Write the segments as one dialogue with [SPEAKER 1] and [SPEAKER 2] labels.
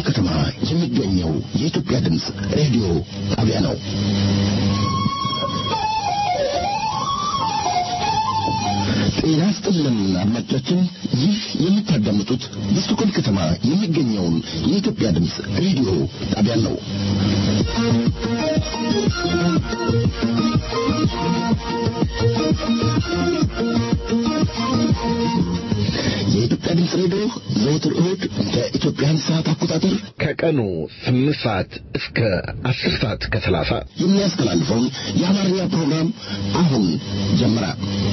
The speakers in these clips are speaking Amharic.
[SPEAKER 1] ከተማ የሚገኘው የኢትዮጵያ ድምፅ ሬዲዮ ጣቢያ ነው። ጤና ይስጥልን አድማጮቻችን፣ ይህ የምታዳምጡት በስቶኮልም ከተማ የሚገኘውን የኢትዮጵያ ድምፅ ሬዲዮ ጣቢያ ነው። የኢትዮጵያ ድምፅ ሬዲዮ ዘወትር እሁድ በኢትዮጵያን ሰዓት አቆጣጠር
[SPEAKER 2] ከቀኑ ስምንት ሰዓት እስከ አስር ሰዓት ከሰላሳ
[SPEAKER 1] የሚያስተላልፈውን የአማርኛ ፕሮግራም አሁን ጀመረ።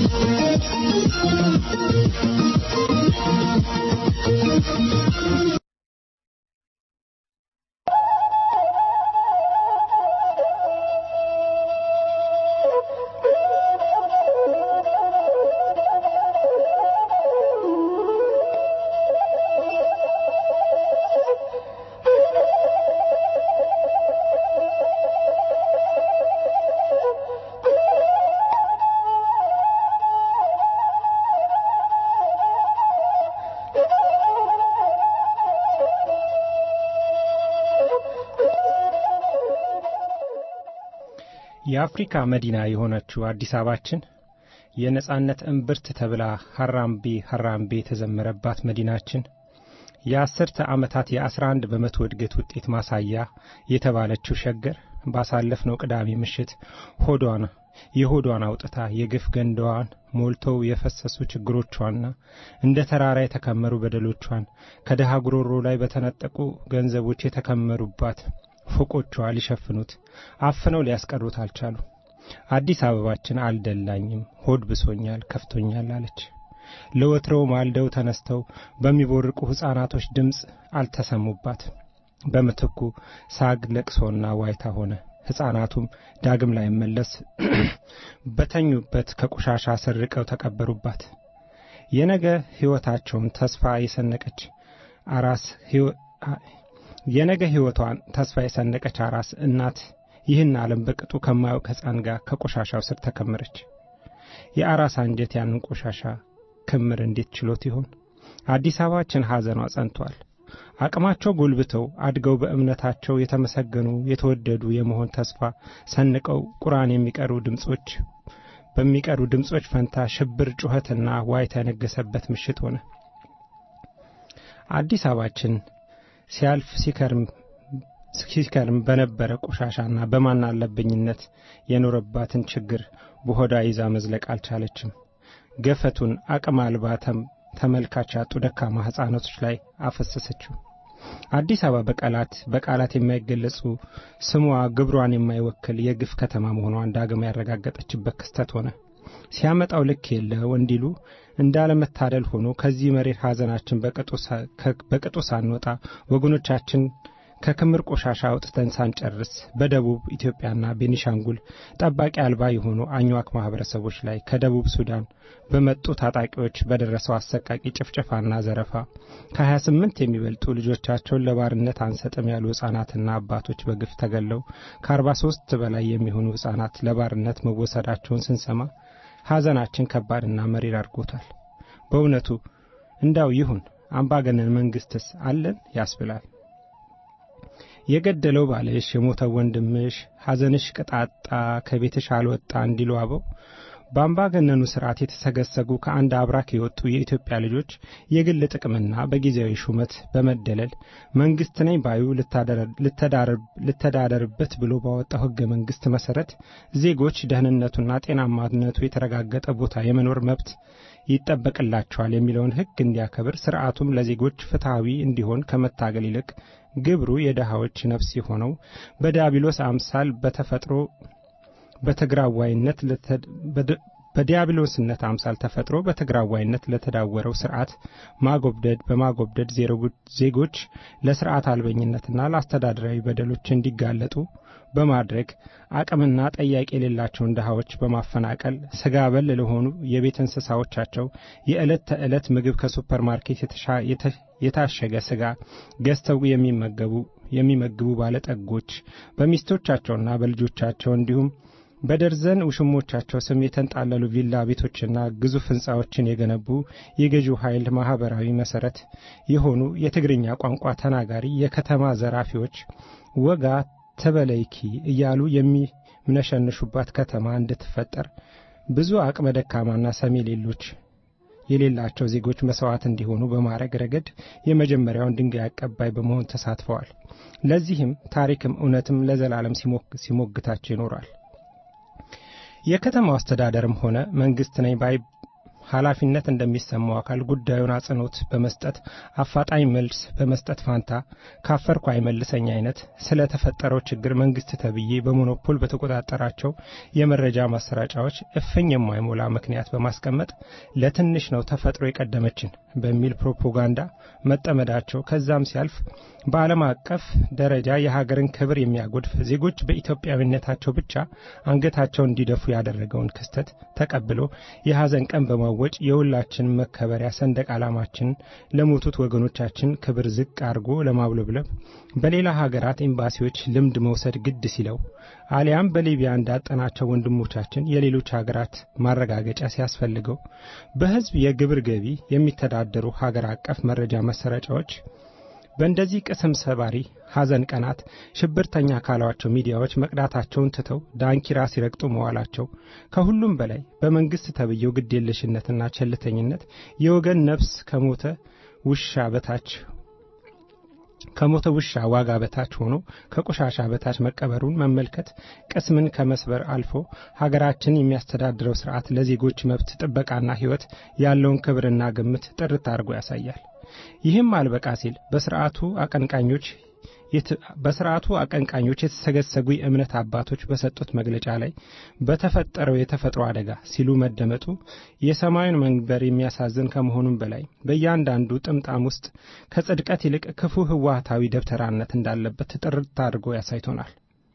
[SPEAKER 3] የአፍሪካ መዲና የሆነችው አዲስ አበባችን የነጻነት እምብርት ተብላ ሀራምቤ ሀራምቤ የተዘመረባት መዲናችን የአስርተ ዓመታት የአስራ አንድ በመቶ እድገት ውጤት ማሳያ የተባለችው ሸገር ባሳለፍነው ቅዳሜ ምሽት ሆዷን የሆዷን አውጥታ የግፍ ገንዳዋን ሞልተው የፈሰሱ ችግሮቿና እንደ ተራራ የተከመሩ በደሎቿን ከድሃ ጉሮሮ ላይ በተነጠቁ ገንዘቦች የተከመሩባት ፎቆቿ ሊሸፍኑት አፍነው ሊያስቀሩት አልቻሉ። አዲስ አበባችን አልደላኝም፣ ሆድ ብሶኛል፣ ከፍቶኛል አለች። ለወትሮው ማልደው ተነስተው በሚቦርቁ ሕፃናቶች ድምፅ አልተሰሙባት። በምትኩ ሳግ፣ ለቅሶና ዋይታ ሆነ። ሕፃናቱም ዳግም ላይ መለስ በተኙበት ከቆሻሻ ስር ርቀው ተቀበሩባት። የነገ ሕይወታቸውን ተስፋ የሰነቀች አራስ የነገ ሕይወቷን ተስፋ የሰነቀች አራስ እናት ይህን ዓለም በቅጡ ከማያውቅ ሕፃን ጋር ከቆሻሻው ስር ተከመረች። የአራስ አንጀት ያንን ቆሻሻ ክምር እንዴት ችሎት ይሆን? አዲስ አበባችን ሐዘኗ ጸንቷል። አቅማቸው ጎልብተው አድገው በእምነታቸው የተመሰገኑ የተወደዱ የመሆን ተስፋ ሰንቀው ቁርአን የሚቀሩ ድምፆች በሚቀሩ ድምፆች ፈንታ ሽብር፣ ጩኸትና ዋይታ የነገሰበት ምሽት ሆነ። አዲስ አበባችን ሲያልፍ ሲከርም ሲከርም በነበረ ቆሻሻና በማን አለብኝነት የኖረባትን ችግር በሆዳ ይዛ መዝለቅ አልቻለችም። ገፈቱን አቅም አልባ ተመልካች ያጡ ደካማ ሕፃናቶች ላይ አፈሰሰችው። አዲስ አበባ በቃላት በቃላት የማይገለጹ ስሟ ግብሯን የማይወክል የግፍ ከተማ መሆኗን ዳግም ያረጋገጠችበት ክስተት ሆነ። ሲያመጣው ልክ የለው እንዲሉ እንዳለመታደል ሆኖ ከዚህ መሬት ሐዘናችን በቅጡ ሳንወጣ ወገኖቻችን ከክምር ቆሻሻ አውጥተን ሳንጨርስ በደቡብ ኢትዮጵያና ቤኒሻንጉል ጠባቂ አልባ የሆኑ አኝዋክ ማህበረሰቦች ላይ ከደቡብ ሱዳን በመጡ ታጣቂዎች በደረሰው አሰቃቂ ጭፍጨፋና ዘረፋ ከ28 የሚበልጡ ልጆቻቸውን ለባርነት አንሰጥም ያሉ ሕፃናትና አባቶች በግፍ ተገለው ከ43 በላይ የሚሆኑ ሕፃናት ለባርነት መወሰዳቸውን ስንሰማ ሐዘናችን ከባድና መሪር አድርጎታል። በእውነቱ እንዳው ይሁን አምባገነን መንግስትስ አለን ያስብላል። የገደለው ባልሽ የሞተው ወንድምሽ ሐዘንሽ ቅጣጣ ከቤትሽ አልወጣ እንዲሉ አበው በአምባገነኑ ስርዓት የተሰገሰጉ ከአንድ አብራክ የወጡ የኢትዮጵያ ልጆች የግል ጥቅምና በጊዜያዊ ሹመት በመደለል መንግስት ነኝ ባዩ ልተዳደርበት ብሎ ባወጣው ህገ መንግስት መሰረት ዜጎች ደህንነቱና ጤናማነቱ የተረጋገጠ ቦታ የመኖር መብት ይጠበቅላቸዋል የሚለውን ህግ እንዲያከብር ስርዓቱም ለዜጎች ፍትሐዊ እንዲሆን ከመታገል ይልቅ ግብሩ የድሃዎች ነፍስ የሆነው በዲያብሎስ አምሳል በተፈጥሮ በትግራዋይነት በዲያብሎስነት አምሳል ተፈጥሮ በትግራዋይነት ለተዳወረው ስርዓት ማጎብደድ በማጎብደድ ዜጎች ለስርዓት አልበኝነትና ለአስተዳደራዊ በደሎች እንዲጋለጡ በማድረግ አቅምና ጠያቂ የሌላቸውን ድሃዎች በማፈናቀል ስጋ በል ለሆኑ የቤት እንስሳዎቻቸው የዕለት ተዕለት ምግብ ከሱፐር ማርኬት የታሸገ ስጋ ገዝተው የሚመገቡ የሚመግቡ ባለጠጎች በሚስቶቻቸውና በልጆቻቸው እንዲሁም በደርዘን ውሽሞቻቸው ስም የተንጣለሉ ቪላ ቤቶችና ግዙፍ ሕንፃዎችን የገነቡ የገዢው ኃይል ማኅበራዊ መሠረት የሆኑ የትግርኛ ቋንቋ ተናጋሪ የከተማ ዘራፊዎች ወጋ ተበለይኪ እያሉ የሚምነሸንሹባት ከተማ እንድትፈጠር ብዙ አቅመ ደካማና ሰሚ ሌሎች የሌላቸው ዜጎች መስዋዕት እንዲሆኑ በማድረግ ረገድ የመጀመሪያውን ድንጋይ አቀባይ በመሆን ተሳትፈዋል። ለዚህም ታሪክም እውነትም ለዘላለም ሲሞግታቸው ይኖራል። የከተማው አስተዳደርም ሆነ መንግስት ነኝ ባይ ኃላፊነት እንደሚሰማው አካል ጉዳዩን አጽንኦት በመስጠት አፋጣኝ መልስ በመስጠት ፋንታ ካፈርኩ አይመልሰኝ አይነት ስለተፈጠረው ችግር መንግስት ተብዬ በሞኖፖል በተቆጣጠራቸው የመረጃ ማሰራጫዎች እፍኝ የማይሞላ ምክንያት በማስቀመጥ ለትንሽ ነው ተፈጥሮ የቀደመችን በሚል ፕሮፓጋንዳ መጠመዳቸው ከዛም ሲያልፍ በዓለም አቀፍ ደረጃ የሀገርን ክብር የሚያጎድፍ ዜጎች በኢትዮጵያዊነታቸው ብቻ አንገታቸውን እንዲደፉ ያደረገውን ክስተት ተቀብሎ የሐዘን ቀን በማወጭ የሁላችን መከበሪያ ሰንደቅ ዓላማችንን ለሞቱት ወገኖቻችን ክብር ዝቅ አድርጎ ለማውለብለብ በሌላ ሀገራት ኤምባሲዎች ልምድ መውሰድ ግድ ሲለው አሊያም በሊቢያ እንዳጠናቸው ወንድሞቻችን የሌሎች ሀገራት ማረጋገጫ ሲያስፈልገው በሕዝብ የግብር ገቢ የሚተዳደሩ ሀገር አቀፍ መረጃ መሰረጫዎች በእንደዚህ ቅስም ሰባሪ ሐዘን ቀናት ሽብርተኛ ካሏቸው ሚዲያዎች መቅዳታቸውን ትተው ዳንኪራ ሲረግጡ መዋላቸው ከሁሉም በላይ በመንግሥት ተብየው ግዴለሽነትና ቸልተኝነት የወገን ነፍስ ከሞተ ውሻ በታች ከሞተ ውሻ ዋጋ በታች ሆኖ ከቆሻሻ በታች መቀበሩን መመልከት ቅስምን ከመስበር አልፎ ሀገራችን የሚያስተዳድረው ስርዓት ለዜጎች መብት ጥበቃና ሕይወት ያለውን ክብርና ግምት ጥርት አድርጎ ያሳያል። ይህም አልበቃ ሲል በስርዓቱ አቀንቃኞች በስርዓቱ አቀንቃኞች የተሰገሰጉ የእምነት አባቶች በሰጡት መግለጫ ላይ በተፈጠረው የተፈጥሮ አደጋ ሲሉ መደመጡ የሰማዩን መንበር የሚያሳዝን ከመሆኑም በላይ በእያንዳንዱ ጥምጣም ውስጥ ከጽድቀት ይልቅ ክፉ ህወሀታዊ ደብተራነት እንዳለበት ጥርት አድርጎ ያሳይቶናል።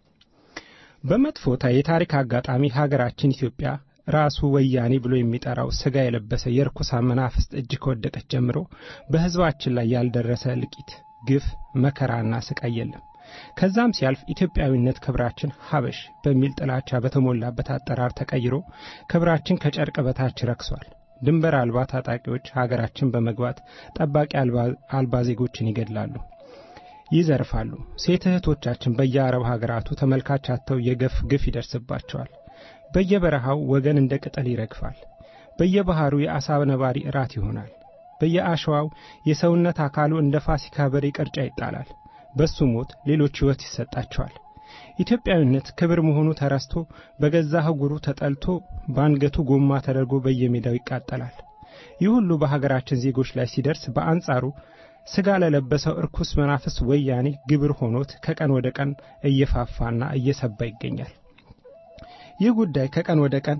[SPEAKER 3] በመጥፎታ የታሪክ አጋጣሚ ሀገራችን ኢትዮጵያ ራሱ ወያኔ ብሎ የሚጠራው ስጋ የለበሰ የርኩሳን መናፍስት እጅ ከወደቀች ጀምሮ በህዝባችን ላይ ያልደረሰ እልቂት፣ ግፍ፣ መከራና ስቃይ የለም። ከዛም ሲያልፍ ኢትዮጵያዊነት ክብራችን ሀበሽ በሚል ጥላቻ በተሞላበት አጠራር ተቀይሮ ክብራችን ከጨርቅ በታች ረክሷል። ድንበር አልባ ታጣቂዎች ሀገራችን በመግባት ጠባቂ አልባ ዜጎችን ይገድላሉ፣ ይዘርፋሉ። ሴት እህቶቻችን በየአረብ ሀገራቱ ተመልካች አጥተው የገፍ ግፍ ይደርስባቸዋል። በየበረሃው ወገን እንደ ቅጠል ይረግፋል። በየባህሩ የአሳ ነባሪ እራት ይሆናል። በየአሸዋው የሰውነት አካሉ እንደ ፋሲካ በሬ ቅርጫ ይጣላል። በሱ ሞት ሌሎች ሕይወት ይሰጣቸዋል። ኢትዮጵያዊነት ክብር መሆኑ ተረስቶ በገዛ ህጉሩ ተጠልቶ በአንገቱ ጎማ ተደርጎ በየሜዳው ይቃጠላል። ይህ ሁሉ በሀገራችን ዜጎች ላይ ሲደርስ በአንጻሩ ስጋ ለለበሰው እርኩስ መናፍስ ወያኔ ግብር ሆኖት ከቀን ወደ ቀን እየፋፋና እየሰባ ይገኛል። ይህ ጉዳይ ከቀን ወደ ቀን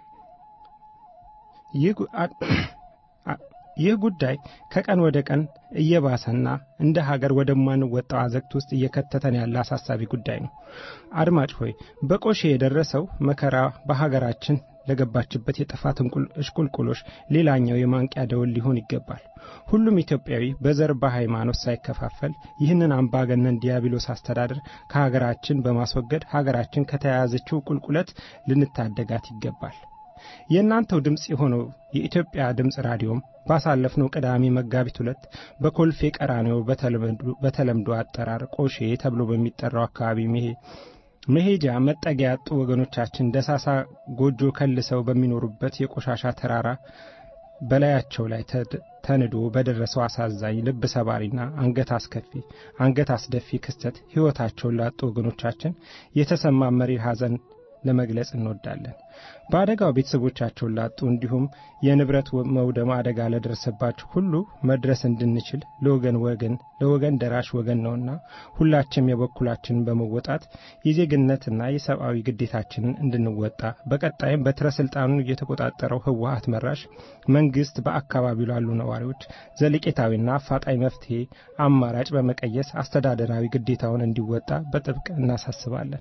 [SPEAKER 3] ይህ ጉዳይ ከቀን ወደ ቀን እየባሰና እንደ ሀገር ወደማንወጣው አዘቅት ውስጥ እየከተተን ያለ አሳሳቢ ጉዳይ ነው። አድማጭ ሆይ በቆሼ የደረሰው መከራ በሀገራችን ለገባችበት የጥፋት እሽቁልቁሎች ሌላኛው የማንቂያ ደወል ሊሆን ይገባል። ሁሉም ኢትዮጵያዊ በዘር በሃይማኖት ሳይከፋፈል ይህንን አምባገነን ዲያብሎስ አስተዳደር ከሀገራችን በማስወገድ ሀገራችን ከተያያዘችው ቁልቁለት ልንታደጋት ይገባል። የእናንተው ድምፅ የሆነው የኢትዮጵያ ድምፅ ራዲዮም ባሳለፍነው ቅዳሜ መጋቢት ሁለት በኮልፌ ቀራኔው በተለምዶ አጠራር ቆሼ ተብሎ በሚጠራው አካባቢ መሄጃ መጠጊያ ያጡ ወገኖቻችን ደሳሳ ጎጆ ከልሰው በሚኖሩበት የቆሻሻ ተራራ በላያቸው ላይ ተንዶ በደረሰው አሳዛኝ ልብ ሰባሪና አንገት አስከፊ አንገት አስደፊ ክስተት ሕይወታቸውን ላጡ ወገኖቻችን የተሰማ መሪር ሐዘን ለመግለጽ እንወዳለን። በአደጋው ቤተሰቦቻቸውን ላጡ እንዲሁም የንብረት መውደም አደጋ ለደረሰባቸው ሁሉ መድረስ እንድንችል ለወገን ወገን ለወገን ደራሽ ወገን ነውና ሁላችንም የበኩላችንን በመወጣት የዜግነትና የሰብአዊ ግዴታችንን እንድንወጣ በቀጣይም በትረ ስልጣኑን የተቆጣጠረው ህወሀት መራሽ መንግስት በአካባቢው ላሉ ነዋሪዎች ዘለቄታዊና አፋጣኝ መፍትሄ አማራጭ በመቀየስ አስተዳደራዊ ግዴታውን እንዲወጣ በጥብቅ እናሳስባለን።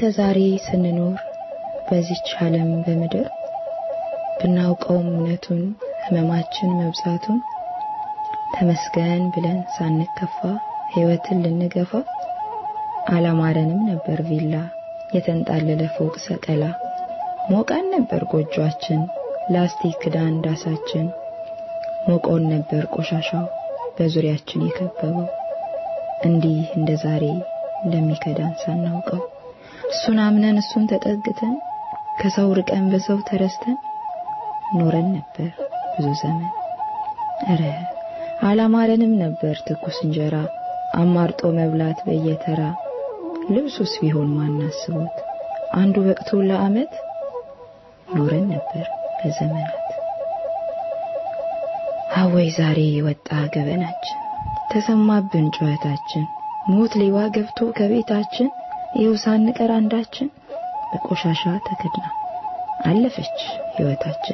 [SPEAKER 4] እስከ ዛሬ ስንኖር በዚች ዓለም በምድር ብናውቀውም እውነቱን ህመማችን መብዛቱን ተመስገን ብለን ሳንከፋ ህይወትን ልንገፋ አላማረንም ነበር ቪላ የተንጣለለ ፎቅ ሰቀላ ሞቃን ነበር ጎጆአችን ላስቲክ ክዳን ዳሳችን ሞቆን ነበር ቆሻሻው በዙሪያችን የከበበው እንዲህ እንደ ዛሬ እንደሚከዳን ሳናውቀው እሱን አምነን እሱን ተጠግተን ከሰው ርቀን በሰው ተረስተን ኖረን ነበር ብዙ ዘመን እረ አላማረንም ነበር ትኩስ እንጀራ አማርጦ መብላት በየተራ ልብሱስ ቢሆን ማናስቦት አንዱ በቅቶ ለአመት ኖረን ነበር ለዘመናት አወይ ዛሬ ወጣ ገበናችን ተሰማብን ጩኸታችን ሞት ሌባ ገብቶ ከቤታችን ይኸው ሳንቀር አንዳችን በቆሻሻ ተከድና አለፈች ህይወታችን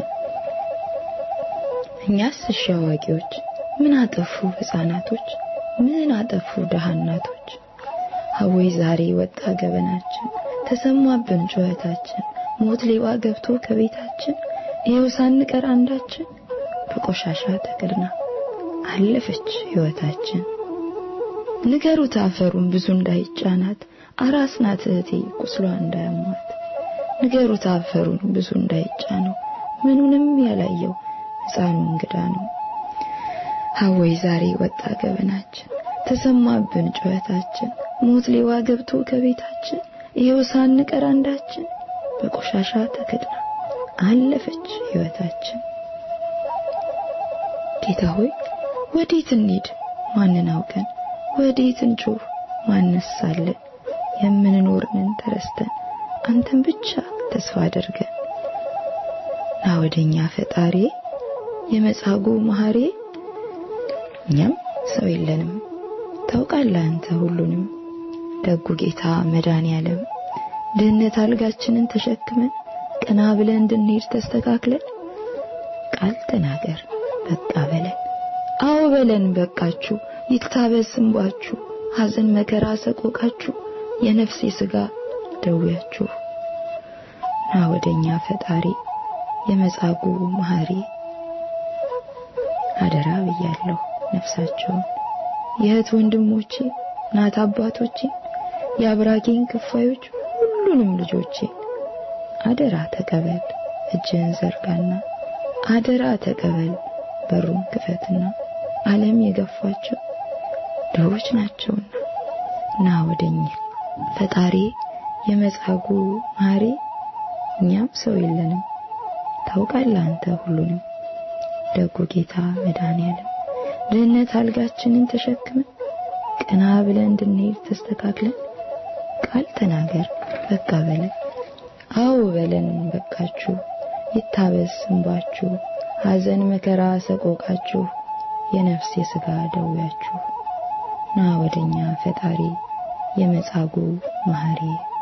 [SPEAKER 4] እኛስ እሺ አዋቂዎች ምን አጠፉ ህፃናቶች ምን አጠፉ ደሃ እናቶች አወይ ዛሬ ወጣ ገበናችን ተሰማብን ጩኸታችን ሞት ሌባ ገብቶ ከቤታችን ይኸው ሳንቀር አንዳችን በቆሻሻ ተከድና አለፈች ህይወታችን ንገሩት አፈሩን ብዙ እንዳይጫናት አራስ ናት እህቴ ቁስሏ እንዳያሟት ንገሩት አፈሩን ብዙ እንዳይጫነው ምኑንም ያላየው ህፃኑ እንግዳ ነው ሀወይ ዛሬ ወጣ ገበናችን ተሰማብን ጩኸታችን ሞት ሌዋ ገብቶ ከቤታችን ይኸው ሳንቀር አንዳችን በቆሻሻ ተከድና አለፈች ህይወታችን ጌታ ሆይ ወዴት እንሂድ ማንን አውቀን ወዴት እንጩህ ማንስ አለ የምንኖርንን ተረስተን አንተን ብቻ ተስፋ አድርገን ና ወደኛ ፈጣሪ የመጻጉ መሐሪ እኛም ሰው የለንም ታውቃለህ አንተ ሁሉንም ደጉ ጌታ መዳን ያለም ድህነት አልጋችንን ተሸክመን ቀና ብለን እንድንሄድ ተስተካክለን ቃል ተናገር በቃ በለን አዎ በለን በቃችሁ ይታበስ እንባችሁ ሐዘን መከራ ሰቆቃችሁ የነፍሴ ስጋ ደዌያችሁ ና ወደኛ ፈጣሪ የመጻጉ መሐሪ አደራ ብያለሁ ነፍሳቸውን የእህት ወንድሞቼ ናት አባቶቼ የአብራኬን ክፋዮች ሁሉንም ልጆቼ አደራ ተቀበል እጅህን ዘርጋና አደራ ተቀበል በሩን ክፈትና ዓለም የገፋቸው ድሆች ናቸውና ና ወደኛ ፈጣሪ የመጻጉ ማሪ እኛም ሰው የለንም ታውቃለህ አንተ ሁሉንም ደጉ ጌታ መድኃኔዓለም ድህነት አልጋችንን ተሸክመን ቀና ብለን እንድንሄድ ተስተካክለን ቃል ተናገር በቃ በለን አዎ በለን በቃችሁ ይታበስ እንባችሁ ሐዘን መከራ ሰቆቃችሁ የነፍስ የሥጋ ደዌያችሁ ና ወደኛ ፈጣሪ የመጻጉ መሐሪ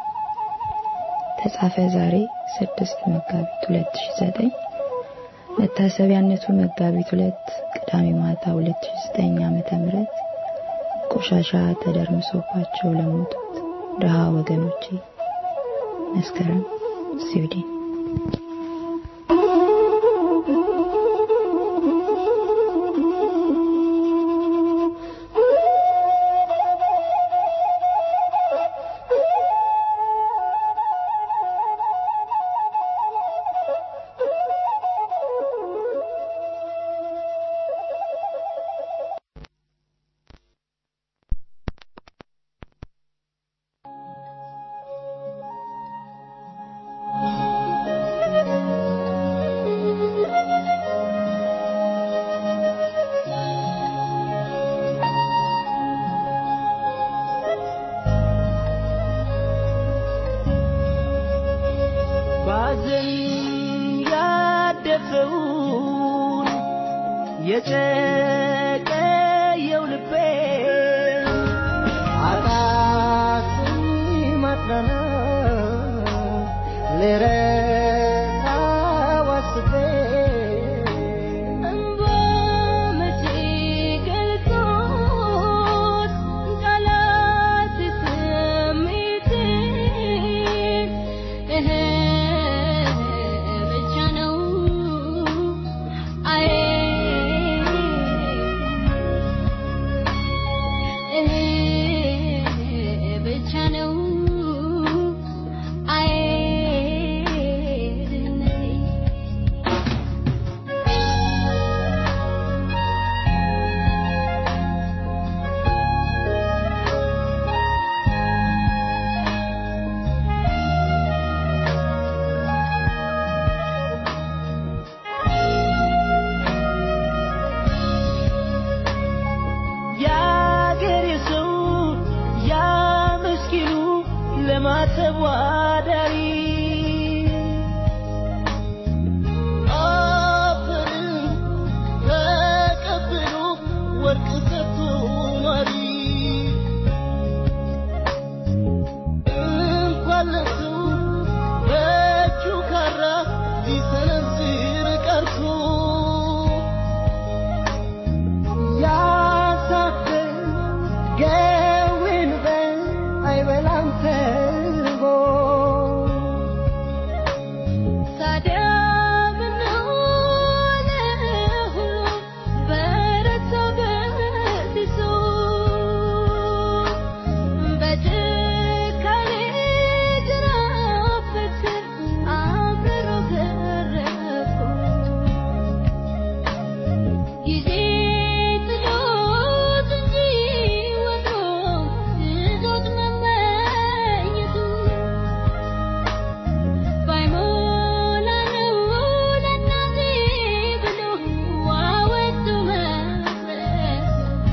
[SPEAKER 4] ተጻፈ ዛሬ 6 መጋቢት 2009 መታሰቢያነቱ መጋቢት 2 ቅዳሜ ማታ 2009 ዓመተ ምህረት ቆሻሻ ተደርምሶባቸው ለሞቱት ድሃ ወገኖቼ መስከረም ስዊድን
[SPEAKER 5] ባዘን ያደፈውን የጨቀየው ልቤ አቃተኝ ማጽናናት ልረሳው አስቤ
[SPEAKER 6] እንባ መቼ ገልጾት ቃላት ስሜቴ
[SPEAKER 5] ተዋዳሪ አፈርን ተቀብሎ ወርቅ ሰጥቶ ኗሪ እንኳን ለሱ በእጁ ካራ ሊሰነዝር ቀርቶ ያሳፍር ገውን በል አይበላም ተርቦ
[SPEAKER 6] ታዲያ ምነው ለሁሉ በረታ በሲሶ በጭካኔ ጅራፍ በትር አብረው ገረፉ ጊዜ ጥሎት እንጂ ወትሮ ይዞት መመኘቱ ባይሞላ ነው ለእናቴ ብሎ ዋወጡ መቅረት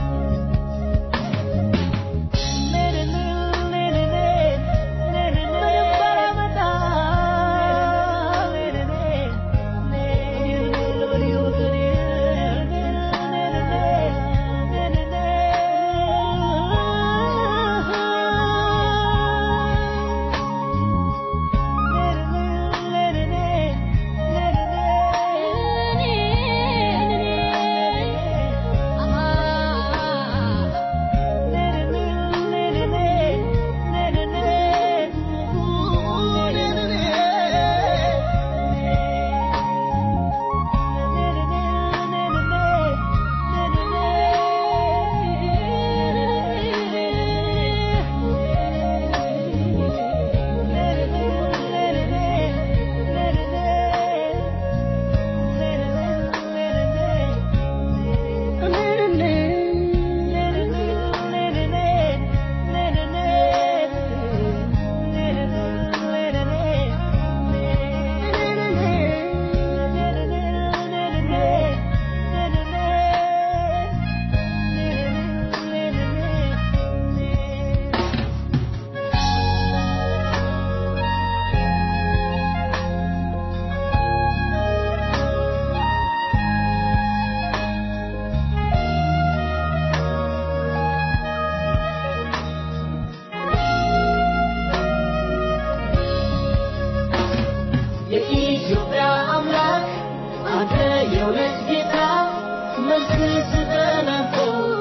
[SPEAKER 5] የኢትዮጵያ አምላክ አንተ የእውነት ጌታ መልስ ስጠን አንተ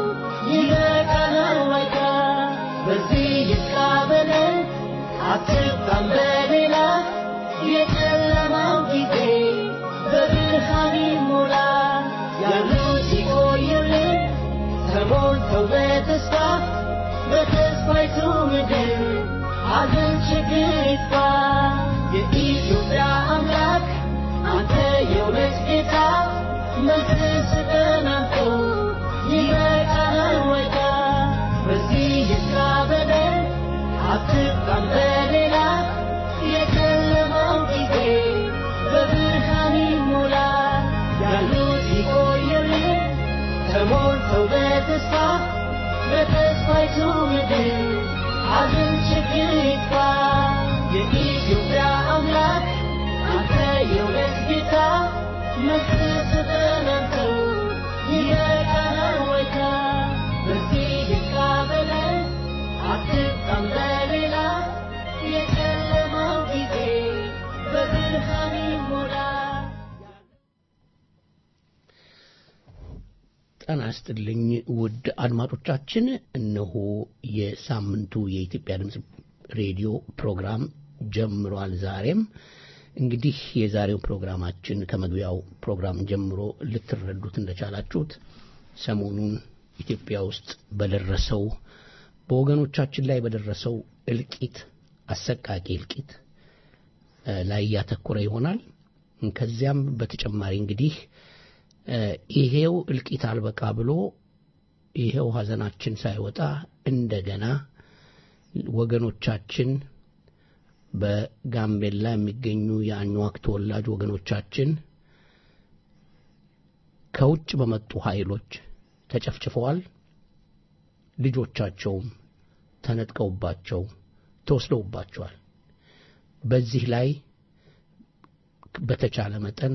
[SPEAKER 5] ይበቃናል ዋጋ በዚህ ይብቃ በለን አትባም በሌላ የጨለማው ጊዜ በብርሃን ይሞላ ያሉት ይቆዩልን ተሞልተው በተስፋ በተስፋይቱ ምድር ሐዘን ችግር ይጥፋ የኢትዮጵያ አምላክ አንተ የእውነት ጌታ መልስ ስጠን አንተ ይበቃናል ወጋ በዚህ ይስራ በለን አትባም በሌላ የጨለማው ጊዜ በብርሃን ይሞላ ያሉት ይቆዩልን ተሞልተው በተስፋ በተስፋይቱ ምድር ሐዘን ችግር ይጥፋ የኢትዮጵያ አምላክ አንተ የእውነት ጌታ መልስ ስጠን አንተ ይበቃናል ወይታ በዚህ ይብቃ በለን አትጣም በሌላ የጨለማው ጊዜ በብርሃን ይሞላ
[SPEAKER 7] ጤና ይስጥልኝ ውድ አድማጮቻችን፣ እነሆ የሳምንቱ የኢትዮጵያ ድምፅ ሬዲዮ ፕሮግራም ጀምሯል። ዛሬም እንግዲህ የዛሬው ፕሮግራማችን ከመግቢያው ፕሮግራም ጀምሮ ልትረዱት እንደቻላችሁት ሰሞኑን ኢትዮጵያ ውስጥ በደረሰው በወገኖቻችን ላይ በደረሰው እልቂት፣ አሰቃቂ እልቂት ላይ ያተኮረ ይሆናል። ከዚያም በተጨማሪ እንግዲህ ይሄው እልቂት አልበቃ ብሎ ይሄው ሀዘናችን ሳይወጣ እንደገና ወገኖቻችን በጋምቤላ የሚገኙ የአኟክ ተወላጅ ወገኖቻችን ከውጭ በመጡ ኃይሎች ተጨፍጭፈዋል። ልጆቻቸውም ተነጥቀውባቸው ተወስደውባቸዋል። በዚህ ላይ በተቻለ መጠን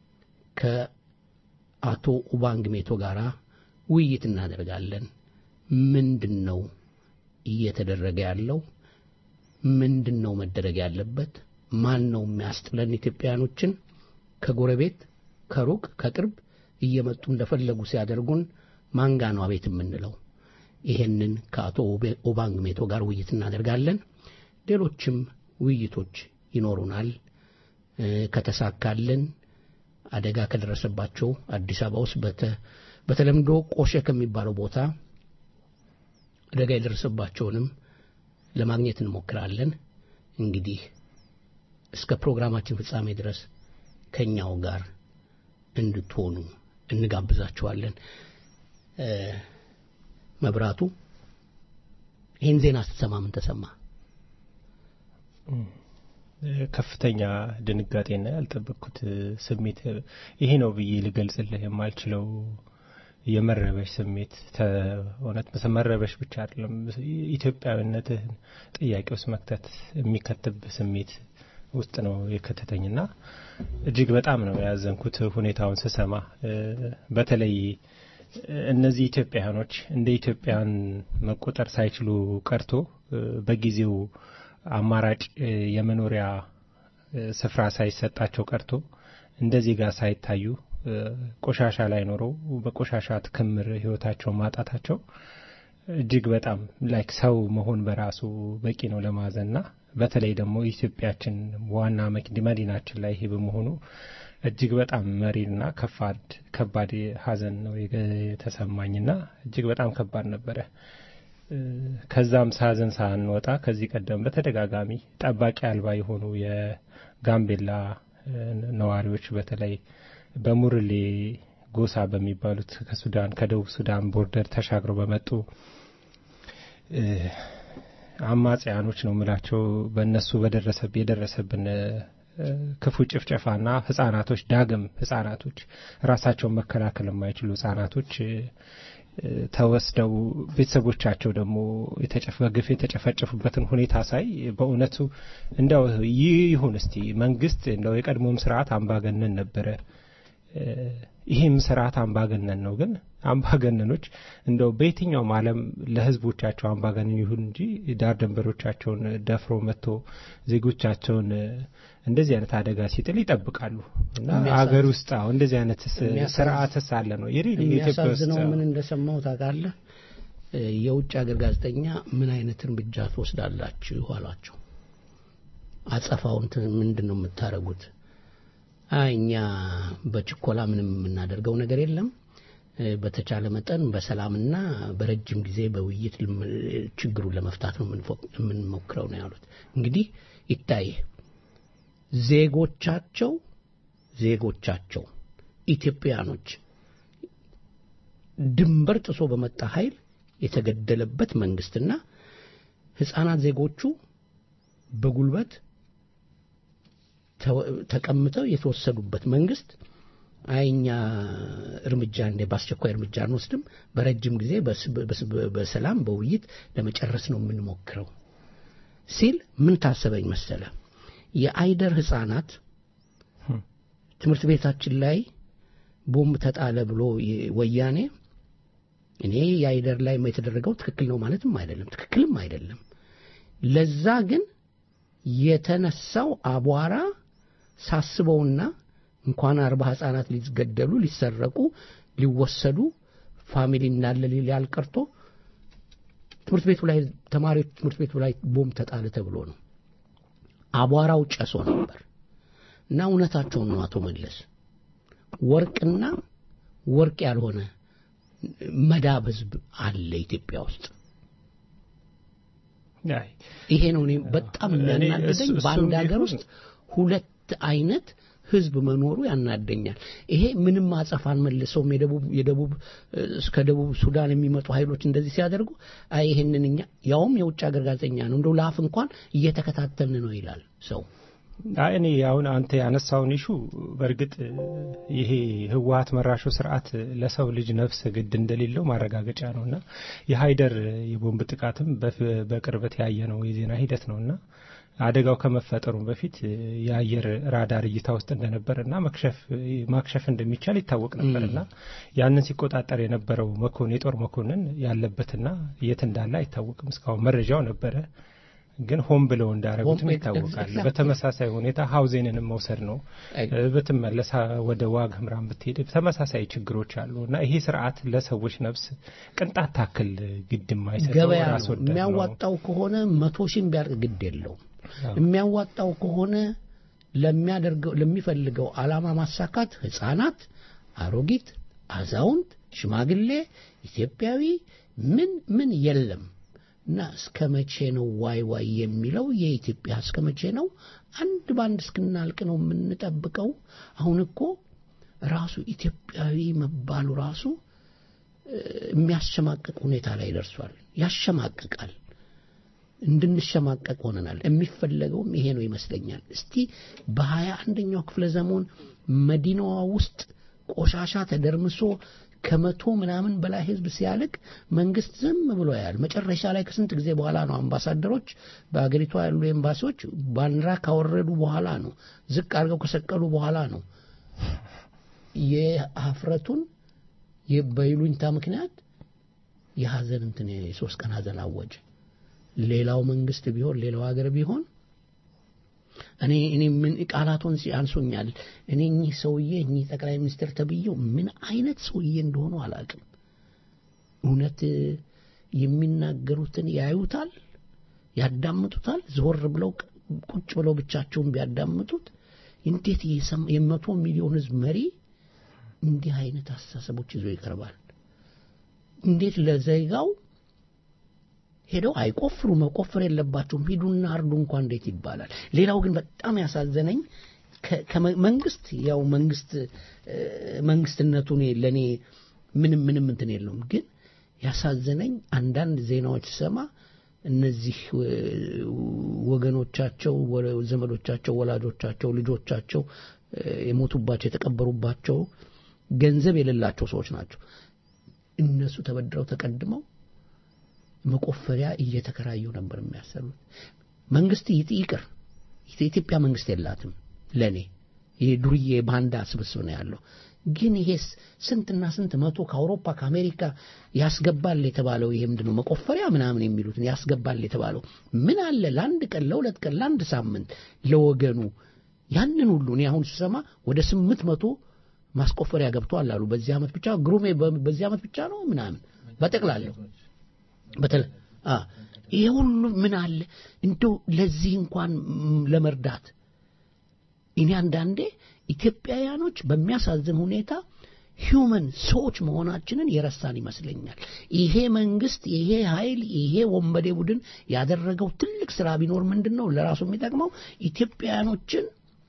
[SPEAKER 7] ከአቶ ኡባንግ ሜቶ ጋር ውይይት እናደርጋለን። ምንድን ነው እየተደረገ ያለው? ምንድን ነው መደረግ ያለበት? ማን ነው የሚያስጥለን? ኢትዮጵያኖችን ከጎረቤት ከሩቅ ከቅርብ እየመጡ እንደፈለጉ ሲያደርጉን ማንጋ ነው አቤት የምንለው? ይሄንን ከአቶ ኦባንግ ሜቶ ጋር ውይይት እናደርጋለን። ሌሎችም ውይይቶች ይኖሩናል። ከተሳካልን አደጋ ከደረሰባቸው አዲስ አበባ ውስጥ በተለምዶ ቆሼ ከሚባለው ቦታ አደጋ የደረሰባቸውንም ለማግኘት እንሞክራለን። እንግዲህ እስከ ፕሮግራማችን ፍጻሜ ድረስ ከኛው ጋር እንድትሆኑ እንጋብዛችኋለን። መብራቱ ይህን ዜና ስትሰማ ምን ተሰማ?
[SPEAKER 3] ከፍተኛ ድንጋጤና ያልጠበቅኩት ስሜት ይሄ ነው ብዬ ልገልጽልህ የማልችለው የመረበሽ ስሜት እውነት መረበሽ ብቻ አይደለም፣ ኢትዮጵያዊነትህን ጥያቄ ውስጥ መክተት የሚከትብ ስሜት ውስጥ ነው የከተተኝና እጅግ በጣም ነው ያዘንኩት ሁኔታውን ስሰማ። በተለይ እነዚህ ኢትዮጵያውያኖች እንደ ኢትዮጵያን መቆጠር ሳይችሉ ቀርቶ በጊዜው አማራጭ የመኖሪያ ስፍራ ሳይሰጣቸው ቀርቶ እንደዚህ ጋር ሳይታዩ ቆሻሻ ላይ ኖረው በቆሻሻ ክምር ህይወታቸውን ማጣታቸው እጅግ በጣም ላይክ ሰው መሆን በራሱ በቂ ነው ለማዘንና በተለይ ደግሞ ኢትዮጵያችን ዋና መዲናችን ላይ ይሄ በመሆኑ እጅግ በጣም መሪርና ከፋድ ከባድ ሀዘን ነው የተሰማኝና እጅግ በጣም ከባድ ነበረ። ከዛም ሳዘን ሳንወጣ ከዚህ ቀደም በተደጋጋሚ ጠባቂ አልባ የሆኑ የጋምቤላ ነዋሪዎች በተለይ በሙርሌ ጎሳ በሚባሉት ከሱዳን ከደቡብ ሱዳን ቦርደር ተሻግረው በመጡ አማጽያኖች ነው ምላቸው በእነሱ በደረሰብ የደረሰብን ክፉ ጭፍጨፋና ህጻናቶች ዳግም ህጻናቶች ራሳቸውን መከላከል የማይችሉ ህጻናቶች ተወስደው ቤተሰቦቻቸው ደግሞ በግፍ የተጨፈጨፉበትን ሁኔታ ሳይ በእውነቱ እንደው ይህ ይሁን እስቲ መንግስት እንደው የቀድሞም ስርዓት አምባገነን ነበረ ይህም ስርዓት አምባገነን ነው። ግን አምባገነኖች እንደው በየትኛውም ዓለም ለህዝቦቻቸው አምባገነን ይሁን እንጂ ዳር ድንበሮቻቸውን ደፍሮ መጥቶ ዜጎቻቸውን እንደዚህ አይነት አደጋ ሲጥል ይጠብቃሉ እና አገር ውስጥ አሁ እንደዚህ አይነት ስርዓትስ አለ ነው
[SPEAKER 7] የሚያሳዝነው ምን እንደሰማው ታውቃለህ? የውጭ ሀገር ጋዜጠኛ ምን አይነት እርምጃ ትወስዳላችሁ አሏቸው። አጸፋውን ምንድን ነው የምታደርጉት? እኛ በችኮላ ምንም የምናደርገው ነገር የለም። በተቻለ መጠን በሰላምና በረጅም ጊዜ በውይይት ችግሩን ለመፍታት ነው የምንሞክረው ነው ያሉት። እንግዲህ ይታይ ዜጎቻቸው ዜጎቻቸው ኢትዮጵያኖች ድንበር ጥሶ በመጣ ኃይል የተገደለበት መንግስትና ህፃናት ዜጎቹ በጉልበት ተቀምጠው የተወሰዱበት መንግስት አይ እኛ እርምጃ እንደ በአስቸኳይ እርምጃ አንወስድም፣ በረጅም ጊዜ በሰላም በውይይት ለመጨረስ ነው የምንሞክረው ሲል ምን ታሰበኝ መሰለ? የአይደር ህፃናት ትምህርት ቤታችን ላይ ቦምብ ተጣለ ብሎ ወያኔ እኔ የአይደር ላይ የተደረገው ትክክል ነው ማለትም አይደለም፣ ትክክልም አይደለም። ለዛ ግን የተነሳው አቧራ ሳስበውና እንኳን አርባ ህጻናት ሊገደሉ ሊሰረቁ ሊወሰዱ ፋሚሊ እንዳለ ሊያል ቀርቶ ትምህርት ቤቱ ላይ ተማሪዎች ትምህርት ቤቱ ላይ ቦምብ ተጣለ ተብሎ ነው። አቧራው ጨሶ ነበር እና እውነታቸውን ነው አቶ መለስ ወርቅና ወርቅ ያልሆነ መዳብ ህዝብ አለ ኢትዮጵያ ውስጥ። ይሄ ነው እኔ በጣም የሚያናድደኝ በአንድ ሀገር ውስጥ ሁለት አይነት ህዝብ መኖሩ ያናደኛል። ይሄ ምንም አጸፋን መልሰውም የደቡብ የደቡብ እስከ ደቡብ ሱዳን የሚመጡ ኃይሎች እንደዚህ ሲያደርጉ አይ ይሄንን እኛ ያውም የውጭ ሀገር ጋዜጠኛ ነው እንደው ለአፍ እንኳን እየተከታተልን ነው ይላል ሰው።
[SPEAKER 3] እኔ አሁን አንተ ያነሳውን ኢሹ በእርግጥ ይሄ ህወሀት መራሹ ስርዓት ለሰው ልጅ ነፍስ ግድ እንደሌለው ማረጋገጫ ነው እና የሀይደር የቦምብ ጥቃትም በቅርበት ያየ ነው የዜና ሂደት ነው እና አደጋው ከመፈጠሩ በፊት እ፣ የአየር ራዳር እይታ ውስጥ እንደነበር እና መክሸፍ ማክሸፍ እንደሚቻል ይታወቅ ነበር እና ያንን ሲቆጣጠር የነበረው መኮንን የጦር መኮንን ያለበትና የት እንዳለ አይታወቅም። እስካሁን መረጃው ነበረ፣ ግን ሆን ብለው እንዳረጉትም
[SPEAKER 7] ሆን-
[SPEAKER 3] ይታወቃል።
[SPEAKER 7] exactly።
[SPEAKER 3] በተመሳሳይ ሁኔታ ሀውዜንንም መውሰድ ነው።
[SPEAKER 7] አይ-
[SPEAKER 3] እ፣ ብትመለስ አ- ወደ ዋግ ህምራን ብትሄድ ተመሳሳይ ችግሮች አሉ እና ይሄ ስርዓት ለሰዎች ነፍስ ቅንጣት ታክል ግድ የማይሰጠው
[SPEAKER 7] ገበያ
[SPEAKER 3] ራስ
[SPEAKER 7] ነው
[SPEAKER 3] ወዳድ ነው።
[SPEAKER 7] የሚያዋጣው ከሆነ መቶ ሺህም ቢያርቅ ግድ የለውም
[SPEAKER 3] አዎ።
[SPEAKER 7] የሚያዋጣው ከሆነ ለሚያደርገው ለሚፈልገው ዓላማ ማሳካት ህፃናት፣ አሮጊት፣ አዛውንት፣ ሽማግሌ፣ ኢትዮጵያዊ ምን ምን የለም እና እስከ መቼ ነው ዋይ ዋይ የሚለው የኢትዮጵያ እስከ መቼ ነው አንድ በአንድ እስክናልቅ ነው የምንጠብቀው? አሁን እኮ ራሱ ኢትዮጵያዊ መባሉ ራሱ እ፣ የሚያሸማቅቅ ሁኔታ ላይ ደርሷል። ያሸማቅቃል። እንድንሸማቀቅ ሆነናል። የሚፈለገውም ይሄ ነው ይመስለኛል። እስቲ በሀያ አንደኛው ክፍለ ዘመን መዲናዋ ውስጥ ቆሻሻ ተደርምሶ ከመቶ ምናምን በላይ ህዝብ ሲያልቅ መንግስት ዝም ብሎ ያያል። መጨረሻ ላይ ከስንት ጊዜ በኋላ ነው አምባሳደሮች በአገሪቷ ያሉ ኤምባሲዎች ባንዲራ ካወረዱ በኋላ ነው ዝቅ አድርገው ከሰቀሉ በኋላ ነው የሀፍረቱን የ- በይሉኝታ ምክንያት የሀዘን እንትን የሶስት ቀን ሀዘን አወጀ። ሌላው መንግስት ቢሆን ሌላው ሀገር ቢሆን እኔ እኔ ምን ቃላቱን አንሶኛል። እኔ እኚህ ሰውዬ እኚህ ጠቅላይ ሚኒስትር ተብዬው ምን አይነት ሰውዬ እንደሆኑ አላውቅም። እውነት የሚናገሩትን ያዩታል፣ ያዳምጡታል። ዞር ብለው ቁጭ ብለው ብቻቸውን ቢያዳምጡት እንዴት የሰም- የመቶ ሚሊዮን ህዝብ መሪ እንዲህ አይነት አስተሳሰቦች ይዞ ይቀርባል? እንዴት ለዜጋው ሄደው አይቆፍሩ መቆፈር የለባቸውም ሂዱና አርዱ እንኳን እንዴት ይባላል ሌላው ግን በጣም ያሳዘነኝ ከ- ከመ- መንግስት ያው መንግስት እ፣ መንግስትነቱ እኔ ለእኔ ምንም ምንም እንትን የለውም ግን ያሳዘነኝ አንዳንድ ዜናዎች ስሰማ እነዚህ እ፣ ወገኖቻቸው ወ- ዘመዶቻቸው ወላጆቻቸው ልጆቻቸው እ፣ የሞቱባቸው የተቀበሩባቸው ገንዘብ የሌላቸው ሰዎች ናቸው እነሱ ተበድረው ተቀድመው መቆፈሪያ እየተከራዩ ነበር የሚያሰሩት። መንግስት ይጥ ይቅር የኢትዮጵያ መንግስት የላትም ለኔ ይሄ ዱርዬ ባንዳ ስብስብ ነው ያለው። ግን ይሄስ ስንትና ስንት መቶ ከአውሮፓ ከአሜሪካ ያስገባል የተባለው ይሄ ምንድን ነው መቆፈሪያ ምናምን የሚሉትን ያስገባል የተባለው ምን አለ ለአንድ ቀን ለሁለት ቀን ለአንድ ሳምንት ለወገኑ ያንን ሁሉ እኔ አሁን ስሰማ ወደ ስምንት መቶ ማስቆፈሪያ ገብተዋል አሉ በዚህ ዓመት ብቻ ግሩሜ በ- በዚህ ዓመት ብቻ ነው ምናምን በጠቅላለሁ በተለ አ ይሄ ሁሉ ምን አለ እንደው ለዚህ እንኳን ም፣ ለመርዳት እኔ አንዳንዴ ኢትዮጵያውያኖች በሚያሳዝን ሁኔታ ሂውመን ሰዎች መሆናችንን የረሳን ይመስለኛል። ይሄ መንግስት፣ ይሄ ኃይል፣ ይሄ ወንበዴ ቡድን ያደረገው ትልቅ ስራ ቢኖር ምንድን ነው ለራሱ የሚጠቅመው ኢትዮጵያውያኖችን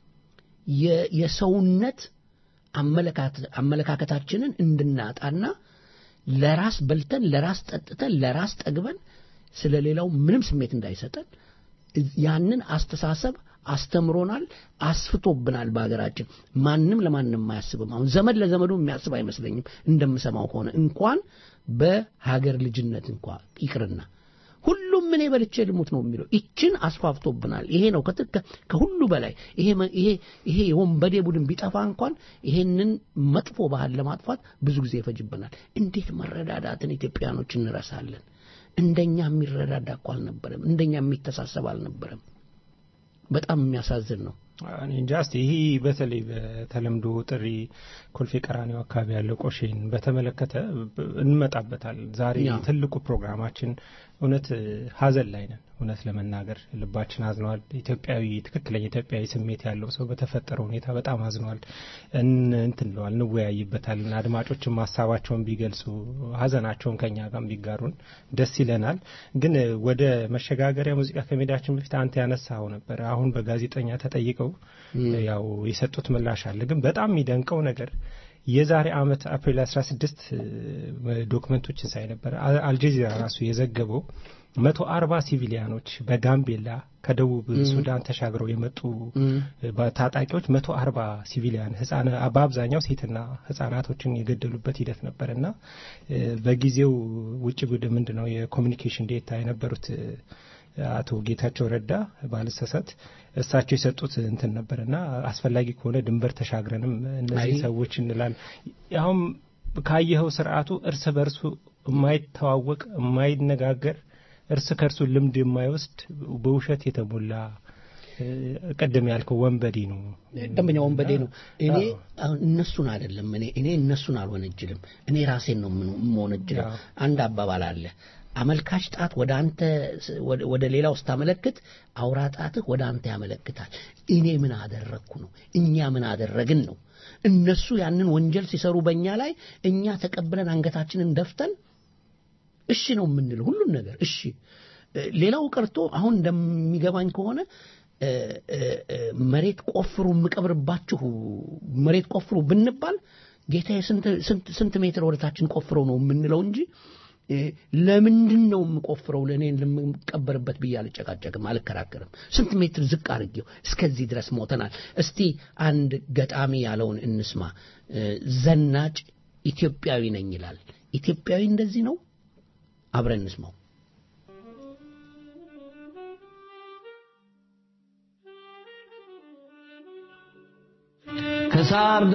[SPEAKER 7] የ- የሰውነት አመለካከት- አመለካከታችንን እንድናጣና ለራስ በልተን ለራስ ጠጥተን ለራስ ጠግበን ስለ ሌላው ምንም ስሜት እንዳይሰጠን እዝ- ያንን አስተሳሰብ አስተምሮናል፣ አስፍቶብናል። በሀገራችን ማንም ለማንም አያስብም። አሁን ዘመድ ለዘመዱ የሚያስብ አይመስለኝም እንደምሰማው ከሆነ እንኳን በሀገር ልጅነት እንኳ ይቅርና ሁሉም እኔ በልቼ ልሙት ነው የሚለው። ይችን አስፋፍቶብናል። ይሄ ነው ከት- ከ- ከሁሉ በላይ ይሄ መ- ይሄ ይሄ የወንበዴ ቡድን ቢጠፋ እንኳን ይሄንን መጥፎ ባህል ለማጥፋት ብዙ ጊዜ ይፈጅብናል። እንዴት መረዳዳትን ኢትዮጵያኖች እንረሳለን? እንደኛ የሚረዳዳ እኮ አልነበረም። እንደኛ የሚተሳሰብ አልነበረም። በጣም የሚያሳዝን ነው።
[SPEAKER 3] እኔ እንጃ እስቲ ይህ በተለይ በተለምዶ ጥሪ ኮልፌ ቀራኒዮ አካባቢ ያለው ቆሼን በተመለከተ ብ- እንመጣበታል። ዛሬ
[SPEAKER 7] ያ።
[SPEAKER 3] ትልቁ ፕሮግራማችን እውነት እ፣ ሀዘን ላይ ነን። እውነት ለመናገር ልባችን አዝኗል። ኢትዮጵያዊ ትክክለኛ ኢትዮጵያዊ ስሜት ያለው ሰው በተፈጠረው ሁኔታ በጣም አዝኗል። እን- እንትን ብለዋል፣ እንወያይበታለን። አድማጮችም ሀሳባቸውን ቢገልጹ ሀዘናቸውን ከኛ ጋር ቢጋሩን ደስ ይለናል። ግን እ፣ ወደ መሸጋገሪያ ሙዚቃ ከሜዳችን በፊት አንተ ያነሳው ነበር። አሁን በጋዜጠኛ ተጠይቀው ያው የሰጡት ምላሽ አለ። ግን በጣም የሚደንቀው ነገር የዛሬ ዓመት አፕሪል 16 እ፣ ዶክመንቶችን ሳይ ነበር አ- አልጀዚራ ራሱ የዘገበው መቶ አርባ ሲቪሊያኖች በጋምቤላ ከደቡብ ሱዳን ተሻግረው የመጡ እ፣ ታጣቂዎች መቶ አርባ ሲቪሊያን ህጻና በአብዛኛው ሴትና ህጻናቶችን የገደሉበት ሂደት ነበር እና እ፣ በጊዜው ውጭ ጉድ ምንድን ነው የኮሚኒኬሽን ዴታ የነበሩት እ፣ አቶ ጌታቸው ረዳ ባልሰሰት እሳቸው የሰጡት እንትን ነበር እና አስፈላጊ ከሆነ ድንበር ተሻግረንም እነዚህ
[SPEAKER 7] አይ።
[SPEAKER 3] ሰዎች እንላለን። አሁን ካየኸው ስርዓቱ እርስ በርሱ የማይተዋወቅ የማይነጋገር እርስ ከእርሱ ልምድ የማይወስድ በውሸት የተሞላ እ፣ ቅድም ያልከው ወንበዴ ነው።
[SPEAKER 7] ደንበኛ ወንበዴ ነው። እኔ
[SPEAKER 3] አዎ።
[SPEAKER 7] አሁን እነሱን አይደለም እኔ እኔ እነሱን አልወነጅልም። እኔ ራሴን ነው የምኑ- የምወነጅለው።
[SPEAKER 3] አዎ።
[SPEAKER 7] አንድ አባባል አለ። አመልካች ጣት ወደ አንተ ስ- ወደ- ወደ ሌላው ስታመለክት አውራ ጣትህ ወደ አንተ ያመለክታል። እኔ ምን አደረግኩ ነው፣ እኛ ምን አደረግን ነው። እነሱ ያንን ወንጀል ሲሰሩ በእኛ ላይ እኛ ተቀብለን አንገታችንን ደፍተን እሺ ነው የምንለው ሁሉን ነገር እሺ። እ፣ ሌላው ቀርቶ አሁን እንደሚገባኝ ከሆነ እ፣ እ፣ እ፣ መሬት ቆፍሩ የምቀብርባችሁ መሬት ቆፍሩ ብንባል ጌታዬ ስንት ስንት ስንት ሜትር ወደታችን ቆፍረው ነው የምንለው እንጂ እ፣ ለምንድን ነው የምቆፍረው ለእኔ ለምቀበርበት ብዬ አልጨቃጨቅም፣ አልከራከርም። ስንት ሜትር ዝቅ አድርጌው እስከዚህ ድረስ ሞተናል። እስቲ አንድ ገጣሚ ያለውን እንስማ። እ፣ ዘናጭ ኢትዮጵያዊ ነኝ ይላል። ኢትዮጵያዊ እንደዚህ ነው? አብረን እንስማው።
[SPEAKER 8] ከሳር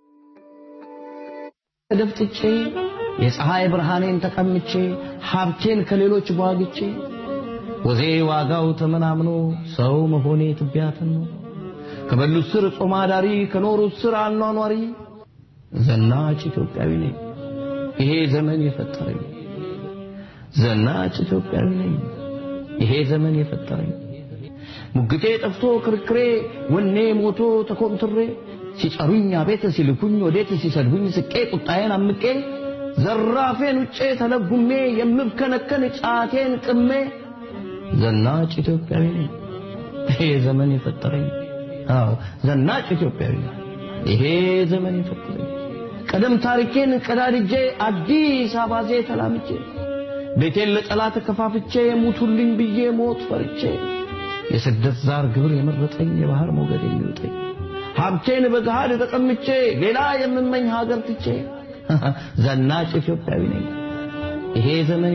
[SPEAKER 8] ደፍጥጬ የፀሐይ ብርሃኔን ተቀምቼ ሀብቴን ከሌሎች ጓግቼ ወዜ ዋጋው ተመናምኖ ሰው መሆኔ ትቢያትን ነው ከበሉት ስር ጾም አዳሪ ከኖሩት ስር አኗኗሪ ዘናጭ ኢትዮጵያዊ ነኝ ይሄ ዘመን የፈጠረኝ ዘናጭ ኢትዮጵያዊ ነኝ ይሄ ዘመን የፈጠረኝ ሙግቴ ጠፍቶ ክርክሬ ወኔ ሞቶ ተኮምትሬ ሲጠሩኝ አቤት ሲልኩኝ ወዴት ሲሰድቡኝ ስቄ ቁጣዬን አምቄ ዘራፌን ውጬ ተለጉሜ የምብከነከን ጫቴን ቅሜ ዘናጭ ኢትዮጵያዊ ነኝ ይሄ ዘመን የፈጠረኝ አዎ ዘናጭ ኢትዮጵያዊ ነኝ ይሄ ዘመን የፈጠረኝ ቀደም ታሪኬን ቀዳድጄ አዲስ አባዜ ተላምጄ ቤቴን ለጠላት ከፋፍቼ ሙቱልኝ ብዬ ሞት ፈርቼ የስደት ዛር ግብር የመረጠኝ የባህር ሞገድ የሚውጠኝ ሀብቴን በገሃድ ተቀምቼ ሌላ የምመኝ ሀገር ትቼ ዘናጭ ኢትዮጵያዊ ነኝ ይሄ ዘመን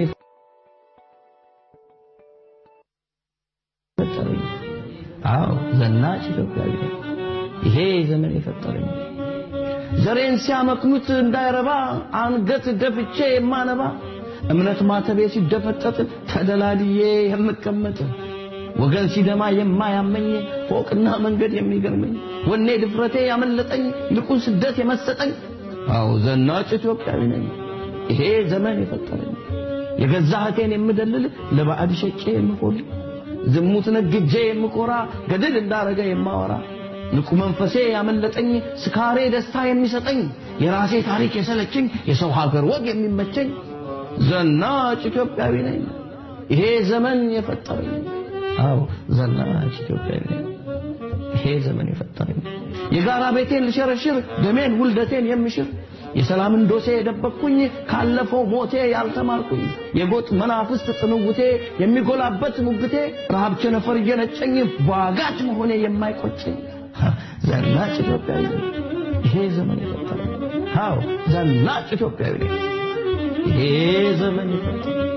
[SPEAKER 8] የፈጠረኝ አዎ ዘናጭ ኢትዮጵያዊ ነኝ ይሄ ዘመን የፈጠረኝ ዘሬን ሲያመክኑት እንዳይረባ አንገት ደፍቼ የማነባ እምነት ማተቤ ሲደፈጠጥ ተደላድዬ የምቀመጥ ወገን ሲደማ የማያመኝ ፎቅና መንገድ የሚገርመኝ ወኔ ድፍረቴ ያመለጠኝ ልቁን ስደት የመሰጠኝ አዎ ዘናጭ ኢትዮጵያዊ ነኝ ይሄ ዘመን የፈጠረኝ የገዛ እህቴን የምደልል ለባዕድ ሸጬ የምቆል ዝሙት ነግጄ የምኮራ ገድል እንዳረገ የማወራ ንቁ መንፈሴ ያመለጠኝ ስካሬ ደስታ የሚሰጠኝ የራሴ ታሪክ የሰለችኝ የሰው ሀገር ወግ የሚመቸኝ ዘናጭ ኢትዮጵያዊ ነኝ ይሄ ዘመን የፈጠረኝ አዎ ዘናጭ ኢትዮጵያዊ ነኝ ይሄ ዘመን የፈጠረኝ የጋራ ቤቴን ልሸረሽር ደሜን ውልደቴን የምሽር የሰላምን ዶሴ የደበቅኩኝ ካለፈው ሞቴ ያልተማርኩኝ የጎጥ መናፍስት ጥንውቴ የሚጎላበት ሙግቴ ረሃብ ቸነፈር እየነጨኝ ዋጋች መሆኔ የማይቆጨኝ ዘናጭ ኢትዮጵያዊ ነኝ ይሄ ዘመን የፈጠረኝ አዎ ዘናጭ ኢትዮጵያዊ ነኝ ይሄ ዘመን የፈጠረኝ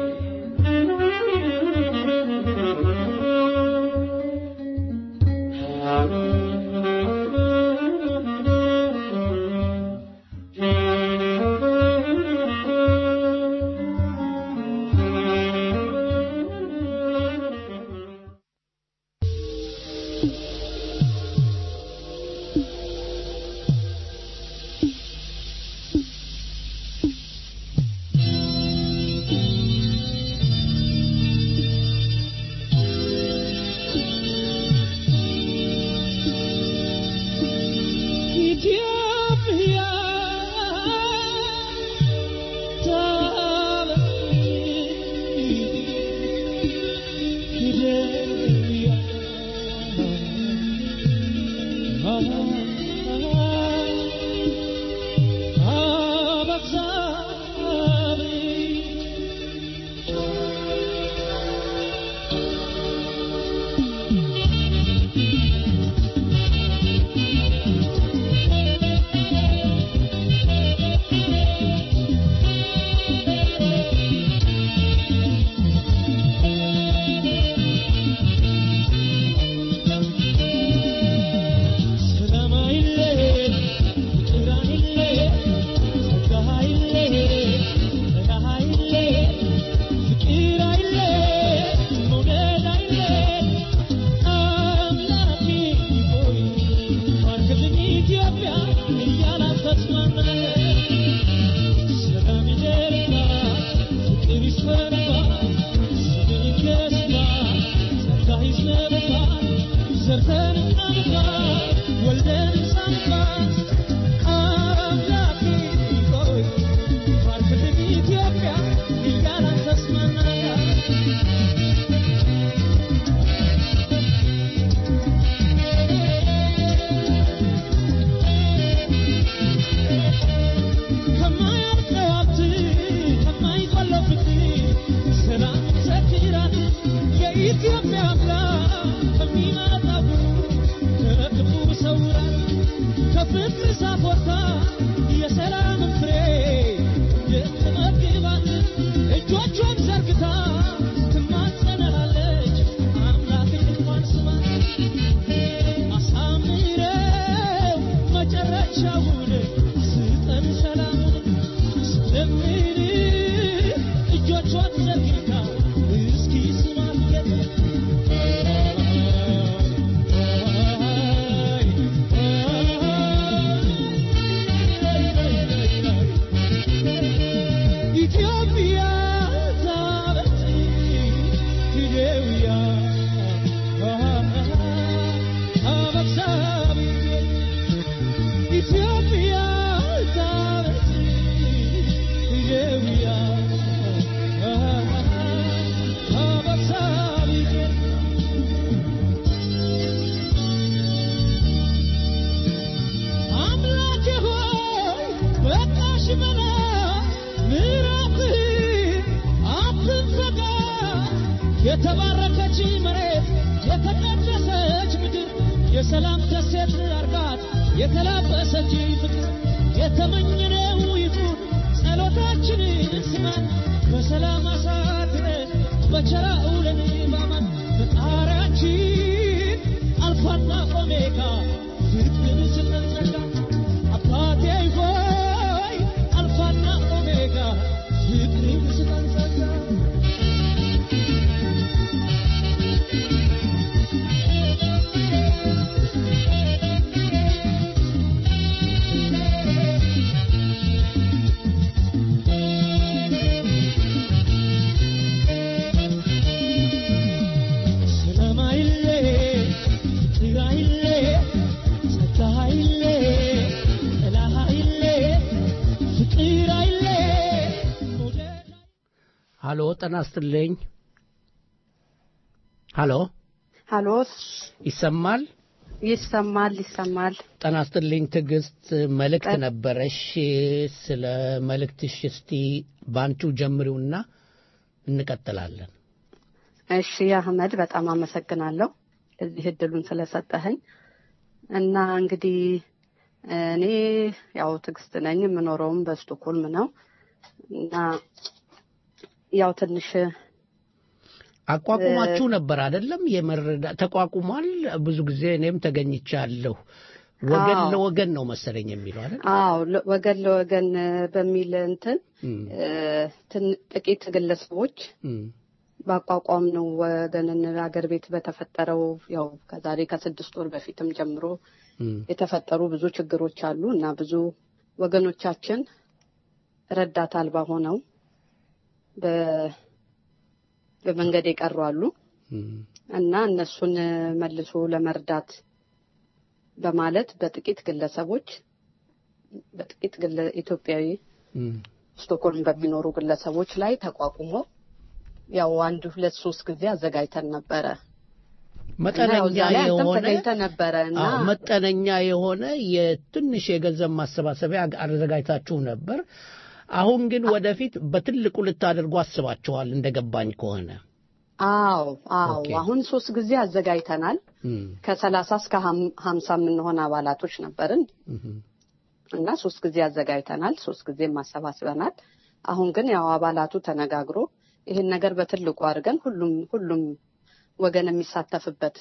[SPEAKER 9] የሰላም ደሴት አርጋት የተላበሰች ፍቅር የተመኘነው ይሁን ጸሎታችንን ስማን በሰላም አሳድረ በቸራ ውለን ባማን ፈጣሪያችን አልፋና ኦሜጋ ፍቅርን ስጠን ጸጋ አባቴ ሆይ አልፋና ኦሜጋ ፍቅርን ስጠን ጸጋ ሰላማይሌ ፍቅራይሌ ጸጋይሌ ጥላሃይሌ ፍቅራይሌ መውደድ
[SPEAKER 7] ሀሎ ጤና ይስጥልኝ ሀሎ
[SPEAKER 10] ሀሎ
[SPEAKER 7] ይሰማል
[SPEAKER 10] ይሰማል ይሰማል
[SPEAKER 7] ጤና ይስጥልኝ ትዕግስት መልእክት
[SPEAKER 10] ጠ-
[SPEAKER 7] ነበረሽ ስለ መልእክትሽ እስቲ ባንቺው ጀምሪውና እንቀጥላለን
[SPEAKER 10] እሺ አህመድ በጣም አመሰግናለሁ እዚህ እድሉን ስለሰጠኸኝ እና እንግዲህ እኔ ያው ትዕግስት ነኝ የምኖረውም በስቶኮልም ነው እና ያው ትንሽ
[SPEAKER 7] አቋቁማችሁ ነበር አይደለም የመረዳ ተቋቁሟል ብዙ ጊዜ እኔም ተገኝቻለሁ ወገን
[SPEAKER 10] አዎ።
[SPEAKER 7] ለወገን ነው መሰለኝ የሚለው አይደል
[SPEAKER 10] አዎ ለ- ወገን ለወገን በሚል እንትን
[SPEAKER 7] እም፣
[SPEAKER 10] እ፣ ትን- ጥቂት ግለሰቦች
[SPEAKER 7] እም፣
[SPEAKER 10] ባቋቋም ነው ወገንን አገር ቤት በተፈጠረው ያው ከዛሬ ከስድስት ወር በፊትም ጀምሮ
[SPEAKER 7] እም፣
[SPEAKER 10] የተፈጠሩ ብዙ ችግሮች አሉ እና ብዙ ወገኖቻችን ረዳት አልባ ሆነው በ- በመንገድ የቀሩ አሉ
[SPEAKER 7] እም፣
[SPEAKER 10] እና እነሱን መልሶ ለመርዳት በማለት በጥቂት ግለሰቦች በጥቂት ግለ- ኢትዮጵያዊ
[SPEAKER 7] እም።
[SPEAKER 10] ስቶክሆልም በሚኖሩ ግለሰቦች ላይ ተቋቁሞ ያው አንድ ሁለት ሶስት ጊዜ አዘጋጅተን ነበረ እና ያው
[SPEAKER 7] መጠነኛ
[SPEAKER 10] እዛ ላይ አንተም
[SPEAKER 7] የሆነ
[SPEAKER 10] ተገኝተህ ነበረ እና
[SPEAKER 7] አዎ፣ መጠነኛ የሆነ የትንሽ የገንዘብ ማሰባሰቢያ አዘጋጅታችሁ ነበር። አሁን ግን ወደፊት በትልቁ ልታደርጉ አስባችኋል እንደገባኝ ከሆነ
[SPEAKER 10] አዎ አዎ
[SPEAKER 7] ኦኬ።
[SPEAKER 10] አሁን ሶስት ጊዜ አዘጋጅተናል
[SPEAKER 7] እም፣
[SPEAKER 10] ከሰላሳ እስከ ሀም- ሀምሳ የምንሆን አባላቶች ነበርን
[SPEAKER 7] እም፣
[SPEAKER 10] እና ሶስት ጊዜ አዘጋጅተናል ሶስት ጊዜም አሰባስበናል አሁን ግን ያው አባላቱ ተነጋግሮ ይህን ነገር በትልቁ አድርገን ሁሉም ሁሉም ወገን የሚሳተፍበት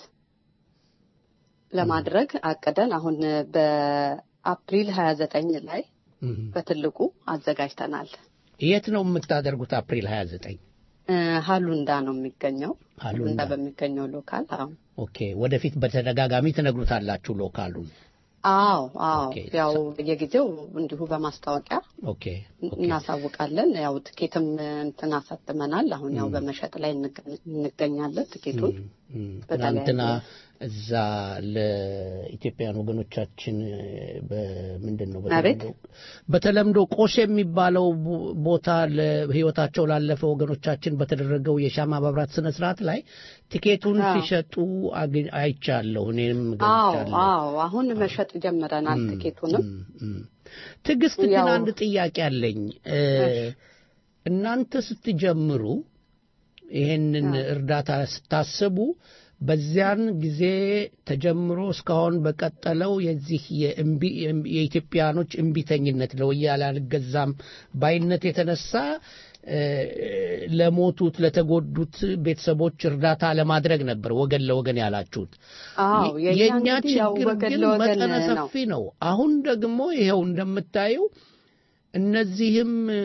[SPEAKER 10] ለማድረግ አቅደን አሁን በአፕሪል ሀያ ዘጠኝ ላይ
[SPEAKER 7] እም።
[SPEAKER 10] በትልቁ አዘጋጅተናል
[SPEAKER 7] የት ነው የምታደርጉት? አፕሪል 29
[SPEAKER 10] እ፣ ሀሉንዳ ነው የሚገኘው
[SPEAKER 7] ሀሉንዳ።
[SPEAKER 10] ሀሉንዳ በሚገኘው ሎካል አዎ
[SPEAKER 7] ኦኬ። ወደፊት በተደጋጋሚ ትነግሩታላችሁ ሎካሉን።
[SPEAKER 10] አዎ አዎ
[SPEAKER 7] ኦኬ።
[SPEAKER 10] ያው በየጊዜው እንዲሁ በማስታወቂያ
[SPEAKER 7] ኦኬ ኦኬ።
[SPEAKER 10] እናሳውቃለን። ያው ትኬትም እንትን አሳትመናል። አሁን ያው በመሸጥ ላይ እንገ- እንገኛለን። ትኬቱን
[SPEAKER 7] እም፣
[SPEAKER 10] በተለያየ-
[SPEAKER 7] ትናንትና እዛ ለኢትዮጵያውያን ወገኖቻችን በምንድን ነው
[SPEAKER 10] አቤት?
[SPEAKER 7] በተለምዶ- በተለምዶ ቆሼ የሚባለው ቦ- ቦታ ለህይወታቸው ላለፈ ወገኖቻችን በተደረገው የሻማ ማብራት ስነ ስርዓት ላይ ቲኬቱን
[SPEAKER 10] አዎ።
[SPEAKER 7] ሲሸጡ አግኝ- አይቻለሁ። እኔም
[SPEAKER 10] አዎ
[SPEAKER 7] ገብቻለሁ።
[SPEAKER 10] አዎ አሁን መሸጥ ጀምረናል ትኬቱንም።
[SPEAKER 7] እም፣ እም። ትዕግስት ግን
[SPEAKER 10] ያው-
[SPEAKER 7] አንድ ጥያቄ አለኝ። እ፣
[SPEAKER 10] እሺ።
[SPEAKER 7] እናንተ ስትጀምሩ ይሄንን እርዳታ ስታስቡ በዚያን ጊዜ ተጀምሮ እስካሁን በቀጠለው የዚህ የእምቢ- የኢትዮጵያኖች እምቢተኝነት ለወያኔ አልገዛም ባይነት የተነሳ እ፣ ለሞቱት ለተጎዱት ቤተሰቦች እርዳታ ለማድረግ ነበር ወገን ለወገን ያላችሁት።
[SPEAKER 10] አዎ የእኛ
[SPEAKER 7] የእኛ
[SPEAKER 10] እንግዲህ ያው
[SPEAKER 7] ችግር
[SPEAKER 10] ወገን
[SPEAKER 7] ግን
[SPEAKER 10] ለወገን
[SPEAKER 7] መጠነ
[SPEAKER 10] ነው።
[SPEAKER 7] ሰፊ ነው። አሁን ደግሞ ይኸው እንደምታየው እነዚህም እ፣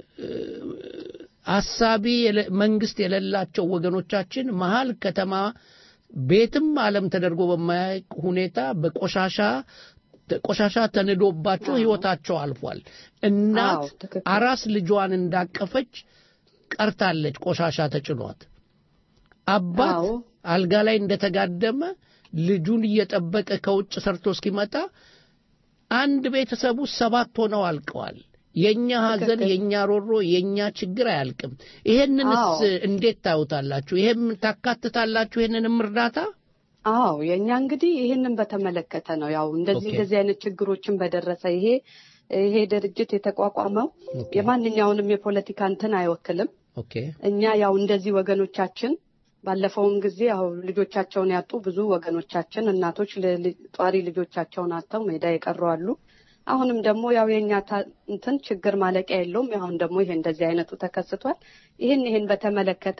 [SPEAKER 7] አሳቢ የለ- መንግስት የሌላቸው ወገኖቻችን መሀል ከተማ ቤትም ዓለም ተደርጎ በማያውቅ ሁኔታ በቆሻሻ ቆሻሻ ተንዶባቸው ህይወታቸው አልፏል። እናት
[SPEAKER 10] አዎ፣ ትክክል።
[SPEAKER 7] አራስ ልጇን እንዳቀፈች ቀርታለች፣ ቆሻሻ ተጭኗት። አባት
[SPEAKER 10] አዎ።
[SPEAKER 7] አልጋ ላይ እንደተጋደመ ልጁን እየጠበቀ ከውጭ ሰርቶ እስኪመጣ አንድ ቤተሰቡ ሰባት ሆነው አልቀዋል። የኛ ሐዘን፣
[SPEAKER 10] ትክክል።
[SPEAKER 7] የኛ ሮሮ፣ የኛ ችግር አያልቅም። ይሄንንስ
[SPEAKER 10] አዎ።
[SPEAKER 7] እንዴት ታዩታላችሁ? ይሄም ታካትታላችሁ? ይሄንንም እርዳታ
[SPEAKER 10] አዎ የእኛ እንግዲህ ይህንን በተመለከተ ነው። ያው እንደዚህ
[SPEAKER 7] ኦኬ።
[SPEAKER 10] እንደዚህ አይነት ችግሮችን በደረሰ ይሄ ይሄ ድርጅት የተቋቋመው
[SPEAKER 7] ኦኬ።
[SPEAKER 10] የማንኛውንም የፖለቲካ እንትን አይወክልም።
[SPEAKER 7] ኦኬ
[SPEAKER 10] እኛ ያው እንደዚህ ወገኖቻችን ባለፈውም ጊዜ ያው ልጆቻቸውን ያጡ ብዙ ወገኖቻችን እናቶች ል- ል- ጧሪ ልጆቻቸውን አጥተው ሜዳ የቀሩ አሉ። አሁንም ደግሞ ያው የኛ ታ- እንትን ችግር ማለቂያ የለውም። አሁን ደግሞ ይሄ እንደዚህ አይነቱ ተከስቷል። ይህን ይህን በተመለከተ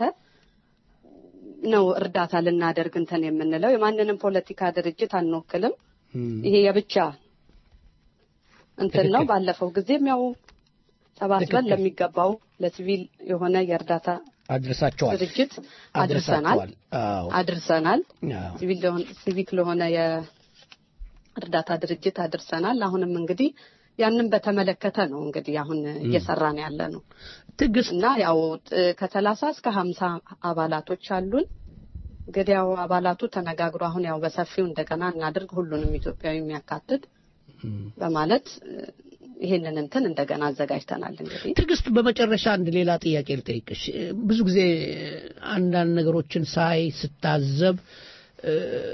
[SPEAKER 10] ነው እርዳታ ልናደርግ እንትን የምንለው። የማንንም ፖለቲካ ድርጅት አንወክልም። ይሄ የብቻ እንትን ነው።
[SPEAKER 7] ትክክል።
[SPEAKER 10] ባለፈው ጊዜም ያው ተባስበን
[SPEAKER 7] ትክክል።
[SPEAKER 10] ለሚገባው ለሲቪል የሆነ የእርዳታ
[SPEAKER 7] አድርሳቸዋል
[SPEAKER 10] ድርጅት አድርሰናል
[SPEAKER 7] አድርሳቸዋል። አዎ
[SPEAKER 10] አድርሰናል።
[SPEAKER 7] አዎ።
[SPEAKER 10] ሲቪል ለሆነ- ሲቪክ ለሆነ የእርዳታ ድርጅት አድርሰናል። አሁንም እንግዲህ ያንን በተመለከተ ነው እንግዲህ አሁን እየሰራን ያለ ነው
[SPEAKER 7] ትዕግስት
[SPEAKER 10] እና ያው ጥ- ከሰላሳ እስከ ሀምሳ አባላቶች አሉን። እንግዲህ ያው አባላቱ ተነጋግሮ አሁን ያው በሰፊው እንደገና እናድርግ ሁሉንም ኢትዮጵያዊ የሚያካትት በማለት እ፣ ይሄንን እንትን እንደገና አዘጋጅተናል። እንግዲህ
[SPEAKER 7] ትዕግስት በመጨረሻ አንድ ሌላ ጥያቄ ልጠይቅሽ እ፣ ብዙ ጊዜ አንዳንድ ነገሮችን ሳይ ስታዘብ እ፣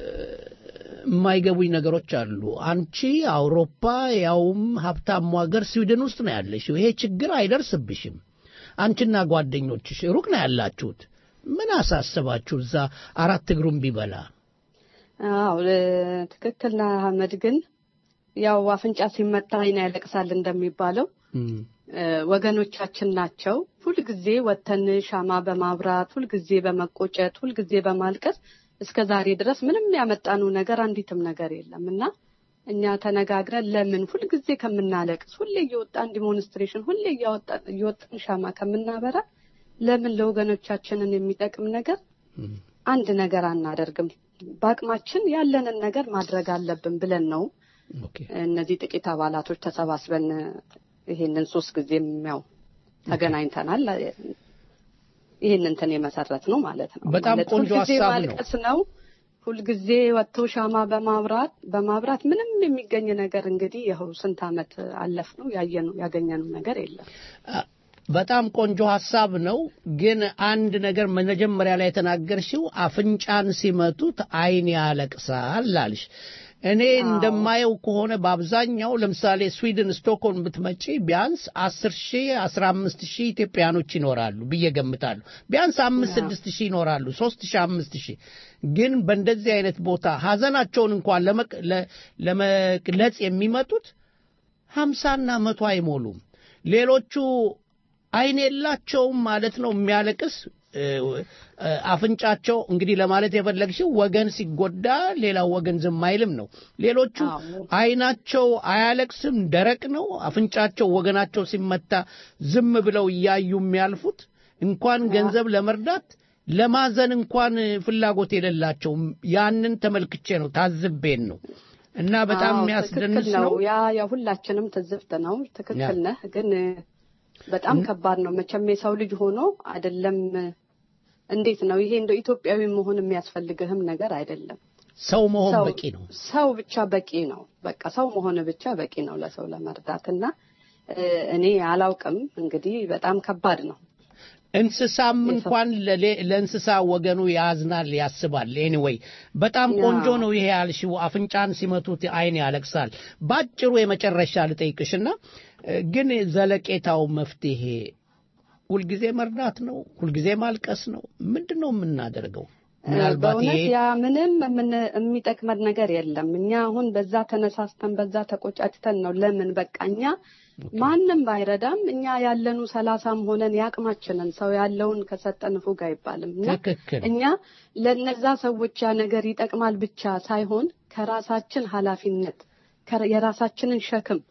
[SPEAKER 7] የማይገቡኝ ነገሮች አሉ አንቺ አውሮፓ ያውም ሀብታሙ ሀገር ስዊድን ውስጥ ነው ያለሽው ይሄ ችግር አይደርስብሽም አንቺና ጓደኞችሽ ሩቅ ነው ያላችሁት ምን አሳስባችሁ እዛ አራት እግሩን ቢበላ
[SPEAKER 10] አዎ እ፣ ትክክል ነህ አህመድ። ግን ያው አፍንጫ ሲመታ ዓይን ያለቅሳል እንደሚባለው እ፣ ወገኖቻችን ናቸው። ሁልጊዜ ወተን ሻማ በማብራት ሁልጊዜ በመቆጨት ሁልጊዜ በማልቀስ እስከ ዛሬ ድረስ ምንም ያመጣነው ነገር አንዲትም ነገር የለም እና እኛ ተነጋግረን ለምን ሁልጊዜ ከምናለቅስ ሁሌ እየወጣን ዲሞንስትሬሽን ሁሌ እያወጣ- እየወጣን ሻማ ከምናበራ ለምን ለወገኖቻችንን የሚጠቅም ነገር አንድ ነገር አናደርግም? በአቅማችን ያለንን ነገር ማድረግ አለብን ብለን ነው እነዚህ ጥቂት አባላቶች ተሰባስበን ይሄንን ሶስት ጊዜም ያው ተገናኝተናል። ይህን እንትን የመሰረት ነው ማለት ነው።
[SPEAKER 7] በጣም
[SPEAKER 10] ማለት
[SPEAKER 7] ቆንጆ
[SPEAKER 10] ሁልጊዜ
[SPEAKER 7] ሀሳብ ነው።
[SPEAKER 10] ማልቀስ ነው። ሁልጊዜ ወጥቶ ሻማ በማብራት በማብራት ምንም የሚገኝ ነገር እንግዲህ ይኸው ስንት ዓመት አለፍ ነው ያየነው ያገኘነው ነገር የለም።
[SPEAKER 7] በጣም ቆንጆ ሀሳብ ነው። ግን አንድ ነገር መጀመሪያ ላይ የተናገርሽው አፍንጫን ሲመቱት ዓይን ያለቅሳል አልሽ። እኔ እንደማየው ከሆነ በአብዛኛው ለምሳሌ ስዊድን ስቶክሆልም ብትመጪ ቢያንስ አስር ሺህ አስራ አምስት ሺህ ኢትዮጵያኖች ይኖራሉ ብዬ ገምታለሁ። ቢያንስ አምስት ስድስት ሺህ ይኖራሉ፣ ሶስት ሺህ አምስት ሺህ ግን በእንደዚህ አይነት ቦታ ሀዘናቸውን እንኳን ለመቅ- ለ- ለመግለጽ የሚመጡት ሀምሳና መቶ አይሞሉም። ሌሎቹ አይን የላቸውም ማለት ነው የሚያለቅስ እ፣ እ፣ አፍንጫቸው እንግዲህ ለማለት የፈለግሽው ወገን ሲጎዳ ሌላው ወገን ዝም አይልም ነው። ሌሎቹ አይናቸው አያለቅስም፣ ደረቅ ነው። አፍንጫቸው ወገናቸው ሲመታ ዝም ብለው እያዩ የሚያልፉት እንኳን ገንዘብ ለመርዳት ለማዘን እንኳን ፍላጎት የሌላቸውም። ያንን ተመልክቼ ነው ታዝቤን ነው እና በጣም
[SPEAKER 10] አዎ፣
[SPEAKER 7] የሚያስደንስ
[SPEAKER 10] ትክክል
[SPEAKER 7] ነው።
[SPEAKER 10] ያ የሁላችንም ትዝብት ነው። ትክክል
[SPEAKER 7] ያ።
[SPEAKER 10] ነህ። ግን በጣም ከባድ ነው መቼም የሰው ልጅ ሆኖ አይደለም። እንዴት ነው ይሄ እንደ ኢትዮጵያዊ መሆን የሚያስፈልግህም ነገር አይደለም።
[SPEAKER 7] ሰው መሆን
[SPEAKER 10] ሰው-
[SPEAKER 7] በቂ ነው።
[SPEAKER 10] ሰው ብቻ በቂ ነው። በቃ ሰው መሆን ብቻ በቂ ነው ለሰው ለመርዳት እና እ፣ እኔ አላውቅም እንግዲህ በጣም ከባድ ነው።
[SPEAKER 7] እንስሳም እንኳን ለሌ- ለእንስሳ ወገኑ ያዝናል፣ ያስባል። ኤኒዌይ በጣም ቆንጆ ነው ይሄ ያልሽው። አፍንጫን ሲመቱት አይን ያለቅሳል። ባጭሩ የመጨረሻ ልጠይቅሽና እ፣ ግን ዘለቄታው መፍትሄ ሁልጊዜ መርዳት ነው? ሁልጊዜ ማልቀስ ነው? ምንድን ነው የምናደርገው? ምናልባት ይሄ
[SPEAKER 10] በእውነት ያ ምንም የምን- የሚጠቅመን ነገር የለም። እኛ አሁን በዛ ተነሳስተን በዛ ተቆጫጭተን ነው ለምን በቃ እኛ ማንም ባይረዳም እኛ ያለኑ ሰላሳም ሆነን የአቅማችንን ሰው ያለውን ከሰጠን ፉግ አይባልም እና
[SPEAKER 7] ትክክል
[SPEAKER 10] እኛ ለነዛ ሰዎች ያ ነገር ይጠቅማል ብቻ ሳይሆን ከራሳችን ኃላፊነት ከ- የራሳችንን ሸክም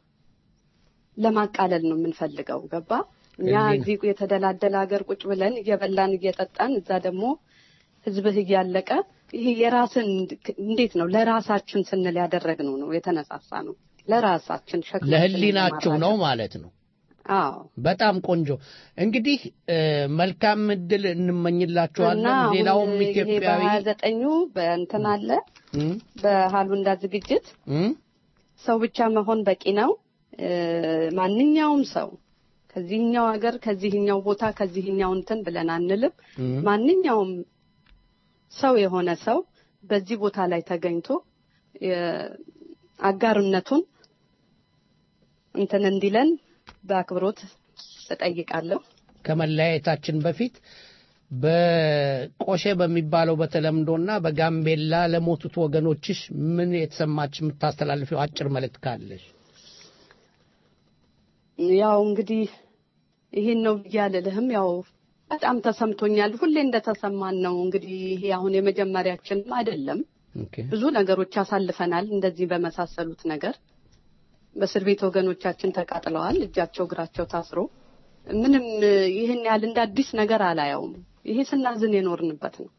[SPEAKER 10] ለማቃለል ነው የምንፈልገው። ገባ? እኛ
[SPEAKER 7] እንዲህ
[SPEAKER 10] እዚህ የተደላደለ ሀገር ቁጭ ብለን እየበላን እየጠጣን እዛ ደግሞ ህዝብህ እያለቀ ይሄ የራስን እንዴት ነው ለራሳችን ስንል ያደረግነው ነው የተነሳሳ ነው ለራሳችን ሸክም
[SPEAKER 7] ለህሊናችሁ ነው ማለት ነው።
[SPEAKER 10] አዎ
[SPEAKER 7] በጣም ቆንጆ እንግዲህ እ፣ መልካም እድል
[SPEAKER 10] እና
[SPEAKER 7] እንመኝላችኋለን።
[SPEAKER 10] አሁን
[SPEAKER 7] ሌላውም
[SPEAKER 10] ይሄ
[SPEAKER 7] ኢትዮጵያዊ
[SPEAKER 10] በሀያ ዘጠኙ በእንትን አለ
[SPEAKER 7] እም፣
[SPEAKER 10] በሀሉንዳ ዝግጅት
[SPEAKER 7] እም፣
[SPEAKER 10] ሰው ብቻ መሆን በቂ ነው። እ፣ ማንኛውም ሰው ከዚህኛው ሀገር ከዚህኛው ቦታ ከዚህኛው እንትን ብለን አንልም።
[SPEAKER 7] እም።
[SPEAKER 10] ማንኛውም ሰው የሆነ ሰው በዚህ ቦታ ላይ ተገኝቶ የ- አጋርነቱን እንትን እንዲለን በአክብሮት እጠይቃለሁ።
[SPEAKER 7] ከመለያየታችን በፊት በቆሼ በሚባለው በተለምዶና በጋምቤላ ለሞቱት ወገኖችሽ ምን የተሰማች የምታስተላልፊው አጭር መልእክት ካለሽ?
[SPEAKER 10] ያው እንግዲህ ይሄን ነው ብዬ አልልህም። ያው በጣም ተሰምቶኛል። ሁሌ እንደተሰማን ነው። እንግዲህ ይሄ አሁን የመጀመሪያችንም አይደለም። ብዙ ነገሮች አሳልፈናል። እንደዚህ በመሳሰሉት ነገር በእስር ቤት ወገኖቻችን ተቃጥለዋል። እጃቸው እግራቸው ታስሮ ምንም ይህን ያህል እንደ አዲስ ነገር አላየውም። ይሄ ስናዝን የኖርንበት ነው።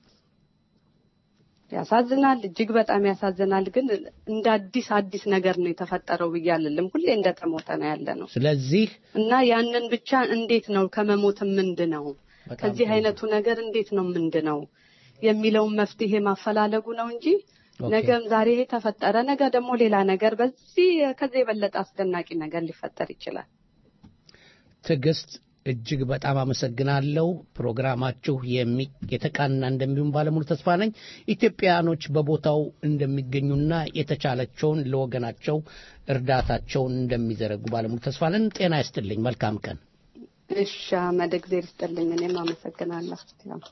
[SPEAKER 10] ያሳዝናል፣ እጅግ በጣም ያሳዝናል። ግን እንደ አዲስ አዲስ ነገር ነው የተፈጠረው ብዬ አልልም። ሁሌ እንደተሞተ ነው ያለ ነው
[SPEAKER 7] ስለዚህ
[SPEAKER 10] እና ያንን ብቻ እንዴት ነው ከመሞት ምንድነው ከዚህ አይነቱ ነገር እንዴት ነው ምንድነው የሚለውን መፍትሄ ማፈላለጉ ነው እንጂ ነገም ዛሬ ይሄ ተፈጠረ፣ ነገ ደግሞ ሌላ ነገር በዚህ ከዚህ የበለጠ አስደናቂ ነገር ሊፈጠር ይችላል።
[SPEAKER 7] ትዕግስት እጅግ በጣም አመሰግናለሁ። ፕሮግራማችሁ የሚ- የተቃና እንደሚሆን ባለሙሉ ተስፋ ነኝ። ኢትዮጵያኖች በቦታው እንደሚገኙና የተቻላቸውን ለወገናቸው እርዳታቸውን እንደሚዘረጉ ባለሙሉ ተስፋ ነን። ጤና ይስጥልኝ። መልካም ቀን።
[SPEAKER 10] እሺ አመድ እግዜር ይስጥልኝ። እኔም አመሰግናለሁ። ያው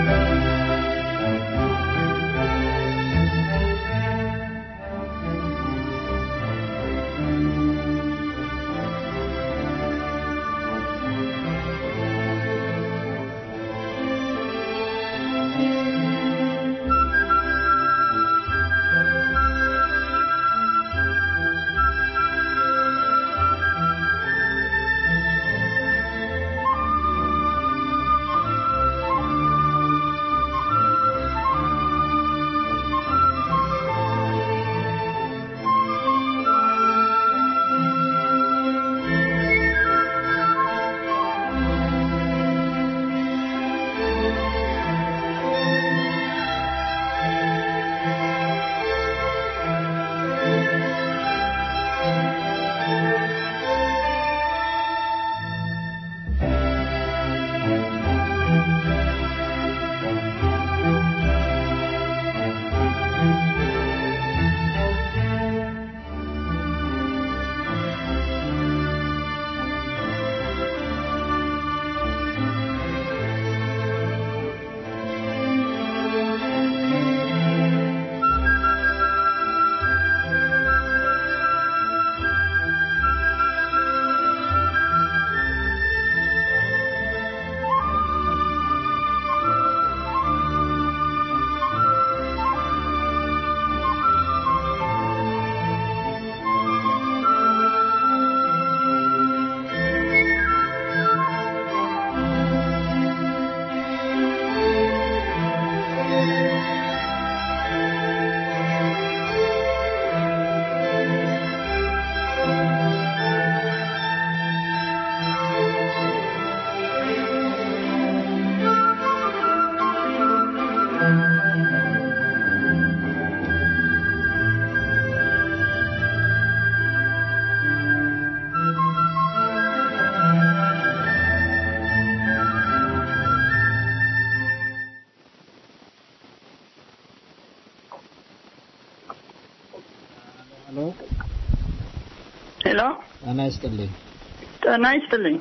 [SPEAKER 11] ሄሎ
[SPEAKER 12] ሄሎ፣
[SPEAKER 11] ጤና ይስጥልኝ።
[SPEAKER 12] ጤና ይስጥልኝ።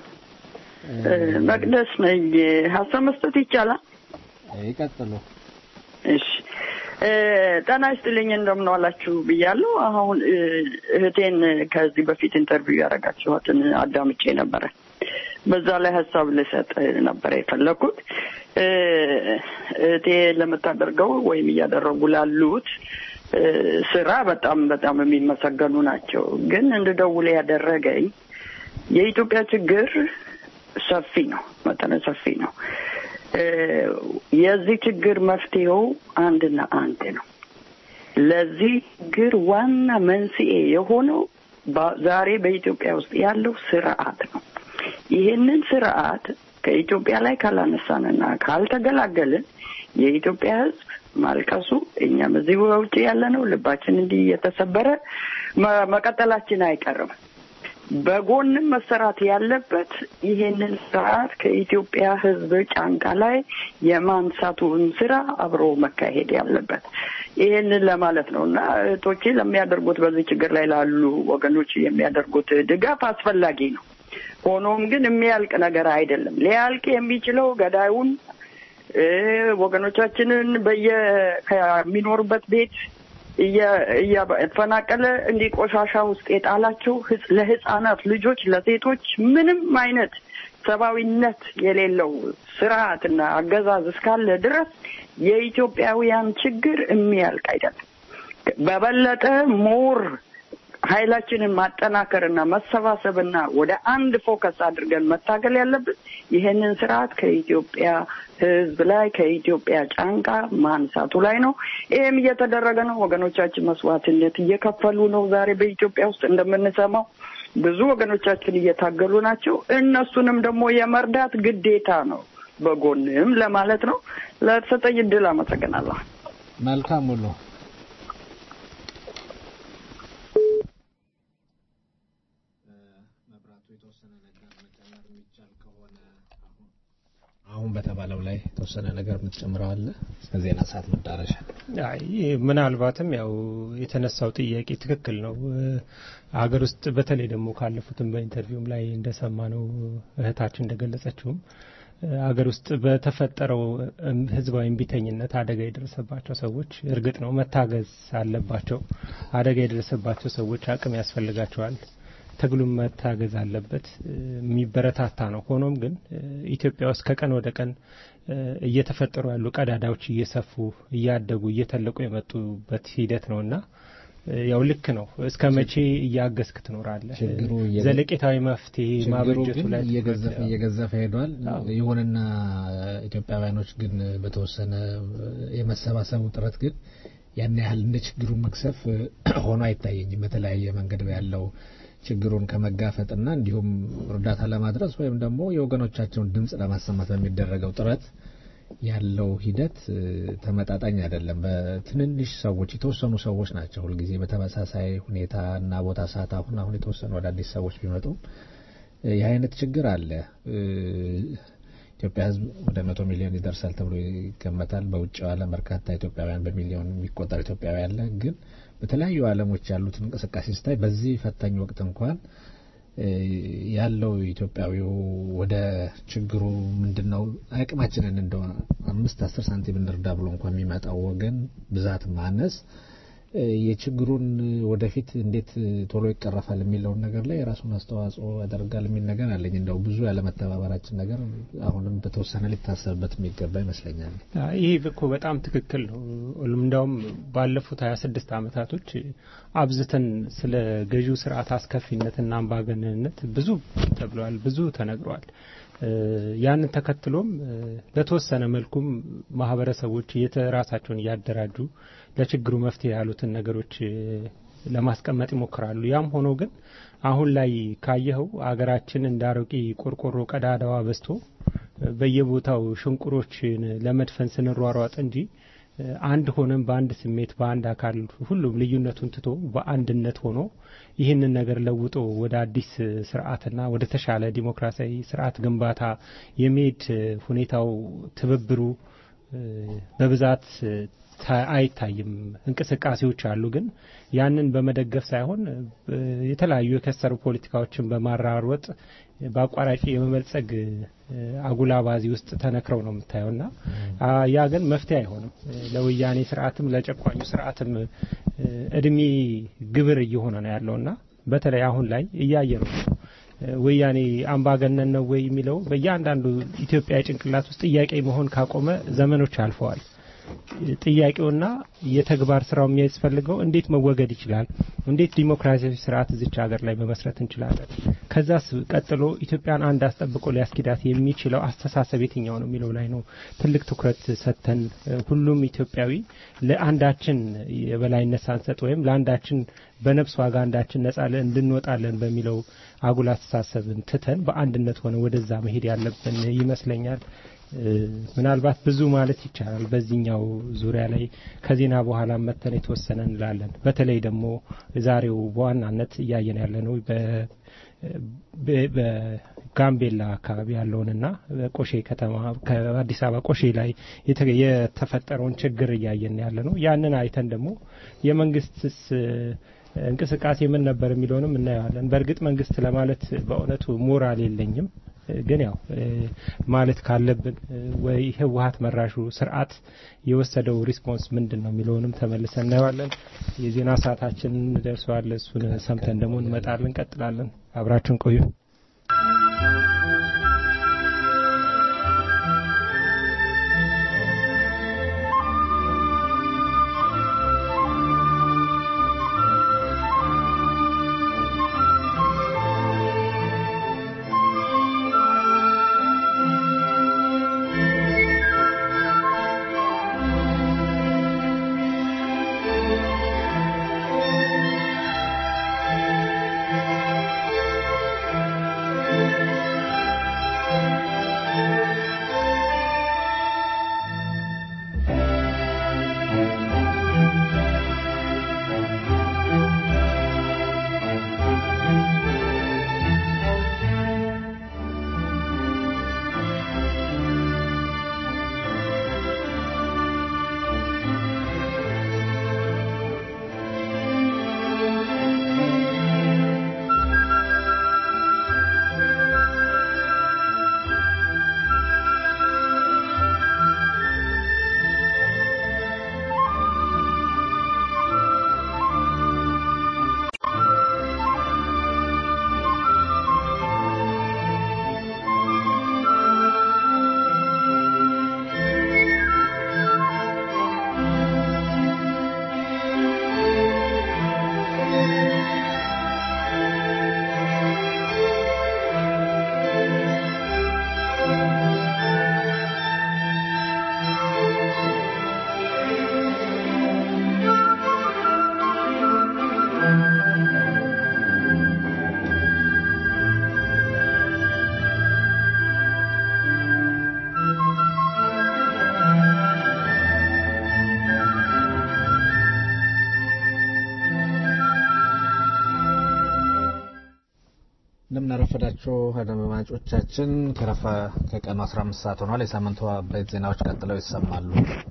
[SPEAKER 12] መቅደስ ነኝ። ሀሳብ መስጠት ይቻላል?
[SPEAKER 11] ይቀጥሉ።
[SPEAKER 12] እሺ እ፣ ጤና ይስጥልኝ እንደምን ዋላችሁ ብያለሁ። አሁን እ፣ እህቴን ከዚህ በፊት ኢንተርቪው ያደረጋችኋትን አዳምጬ ነበረ። በዛ ላይ ሀሳብ ልሰጥ ነበረ የፈለኩት እ፣ እህቴ ለምታደርገው ወይም እያደረጉ ላሉት እ፣ ስራ በጣም በጣም የሚመሰገኑ ናቸው። ግን እንድደውል ያደረገኝ የኢትዮጵያ ችግር ሰፊ ነው፣ መጠነ ሰፊ ነው። እ፣ የዚህ ችግር መፍትሄው አንድና አንድ ነው። ለዚህ ችግር ዋና መንስኤ የሆነው በ- ዛሬ በኢትዮጵያ ውስጥ ያለው ስርዓት ነው። ይህንን ስርዓት ከኢትዮጵያ ላይ ካላነሳንና ካልተገላገልን የኢትዮጵያ ሕዝብ ማልቀሱ እኛም እዚህ በውጭ ያለ ነው ልባችን እንዲህ እየተሰበረ መ- መቀጠላችን አይቀርም። በጎንም መሰራት ያለበት ይሄንን ስርዓት ከኢትዮጵያ ሕዝብ ጫንቃ ላይ የማንሳቱን ስራ አብሮ መካሄድ ያለበት ይሄንን ለማለት ነው እና እህቶቼ ለሚያደርጉት በዚህ ችግር ላይ ላሉ ወገኖች የሚያደርጉት ድጋፍ አስፈላጊ ነው። ሆኖም ግን የሚያልቅ ነገር አይደለም። ሊያልቅ የሚችለው ገዳዩን እ ወገኖቻችንን በየ ከሚኖሩበት ቤት እየ- እያፈናቀለ እንዲህ ቆሻሻ ውስጥ የጣላቸው ህጽ- ለህፃናት ልጆች፣ ለሴቶች ምንም አይነት ሰብአዊነት የሌለው ስርዓትና አገዛዝ እስካለ ድረስ የኢትዮጵያውያን ችግር የሚያልቅ አይደለም። በበለጠ ሞር ኃይላችንን ማጠናከርና መሰባሰብና ወደ አንድ ፎከስ አድርገን መታገል ያለብን ይህንን ስርዓት ከኢትዮጵያ ሕዝብ ላይ ከኢትዮጵያ ጫንቃ ማንሳቱ ላይ ነው። ይህም እየተደረገ ነው። ወገኖቻችን መስዋዕትነት እየከፈሉ ነው። ዛሬ በኢትዮጵያ ውስጥ እንደምንሰማው ብዙ ወገኖቻችን እየታገሉ ናቸው። እነሱንም ደግሞ የመርዳት ግዴታ ነው በጎንም ለማለት ነው። ለተሰጠኝ እድል አመሰግናለሁ።
[SPEAKER 11] መልካም ሙሉ አሁን በተባለው ላይ የተወሰነ ነገር የምትጨምረው አለ? እስከ ዜና ሰዓት መዳረሻ
[SPEAKER 3] አይ ምናልባትም ያው የተነሳው ጥያቄ ትክክል ነው። ሀገር ውስጥ በተለይ ደግሞ ካለፉትም በኢንተርቪውም ላይ እንደሰማ ነው እህታችን እንደገለጸችውም ሀገር ውስጥ በተፈጠረው ህዝባዊ እምቢተኝነት አደጋ የደረሰባቸው ሰዎች እርግጥ ነው መታገዝ አለባቸው። አደጋ የደረሰባቸው ሰዎች አቅም ያስፈልጋቸዋል። ትግሉም መታገዝ አለበት። የሚበረታታ ነው። ሆኖም ግን ኢትዮጵያ ውስጥ ከቀን ወደ ቀን እየተፈጠሩ ያሉ ቀዳዳዎች እየሰፉ እያደጉ እየተለቁ የመጡበት ሂደት ነው እና ያው ልክ ነው። እስከ መቼ እያገዝክ ትኖራለህ?
[SPEAKER 11] ችግሩ እየገ-
[SPEAKER 3] ዘለቄታዊ መፍትሄ
[SPEAKER 11] ችግሩ
[SPEAKER 3] ማበጀቱ
[SPEAKER 11] ግን
[SPEAKER 3] ላይ
[SPEAKER 11] እየገዘፈ
[SPEAKER 3] ትኩረት-
[SPEAKER 11] እየገዘፈ ሄዷል። ይሁንና ኢትዮጵያውያኖች ግን በተወሰነ የመሰባሰቡ ጥረት ግን ያን ያህል እንደ ችግሩ መክሰፍ ሆኖ አይታየኝም። በተለያየ መንገድ ያለው ችግሩን ከመጋፈጥና እንዲሁም እርዳታ ለማድረስ ወይም ደግሞ የወገኖቻቸውን ድምፅ ለማሰማት በሚደረገው ጥረት ያለው ሂደት እ፣ ተመጣጣኝ አይደለም። በትንንሽ ሰዎች የተወሰኑ ሰዎች ናቸው ሁልጊዜ በተመሳሳይ ሁኔታ እና ቦታ ሰዓት አሁን አሁን የተወሰኑ አዳዲስ ሰዎች ቢመጡም እ፣ ይህ አይነት ችግር አለ። እ፣ ኢትዮጵያ ሕዝብ ወደ መቶ ሚሊዮን ይደርሳል ተብሎ ይገመታል። በውጭው ዓለም በርካታ ኢትዮጵያውያን በሚሊዮን የሚቆጠር ኢትዮጵያዊ አለ። ግን በተለያዩ ዓለሞች ያሉትን እንቅስቃሴ ስታይ በዚህ ፈታኝ ወቅት እንኳን እ፣ ያለው ኢትዮጵያዊው ወደ ችግሩ ምንድን ነው አቅማችንን እንደ አምስት አስር ሳንቲም እንርዳ ብሎ እንኳን የሚመጣው ወገን ብዛት ማነስ እ፣ የችግሩን ወደፊት እንዴት ቶሎ ይቀረፋል የሚለውን ነገር ላይ የራሱን አስተዋጽኦ ያደርጋል የሚል ነገር አለኝ። እንደው ብዙ ያለመተባበራችን ነገር አሁንም በተወሰነ ሊታሰብበት የሚገባ ይመስለኛል።
[SPEAKER 3] አይ፣ ይህ እኮ በጣም ትክክል ነው። እንዳውም ባለፉት ሀያ ስድስት አመታቶች አብዝተን ስለ ገዢው ስርዓት አስከፊነትና አምባገነንነት ብዙ ተብለዋል፣ ብዙ ተነግሯል። እ፣ ያንን ተከትሎም እ፣ በተወሰነ መልኩም ማህበረሰቦች የራሳቸውን እያደራጁ ለችግሩ መፍትሄ ያሉትን ነገሮች እ፣ ለማስቀመጥ ይሞክራሉ። ያም ሆኖ ግን አሁን ላይ ካየኸው አገራችን እንደ አሮጌ ቆርቆሮ ቀዳዳዋ በዝቶ በየቦታው ሽንቁሮችን ለመድፈን ስንሯሯጥ እንጂ እ፣ አንድ ሆነን በአንድ ስሜት በአንድ አካል ሁሉም ልዩነቱን ትቶ በአንድነት ሆኖ ይህንን ነገር ለውጦ ወደ አዲስ እ፣ ስርዓትና ወደ ተሻለ ዲሞክራሲያዊ ስርዓት ግንባታ የመሄድ እ፣ ሁኔታው ትብብሩ እ፣ በብዛት እ፣ ታ- አይታይም። እንቅስቃሴዎች አሉ፣ ግን ያንን በመደገፍ ሳይሆን እ፣ የተለያዩ የከሰሩ ፖለቲካዎችን በማራወጥ በአቋራጭ የመበልጸግ እ፣ አጉል አባዜ ውስጥ ተነክረው ነው የምታየውና አ፣ ያ ግን መፍትሄ አይሆንም። እ፣ ለወያኔ ስርዓትም ለጨቋኙ ስርዓትም እ፣ እድሜ ግብር እየሆነ ነው ያለውና በተለይ አሁን ላይ እያየ ነው እ፣ ወያኔ አምባገነን ነው ወይ የሚለው በእያንዳንዱ ኢትዮጵያ ጭንቅላት ውስጥ ጥያቄ መሆን ካቆመ ዘመኖች አልፈዋል። ጥያቄውና የተግባር ስራው የሚያስፈልገው እንዴት መወገድ ይችላል፣ እንዴት ዲሞክራሲያዊ ስርዓት እዚች ሀገር ላይ መመስረት እንችላለን፣ ከዛስ ቀጥሎ ኢትዮጵያን አንድ አስጠብቆ ሊያስኪዳት የሚችለው አስተሳሰብ የትኛው ነው የሚለው ላይ ነው ትልቅ ትኩረት ሰጥተን እ፣ ሁሉም ኢትዮጵያዊ ለአንዳችን የበላይነት ሳንሰጥ ወይም ለአንዳችን በነፍስ ዋጋ አንዳችን ነጻ ለ- እንድንወጣለን በሚለው አጉል አስተሳሰብን ትተን በአንድነት ሆነ ወደዛ መሄድ ያለብን ይመስለኛል። እ፣ ምናልባት ብዙ ማለት ይቻላል በዚህኛው ዙሪያ ላይ ከዜና በኋላ መተን የተወሰነ እንላለን። በተለይ ደግሞ ዛሬው በዋናነት እያየን ያለ ነው በ- በ- በጋምቤላ አካባቢ ያለውንና በቆሼ ከተማ ከአዲስ አበባ ቆሼ ላይ የተ- የተፈጠረውን ችግር እያየን ያለ ነው። ያንን አይተን ደግሞ የመንግስትስ እ፣ እንቅስቃሴ ምን ነበር የሚለውንም እናየዋለን። በእርግጥ መንግስት ለማለት በእውነቱ ሞራል የለኝም። ግን ያው ማለት ካለብን ወይ ህወሀት መራሹ ስርዓት የወሰደው ሪስፖንስ ምንድን ነው የሚለውንም ተመልሰን እናየዋለን። የዜና ሰዓታችን ደርሰዋል። እሱን ሰምተን ደግሞ እንመጣለን፣ እንቀጥላለን። አብራችን ቆዩ።
[SPEAKER 11] እንደምናረፈዳችሁ አድማጮቻችን ከረፈ ከቀኑ 15 ሰዓት ሆኗል። የሳምንቱ አበይት ዜናዎች ቀጥለው ይሰማሉ።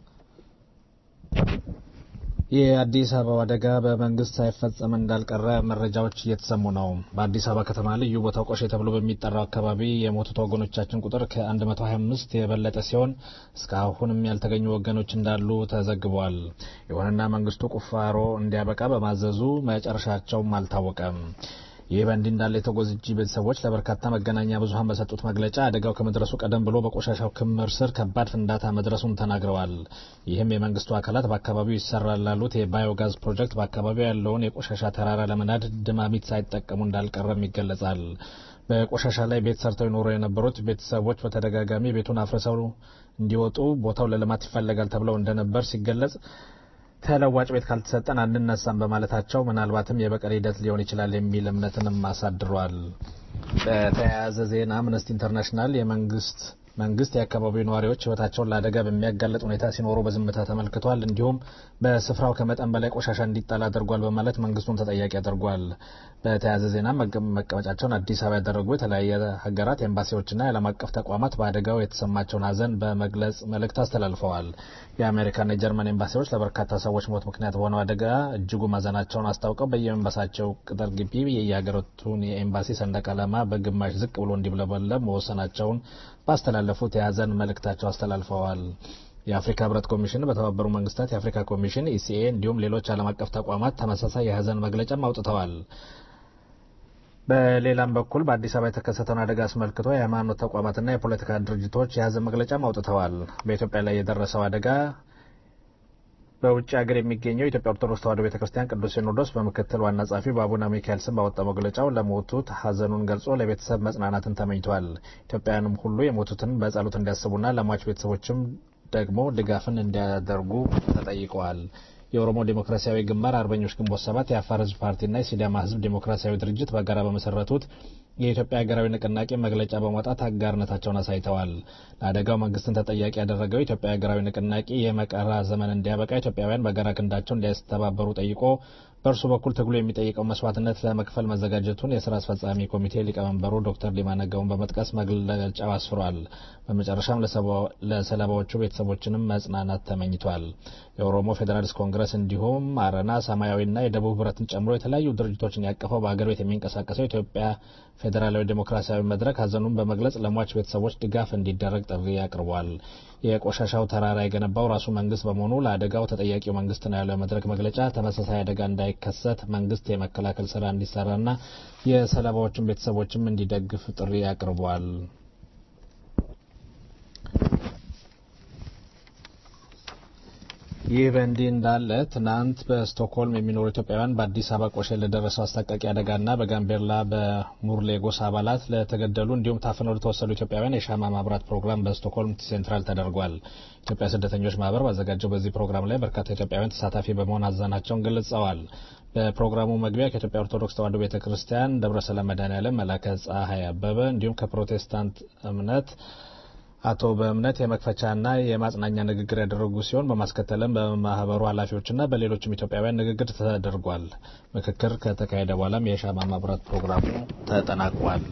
[SPEAKER 11] የአዲስ አበባ አደጋ በመንግስት ሳይፈጸም እንዳልቀረ መረጃዎች እየተሰሙ ነው። በአዲስ አበባ ከተማ ልዩ ቦታው ቆሼ ተብሎ በሚጠራው አካባቢ የሞቱት ወገኖቻችን ቁጥር ከ125 የበለጠ ሲሆን እስካሁንም ያልተገኙ ወገኖች እንዳሉ ተዘግቧል። ይሁንና መንግስቱ ቁፋሮ እንዲያበቃ በማዘዙ መጨረሻቸውም አልታወቀም። ይህ በእንዲህ እንዳለ የተጎጂ ቤተሰቦች ለበርካታ መገናኛ ብዙኃን በሰጡት መግለጫ አደጋው ከመድረሱ ቀደም ብሎ በቆሻሻው ክምር ስር ከባድ ፍንዳታ መድረሱን ተናግረዋል። ይህም የመንግስቱ አካላት በአካባቢው ይሰራል ላሉት የባዮጋዝ ፕሮጀክት በአካባቢው ያለውን የቆሻሻ ተራራ ለመናድ ድማሚት ሳይጠቀሙ እንዳልቀረም ይገለጻል። በቆሻሻ ላይ ቤት ሰርተው ይኖሩ የነበሩት ቤተሰቦች በተደጋጋሚ ቤቱን አፍርሰው እንዲወጡ ቦታው ለልማት ይፈለጋል ተብለው እንደነበር ሲገለጽ ተለዋጭ ቤት ካልተሰጠን አንነሳም በማለታቸው ምናልባትም የበቀል ሂደት ሊሆን ይችላል የሚል እምነትንም አሳድሯል። በተያያዘ ዜና አምነስቲ ኢንተርናሽናል የመንግስት መንግስት የአካባቢው ነዋሪዎች ህይወታቸውን ለአደጋ በሚያጋልጥ ሁኔታ ሲኖሩ በዝምታ ተመልክቷል፣ እንዲሁም በስፍራው ከመጠን በላይ ቆሻሻ እንዲጣል አድርጓል በማለት መንግስቱን ተጠያቂ አድርጓል። በተያያዘ ዜና መቀመጫቸውን አዲስ አበባ ያደረጉ የተለያየ ሀገራት ኤምባሲዎችና የዓለም አቀፍ ተቋማት በአደጋው የተሰማቸውን ሀዘን በመግለጽ መልእክት አስተላልፈዋል። የአሜሪካና የጀርመን ኤምባሲዎች ለበርካታ ሰዎች ሞት ምክንያት በሆነው አደጋ እጅጉ ማዘናቸውን አስታውቀው በየኤምባሲያቸው ቅጥር ግቢ የየሀገራቱን የኤምባሲ ሰንደቅ ዓላማ በግማሽ ዝቅ ብሎ እንዲብለበለብ መወሰናቸውን ባስተላለፉት የሀዘን መልእክታቸው አስተላልፈዋል። የአፍሪካ ህብረት ኮሚሽን፣ በተባበሩ መንግስታት የአፍሪካ ኮሚሽን ኢሲኤ እንዲሁም ሌሎች ዓለም አቀፍ ተቋማት ተመሳሳይ የሀዘን መግለጫም አውጥተዋል። በሌላም በኩል በአዲስ አበባ የተከሰተውን አደጋ አስመልክቶ የሃይማኖት ተቋማትና የፖለቲካ ድርጅቶች የሀዘን መግለጫም አውጥተዋል። በኢትዮጵያ ላይ የደረሰው አደጋ በውጭ ሀገር የሚገኘው የኢትዮጵያ ኦርቶዶክስ ተዋሕዶ ቤተ ክርስቲያን ቅዱስ ሲኖዶስ በምክትል ዋና ጸሐፊ በአቡነ ሚካኤል ስም ባወጣው መግለጫው ለሞቱት ሀዘኑን ገልጾ ለቤተሰብ መጽናናትን ተመኝቷል። ኢትዮጵያውያንም ሁሉ የሞቱትን በጸሎት እንዲያስቡና ለሟች ቤተሰቦችም ደግሞ ድጋፍን እንዲያደርጉ ተጠይቀዋል። የኦሮሞ ዴሞክራሲያዊ ግንባር አርበኞች ግንቦት ሰባት የአፋር ህዝብ ፓርቲና የሲዳማ ህዝብ ዴሞክራሲያዊ ድርጅት በጋራ በመሰረቱት የኢትዮጵያ ሀገራዊ ንቅናቄ መግለጫ በማውጣት አጋርነታቸውን አሳይተዋል። ለአደጋው መንግስትን ተጠያቂ ያደረገው የኢትዮጵያ ሀገራዊ ንቅናቄ የመቀራ ዘመን እንዲያበቃ ኢትዮጵያውያን በጋራ ክንዳቸው እንዲያስተባበሩ ጠይቆ በእርሱ በኩል ትግሉ የሚጠይቀው መስዋዕትነት ለመክፈል መዘጋጀቱን የስራ አስፈጻሚ ኮሚቴ ሊቀመንበሩ ዶክተር ዲማ ነገውን በመጥቀስ መግለጫው አስፍሯል። በመጨረሻም ለሰለባዎቹ ቤተሰቦችንም መጽናናት ተመኝቷል። የኦሮሞ ፌዴራሊስት ኮንግረስ እንዲሁም አረና፣ ሰማያዊና የደቡብ ህብረትን ጨምሮ የተለያዩ ድርጅቶችን ያቀፈው በሀገር ቤት የሚንቀሳቀሰው ኢትዮጵያ ፌዴራላዊ ዴሞክራሲያዊ መድረክ ሀዘኑን በመግለጽ ለሟች ቤተሰቦች ድጋፍ እንዲደረግ ጥሪ አቅርቧል። የቆሻሻው ተራራ የገነባው ራሱ መንግስት በመሆኑ ለአደጋው ተጠያቂው መንግስት ነው ያለው መድረክ መግለጫ ተመሳሳይ አደጋ እንዳይከሰት መንግስት የመከላከል ስራ እንዲሰራና የሰለባዎችን ቤተሰቦችም እንዲደግፍ ጥሪ አቅርቧል። ይህ በእንዲህ እንዳለ ትናንት በስቶክሆልም የሚኖሩ ኢትዮጵያውያን በአዲስ አበባ ቆሼ ለደረሰው አስጠቃቂ አደጋና በጋምቤላ በሙርሌ ጎሳ አባላት ለተገደሉ እንዲሁም ታፍነው ለተወሰዱ ኢትዮጵያውያን የሻማ ማብራት ፕሮግራም በስቶክሆልም ሴንትራል ተደርጓል። ኢትዮጵያ ስደተኞች ማህበር ባዘጋጀው በዚህ ፕሮግራም ላይ በርካታ ኢትዮጵያውያን ተሳታፊ በመሆን ሀዘናቸውን ገልጸዋል። በፕሮግራሙ መግቢያ ከኢትዮጵያ ኦርቶዶክስ ተዋሕዶ ቤተ ክርስቲያን ደብረ ሰላም መድኃኔዓለም መላከ ፀሐይ አበበ እንዲሁም ከፕሮቴስታንት እምነት አቶ በእምነት የመክፈቻና የማጽናኛ ንግግር ያደረጉ ሲሆን በማስከተልም በማህበሩ ኃላፊዎችና በሌሎችም ኢትዮጵያውያን ንግግር ተደርጓል። ምክክር ከተካሄደ በኋላም የሻማ ማብራት ፕሮግራሙ ተጠናቋል።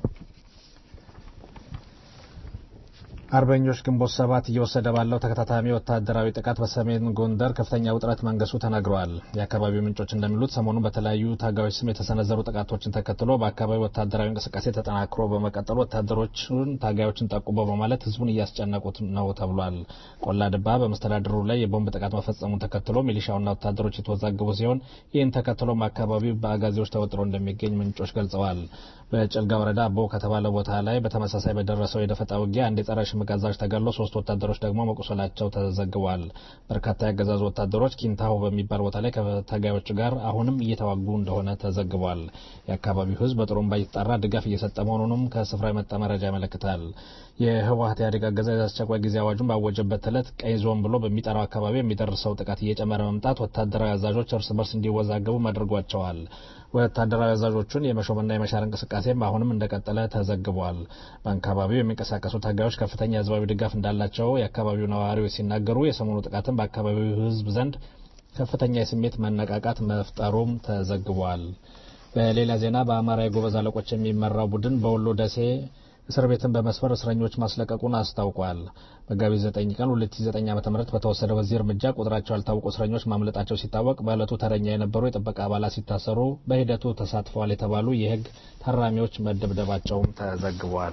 [SPEAKER 11] አርበኞች ግንቦት ሰባት እየወሰደ ባለው ተከታታሚ ወታደራዊ ጥቃት በሰሜን ጎንደር ከፍተኛ ውጥረት መንገሱ ተነግረዋል። የአካባቢው ምንጮች እንደሚሉት ሰሞኑን በተለያዩ ታጋዮች ስም የተሰነዘሩ ጥቃቶችን ተከትሎ በአካባቢው ወታደራዊ እንቅስቃሴ ተጠናክሮ በመቀጠሉ ወታደሮቹን ታጋዮችን ጠቁሞ በማለት ህዝቡን እያስጨነቁት ነው ተብሏል። ቆላ ድባ በመስተዳድሩ ላይ የቦምብ ጥቃት መፈጸሙን ተከትሎ ሚሊሻውና ወታደሮች የተወዛገቡ ሲሆን ይህን ተከትሎም አካባቢው በአጋዜዎች ተወጥሮ እንደሚገኝ ምንጮች ገልጸዋል። በጭልጋ ወረዳ አቦ ከተባለ ቦታ ላይ በተመሳሳይ በደረሰው የደፈጣ ውጊያ አንድ የጸረ ሽምቅ አዛዥ ተገድሎ ሶስት ወታደሮች ደግሞ መቁሰላቸው ተዘግቧል። በርካታ ያገዛዙ ወታደሮች ኪንታሆ በሚባል ቦታ ላይ ከተጋዮቹ ጋር አሁንም እየተዋጉ እንደሆነ ተዘግቧል። የአካባቢው ህዝብ በጥሩምባ እየተጣራ ድጋፍ እየሰጠ መሆኑንም ከስፍራ የመጣ መረጃ ያመለክታል። የህወሀት ኢህአዴግ አገዛዝ አስቸኳይ ጊዜ አዋጁን ባወጀበት ዕለት ቀይ ዞን ብሎ በሚጠራው አካባቢ የሚደርሰው ጥቃት እየጨመረ መምጣት ወታደራዊ አዛዦች እርስ በርስ እንዲወዛገቡ አድርጓቸዋል። ወታደራዊ አዛዦቹን የመሾምና የመሻር እንቅስቃሴም አሁንም እንደቀጠለ ተዘግቧል። በአካባቢው የሚንቀሳቀሱ ታጋዮች ከፍተኛ ህዝባዊ ድጋፍ እንዳላቸው የአካባቢው ነዋሪዎች ሲናገሩ የሰሞኑ ጥቃትም በአካባቢው ህዝብ ዘንድ ከፍተኛ የስሜት መነቃቃት መፍጠሩም ተዘግቧል። በሌላ ዜና በአማራ የጎበዝ አለቆች የሚመራው ቡድን በወሎ ደሴ እስር ቤትን በመስፈር እስረኞች ማስለቀቁን አስታውቋል። መጋቢት 9 ቀን 2009 ዓ.ም በተወሰደ በዚህ እርምጃ ቁጥራቸው ያልታወቁ እስረኞች ማምለጣቸው ሲታወቅ በዕለቱ ተረኛ የነበሩ የጥበቃ አባላት ሲታሰሩ በሂደቱ ተሳትፈዋል የተባሉ የህግ ታራሚዎች መደብደባቸውም ተዘግቧል።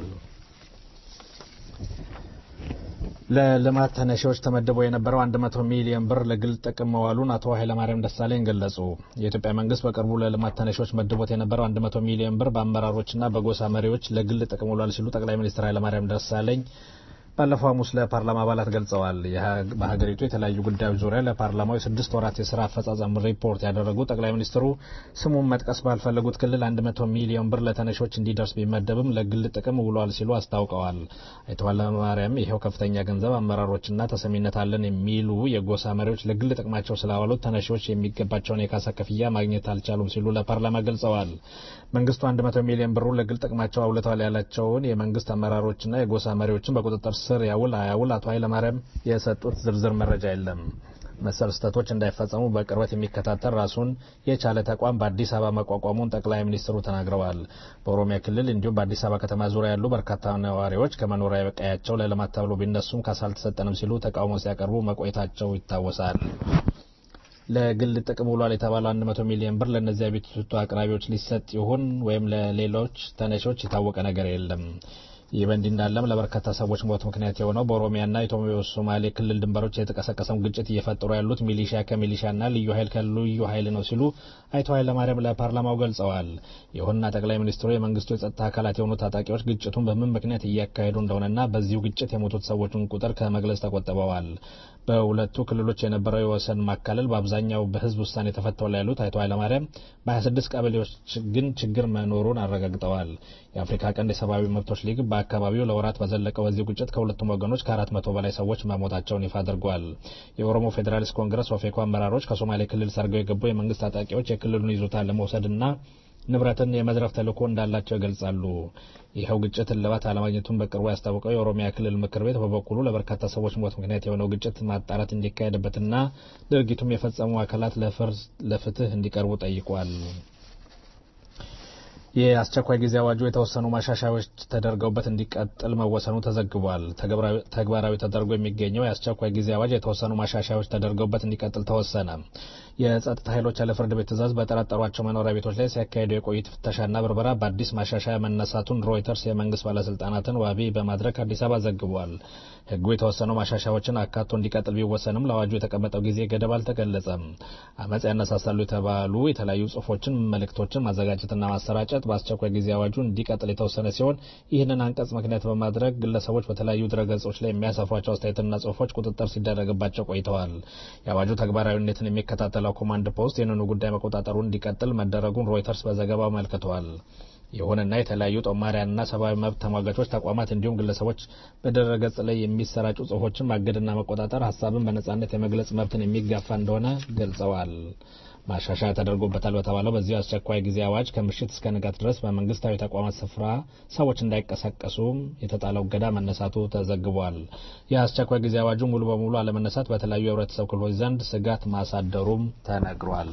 [SPEAKER 11] ለልማት ተነሺዎች ተመድቦ የነበረው 100 ሚሊዮን ብር ለግል ጥቅም መዋሉን አቶ ኃይለማርያም ደሳለኝ ገለጹ። የኢትዮጵያ መንግስት በቅርቡ ለልማት ተነሺዎች መድቦት የነበረው 100 ሚሊዮን ብር በአመራሮችና በጎሳ መሪዎች ለግል ጥቅም ውሏል ሲሉ ጠቅላይ ሚኒስትር ኃይለማርያም ደሳለኝ ባለፈው ሐሙስ ለፓርላማ አባላት ገልጸዋል። በሀገሪቱ የተለያዩ ጉዳዮች ዙሪያ ለፓርላማው የስድስት ወራት የስራ አፈጻጸም ሪፖርት ያደረጉ ጠቅላይ ሚኒስትሩ ስሙን መጥቀስ ባልፈለጉት ክልል 100 ሚሊዮን ብር ለተነሾች እንዲደርስ ቢመደብም ለግል ጥቅም ውሏል ሲሉ አስታውቀዋል። አቶ ኃይለማርያም ይኸው ከፍተኛ ገንዘብ አመራሮችና ተሰሚነት አለን የሚሉ የጎሳ መሪዎች ለግል ጥቅማቸው ስላዋሉት ተነሺዎች የሚገባቸውን የካሳ ክፍያ ማግኘት አልቻሉም ሲሉ ለፓርላማ ገልጸዋል። መንግስቱ 100 ሚሊዮን ብሩን ለግል ጥቅማቸው አውለተዋል ያላቸውን የመንግስት አመራሮችና የጎሳ መሪዎችን በቁጥጥር ስር ያውል አያውል አቶ ኃይለማርያም የሰጡት ዝርዝር መረጃ የለም። መሰል ስህተቶች እንዳይፈጸሙ በቅርበት የሚከታተል ራሱን የቻለ ተቋም በአዲስ አበባ መቋቋሙን ጠቅላይ ሚኒስትሩ ተናግረዋል። በኦሮሚያ ክልል እንዲሁም በአዲስ አበባ ከተማ ዙሪያ ያሉ በርካታ ነዋሪዎች ከመኖሪያ ቀያቸው ለልማት ተብሎ ቢነሱም ካሳ አልተሰጠንም ሲሉ ተቃውሞ ሲያቀርቡ መቆየታቸው ይታወሳል። ለግል ጥቅም ውሏል የተባለው 100 ሚሊዮን ብር ለእነዚያ ቤት አቅራቢዎች ሊሰጥ ይሁን ወይም ለሌሎች ተነሾች የታወቀ ነገር የለም። ይህ በእንዲህ እንዳለም ለበርካታ ሰዎች ሞት ምክንያት የሆነው በኦሮሚያና ኢትዮ ሶማሌ ክልል ድንበሮች የተቀሰቀሰውን ግጭት እየፈጠሩ ያሉት ሚሊሻ ከሚሊሻና ልዩ ኃይል ከልዩ ኃይል ነው ሲሉ አቶ ኃይለማርያም ለፓርላማው ገልጸዋል። ይሁንና ጠቅላይ ሚኒስትሩ የመንግስቱ የጸጥታ አካላት የሆኑ ታጣቂዎች ግጭቱን በምን ምክንያት እያካሄዱ እንደሆነና በዚሁ ግጭት የሞቱት ሰዎችን ቁጥር ከመግለጽ ተቆጥበዋል። በሁለቱ ክልሎች የነበረው የወሰን ማካለል በአብዛኛው በህዝብ ውሳኔ ተፈተዋል ያሉት አቶ ኃይለማርያም በ26 ቀበሌዎች ግን ችግር መኖሩን አረጋግጠዋል። የአፍሪካ ቀንድ የሰብአዊ መብቶች ሊግ በአካባቢው ለወራት በዘለቀው በዚህ ግጭት ከሁለቱም ወገኖች ከአራት መቶ በላይ ሰዎች መሞታቸውን ይፋ አድርጓል። የኦሮሞ ፌዴራሊስት ኮንግረስ ኦፌኮ አመራሮች ከሶማሌ ክልል ሰርገው የገቡ የመንግስት ታጣቂዎች የክልሉን ይዞታ ለመውሰድና ንብረትን የመዝረፍ ተልዕኮ እንዳላቸው ይገልጻሉ። ይኸው ግጭት እልባት አለማግኘቱን በቅርቡ ያስታወቀው የኦሮሚያ ክልል ምክር ቤት በበኩሉ ለበርካታ ሰዎች ሞት ምክንያት የሆነው ግጭት ማጣራት እንዲካሄድበትና ድርጊቱም የፈጸሙ አካላት ለፍትህ እንዲቀርቡ ጠይቋል። የአስቸኳይ ጊዜ አዋጁ የተወሰኑ ማሻሻያዎች ተደርገውበት እንዲቀጥል መወሰኑ ተዘግቧል። ተግባራዊ ተደርጎ የሚገኘው የአስቸኳይ ጊዜ አዋጅ የተወሰኑ ማሻሻያዎች ተደርገውበት እንዲቀጥል ተወሰነ። የጸጥታ ኃይሎች ያለ ፍርድ ቤት ትዕዛዝ በጠረጠሯቸው መኖሪያ ቤቶች ላይ ሲያካሄዱ የቆዩት ፍተሻና ብርበራ በአዲስ ማሻሻያ መነሳቱን ሮይተርስ የመንግስት ባለስልጣናትን ዋቢ በማድረግ አዲስ አበባ ዘግቧል። ህጉ የተወሰኑ ማሻሻያዎችን አካቶ እንዲቀጥል ቢወሰንም ለአዋጁ የተቀመጠው ጊዜ ገደብ አልተገለጸም። አመፅ ያነሳሳሉ የተባሉ የተለያዩ ጽሁፎችን፣ መልእክቶችን ማዘጋጀትና ማሰራጨት በአስቸኳይ ጊዜ አዋጁ እንዲቀጥል የተወሰነ ሲሆን ይህንን አንቀጽ ምክንያት በማድረግ ግለሰቦች በተለያዩ ድረገጾች ላይ የሚያሰፏቸው አስተያየትና ጽሁፎች ቁጥጥር ሲደረግባቸው ቆይተዋል። የአዋጁ ተግባራዊነትን የሚከታተለው ኮማንድ ፖስት ይህንኑ ጉዳይ መቆጣጠሩን እንዲቀጥል መደረጉን ሮይተርስ በዘገባው አመልክተዋል። ይሁንና የተለያዩ ጦማሪያንና ሰብአዊ መብት ተሟጋቾች ተቋማት እንዲሁም ግለሰቦች በድረገጽ ላይ የሚሰራጩ ጽሁፎችን ማገድና መቆጣጠር ሀሳብን በነጻነት የመግለጽ መብትን የሚጋፋ እንደሆነ ገልጸዋል። ማሻሻያ ተደርጎበታል በተባለው በዚህ አስቸኳይ ጊዜ አዋጅ ከምሽት እስከ ንጋት ድረስ በመንግስታዊ ተቋማት ስፍራ ሰዎች እንዳይቀሳቀሱ የተጣለው እገዳ መነሳቱ ተዘግቧል። የአስቸኳይ ጊዜ አዋጁ ሙሉ በሙሉ አለመነሳት በተለያዩ የህብረተሰብ ክፍሎች ዘንድ ስጋት ማሳደሩም ተነግሯል።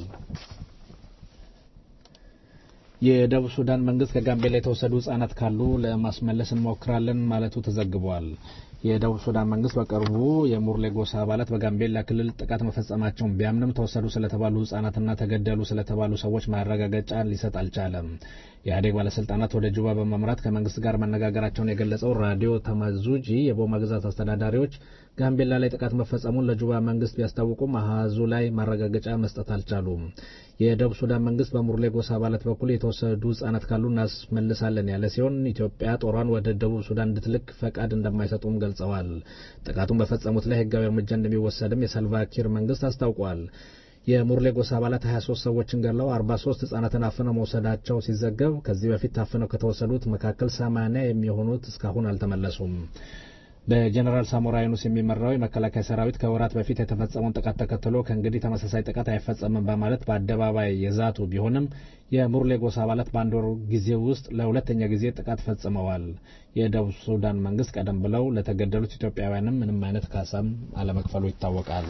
[SPEAKER 11] የደቡብ ሱዳን መንግስት ከጋምቤላ የተወሰዱ ህጻናት ካሉ ለማስመለስ እንሞክራለን ማለቱ ተዘግቧል። የደቡብ ሱዳን መንግስት በቅርቡ የሙርሌ ጎሳ አባላት በጋምቤላ ክልል ጥቃት መፈጸማቸውን ቢያምንም ተወሰዱ ስለተባሉ ህጻናትና ተገደሉ ስለተባሉ ሰዎች ማረጋገጫ ሊሰጥ አልቻለም። የኢህአዴግ ባለስልጣናት ወደ ጁባ በማምራት ከመንግስት ጋር መነጋገራቸውን የገለጸው ራዲዮ ተማዙጂ የቦማ ግዛት አስተዳዳሪዎች ጋምቤላ ላይ ጥቃት መፈጸሙን ለጁባ መንግስት ቢያስታውቁም አሃዙ ላይ ማረጋገጫ መስጠት አልቻሉም። የደቡብ ሱዳን መንግስት በሙርሌ ጎሳ አባላት በኩል የተወሰዱ ህጻናት ካሉ እናስመልሳለን ያለ ሲሆን ኢትዮጵያ ጦሯን ወደ ደቡብ ሱዳን እንድትልክ ፈቃድ እንደማይሰጡም ገልጸዋል። ጥቃቱን በፈጸሙት ላይ ህጋዊ እርምጃ እንደሚወሰድም የሳልቫኪር መንግስት አስታውቋል። የሙርሌ ጎሳ አባላት 23 ሰዎችን ገድለው 43 ህጻናትን አፍነው መውሰዳቸው ሲዘገብ ከዚህ በፊት ታፍነው ከተወሰዱት መካከል 80 የሚሆኑት እስካሁን አልተመለሱም። በጀኔራል ሳሞራ ዩኑስ የሚመራው የመከላከያ ሰራዊት ከወራት በፊት የተፈጸመውን ጥቃት ተከትሎ ከእንግዲህ ተመሳሳይ ጥቃት አይፈጸምም በማለት በአደባባይ የዛቱ ቢሆንም የሙርሌ ጎሳ አባላት በአንድ ወር ጊዜ ውስጥ ለሁለተኛ ጊዜ ጥቃት ፈጽመዋል። የደቡብ ሱዳን መንግስት ቀደም ብለው ለተገደሉት ኢትዮጵያውያንም ምንም አይነት ካሳም አለመክፈሉ ይታወቃል።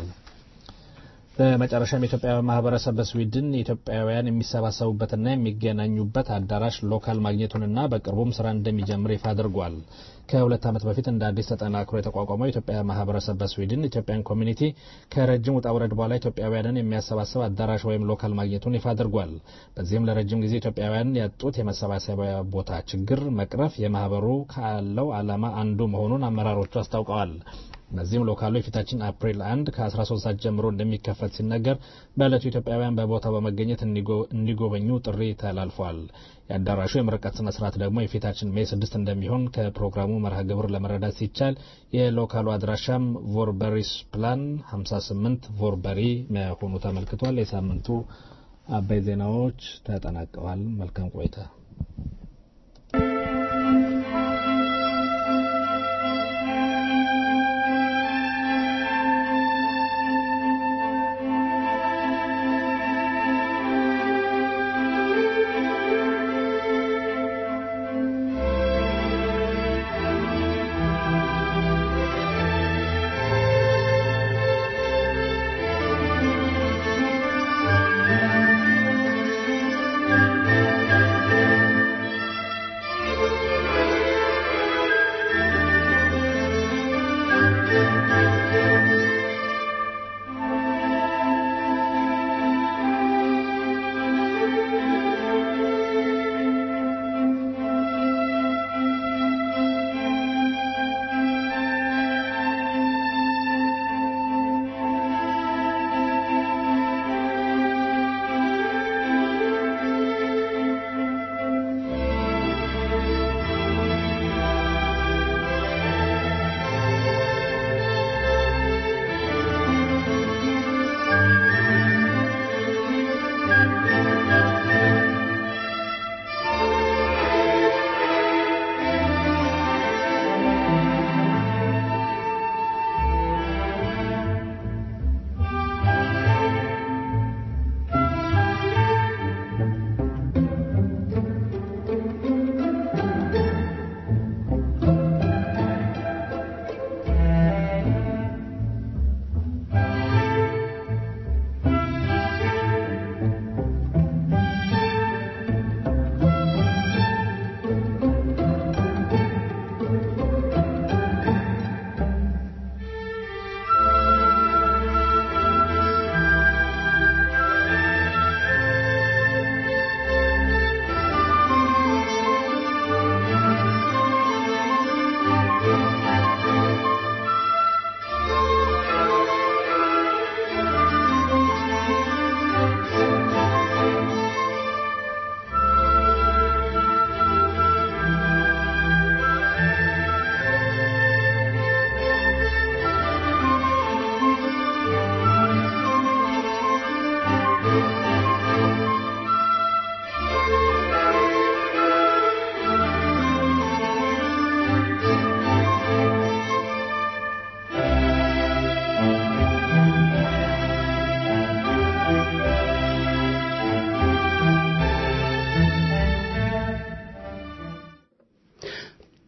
[SPEAKER 11] በመጨረሻም የኢትዮጵያውያን ማህበረሰብ በስዊድን ኢትዮጵያውያን የሚሰባሰቡበትና የሚገናኙበት አዳራሽ ሎካል ማግኘቱንና በቅርቡም ስራ እንደሚጀምር ይፋ አድርጓል። ከሁለት ዓመት በፊት እንደ አዲስ ተጠናክሮ የተቋቋመው የኢትዮጵያ ማህበረሰብ በስዊድን ኢትዮጵያን ኮሚኒቲ ከረጅም ውጣ ውረድ በኋላ ኢትዮጵያውያንን የሚያሰባስብ አዳራሽ ወይም ሎካል ማግኘቱን ይፋ አድርጓል። በዚህም ለረጅም ጊዜ ኢትዮጵያውያን ያጡት የመሰባሰቢያ ቦታ ችግር መቅረፍ የማህበሩ ካለው ዓላማ አንዱ መሆኑን አመራሮቹ አስታውቀዋል። በዚህም ሎካሉ የፊታችን አፕሪል አንድ ከ13 ሰዓት ጀምሮ እንደሚከፈት ሲነገር በዕለቱ ኢትዮጵያውያን በቦታው በመገኘት እንዲጎበኙ ጥሪ ተላልፏል። የአዳራሹ የምርቀት ስነ ስርዓት ደግሞ የፊታችን ሜይ ስድስት እንደሚሆን ከፕሮግራሙ መርሃ ግብር ለመረዳት ሲቻል የሎካሉ አድራሻም ቮርበሪስ ፕላን 58 ቮርበሪ መሆኑ ተመልክቷል። የሳምንቱ አበይ ዜናዎች ተጠናቀዋል። መልካም ቆይታ።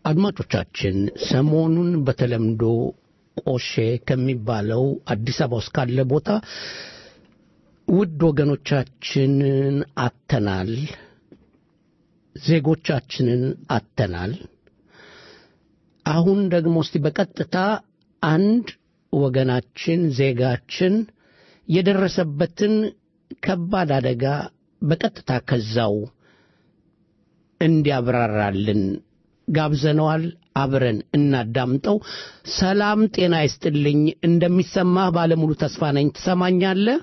[SPEAKER 7] አድማጮቻችን ሰሞኑን በተለምዶ ቆሼ ከሚባለው አዲስ አበባ ውስጥ ካለ ቦታ ውድ ወገኖቻችንን አተናል፣ ዜጎቻችንን አተናል። አሁን ደግሞ እስቲ በቀጥታ አንድ ወገናችን ዜጋችን የደረሰበትን ከባድ አደጋ በቀጥታ ከዛው እንዲያብራራልን ጋብዘነዋል። አብረን እናዳምጠው። ሰላም ጤና ይስጥልኝ። እንደሚሰማህ ባለሙሉ ተስፋ ነኝ። ትሰማኛለህ?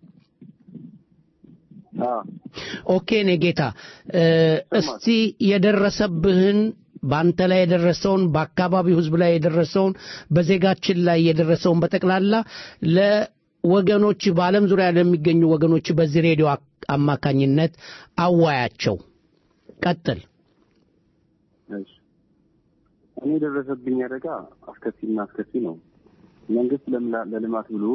[SPEAKER 7] ኦኬ ኔ ጌታ እስቲ የደረሰብህን በአንተ ላይ የደረሰውን በአካባቢው ህዝብ ላይ የደረሰውን በዜጋችን ላይ የደረሰውን በጠቅላላ ለወገኖች በዓለም ዙሪያ ለሚገኙ ወገኖች በዚህ ሬዲዮ አማካኝነት አዋያቸው። ቀጥል።
[SPEAKER 13] እኔ የደረሰብኝ አደጋ አስከፊና አስከፊ ነው። መንግስት ለልማት ብሎ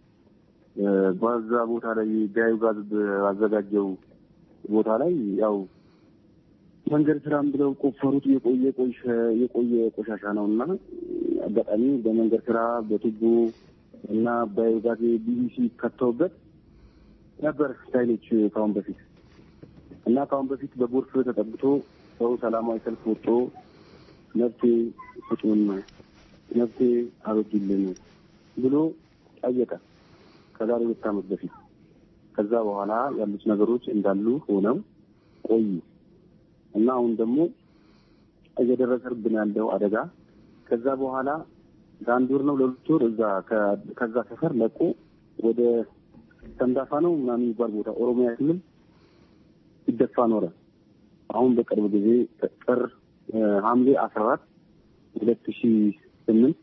[SPEAKER 13] በዛ ቦታ ላይ ቢያዩ ጋዝ ባዘጋጀው ቦታ ላይ ያው መንገድ ስራም ብለው ቆፈሩት የቆየ የቆየ ቆሻሻ ነው እና አጋጣሚ በመንገድ ስራ በቱቦ እና በጋዜ ቢቢሲ ከተውበት ነበር ስታይሎች ከአሁን በፊት እና ከአሁን በፊት በጎርፍ ተጠብቶ ሰው ሰላማዊ ሰልፍ ወጥቶ መብቴ ስጡን፣ መብቴ አበጁልን ብሎ ጠየቀ ከዛሬ ሁለት ዓመት በፊት። ከዛ በኋላ ያሉት ነገሮች እንዳሉ ሆነው ቆዩ እና አሁን ደግሞ እየደረሰብን ያለው አደጋ ከዛ በኋላ ለአንድ ወር ነው ለሁለት ወር እዛ ከዛ ሰፈር ለቆ ወደ ሰንዳፋ ነው ምናምን የሚባል ቦታ ኦሮሚያ ክልል ሲደፋ ኖረ። አሁን በቅርብ ጊዜ ጥር ሐምሌ አስራ አራት ሁለት ሺ ስምንት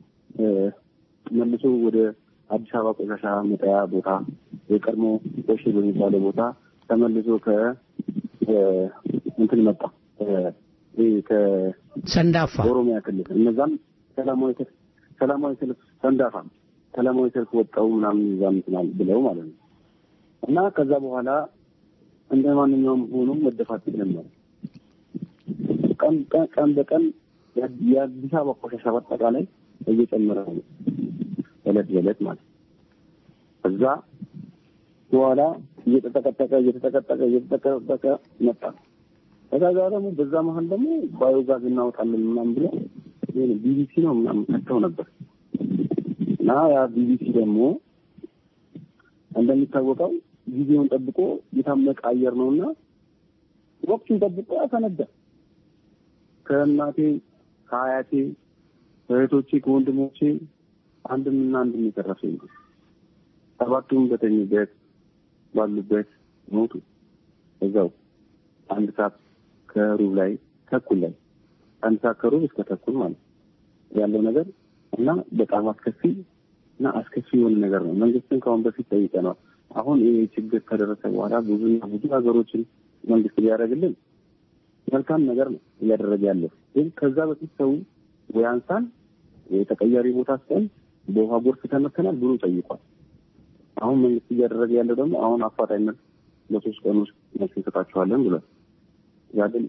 [SPEAKER 13] መልሶ ወደ አዲስ አበባ ቆሻሻ መጣያ ቦታ የቀድሞ ቆሼ በሚባለው ቦታ ተመልሶ ከ እንትን መጣ
[SPEAKER 7] ሰንዳፋ
[SPEAKER 13] ኦሮሚያ ክልል እነዛም ሰላማዊ ሰልፍ ሰላማዊ ሰልፍ ሰንዳፋ ሰላማዊ ሰልፍ ወጣው ምናምን እዛ እንትናል ብለው ማለት ነው እና ከዛ በኋላ እንደ ማንኛውም ሆኖ መደፋት ጀመረ። ቀን ቀን በቀን የአዲስ አበባ ቆሻሻ በአጠቃላይ እየጨመረ ነው እለት በእለት ማለት እዛ በኋላ እየተጠቀጠቀ እየተጠቀጠቀ እየተጠቀጠቀ መጣ። ከዛ ጋር ደግሞ በዛ መሀል ደግሞ ባዮጋዝ እናወጣለን ምናምን ብሎ ቢቢሲ ነው ምናምን ከተው ነበር እና ያ ቢቢሲ ደግሞ እንደሚታወቀው ጊዜውን ጠብቆ የታመቀ አየር ነውና ወቅቱን ጠብቆ ያፈነዳ ከእናቴ ከአያቴ ከእህቶቼ ከወንድሞቼ አንድም እና አንድም የተረፈ የለም። ሰባቱም በተኙበት ባሉበት ሞቱ። እዛው አንድ ሰዓት ከሩብ ላይ ተኩል ላይ አንድ ሰዓት ከሩብ እስከ ተኩል ማለት ያለው ነገር እና በጣም አስከፊ እና አስከፊ የሆነ ነገር ነው። መንግስትን ከአሁን በፊት ጠይቀነዋል። አሁን ይህ ችግር ከደረሰ በኋላ ብዙና ብዙ ነገሮችን መንግስት ሊያደርግልን መልካም ነገር ነው እያደረገ ያለው። ግን ከዛ በፊት ሰው ወይ አንሳን ወይ ተቀያሪ ቦታ ስጠን በውሃ ጎርፍ ተመተናል ብሎ ጠይቋል። አሁን መንግስት እያደረገ ያለው ደግሞ አሁን አፋጣኝ መልስ በሶስት ቀን ውስጥ መልስ እንሰጣችኋለን ብሏል። ያ ግን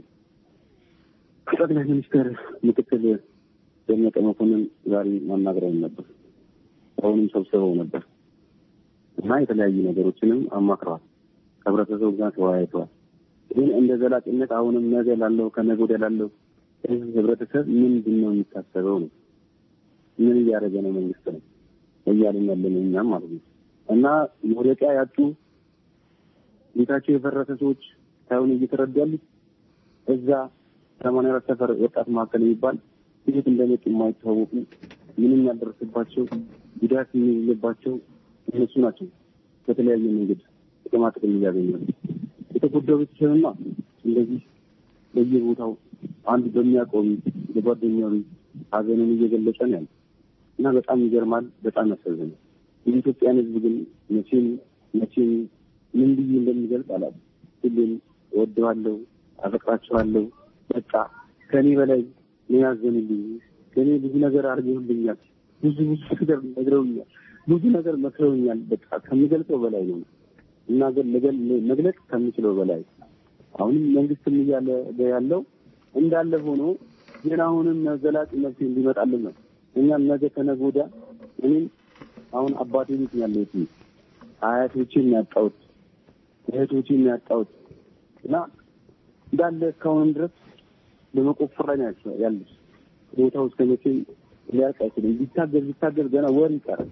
[SPEAKER 13] ከጠቅላይ ሚኒስትር ምክትል ደመቀ መኮንን ዛሬ ማናገረውን ነበር። አሁንም ሰብስበው ነበር እና የተለያዩ ነገሮችንም አማክረዋል። ከህብረተሰቡ ጋር ተወያይተዋል። ግን እንደ ዘላቂነት አሁንም ነገ ላለው ከነገ ወዲያ ላለው ህዝብ ህብረተሰብ ምንድን ነው የሚታሰበው ነው ምን እያደረገ ነው መንግስት ነው እያልን ያለን እኛም ማለት ነው እና መውደቂያ ያጡ ቤታቸው የፈረሰ ሰዎች ሳይሆን እየተረዱ ያሉት እዛ ሰማንያ አራት ሰፈር ወጣት መካከል የሚባል እንዴት እንደመጡ የማይታወቁ ምንም ያልደረሰባቸው ጉዳት የሌለባቸው እነሱ ናቸው። በተለያየ መንገድ ጥቅማ ጥቅም እያገኙ ነው። የተጎዳው ቤተሰብማ እንደዚህ በየቦታው አንድ በሚያውቀው በጓደኛው ሀዘንን እየገለጸ ነው ያለ እና በጣም ይገርማል። በጣም ያሳዝናል። የኢትዮጵያን ህዝብ ግን መቼም መቼም ምን ብዬ እንደሚገልጽ አላውቅም። ሁሌም እወደዋለሁ፣ አፈቅራቸዋለሁ። በቃ ከእኔ በላይ ነው ያዘኑልኝ። ከእኔ ብዙ ነገር አድርገውልኛል። ብዙ ብዙ ነገር ነግረውኛል። ብዙ ነገር መክረውኛል። በቃ ከምገልጸው በላይ ነው እና መግለጽ ከምችለው በላይ አሁንም መንግስትም እያለ ያለው እንዳለ ሆኖ ግን አሁንም ዘላቂ መፍትሄ እንዲመጣልን ነው። እኛም ነገ ከነገ ወዲያ እኔም አሁን አባቴ ቤት ነው ያለሁት አያቶቼን ያጣሁት እህቶቼን ያጣሁት እና እንዳለ እስካሁንም ድረስ በመቆፈር ላይ ነው ያሉት። ቦታው እስከ መቼ ሊያልቅ አይችልም። ቢታገዝ ቢታገዝ ገና ወር ይቀራል።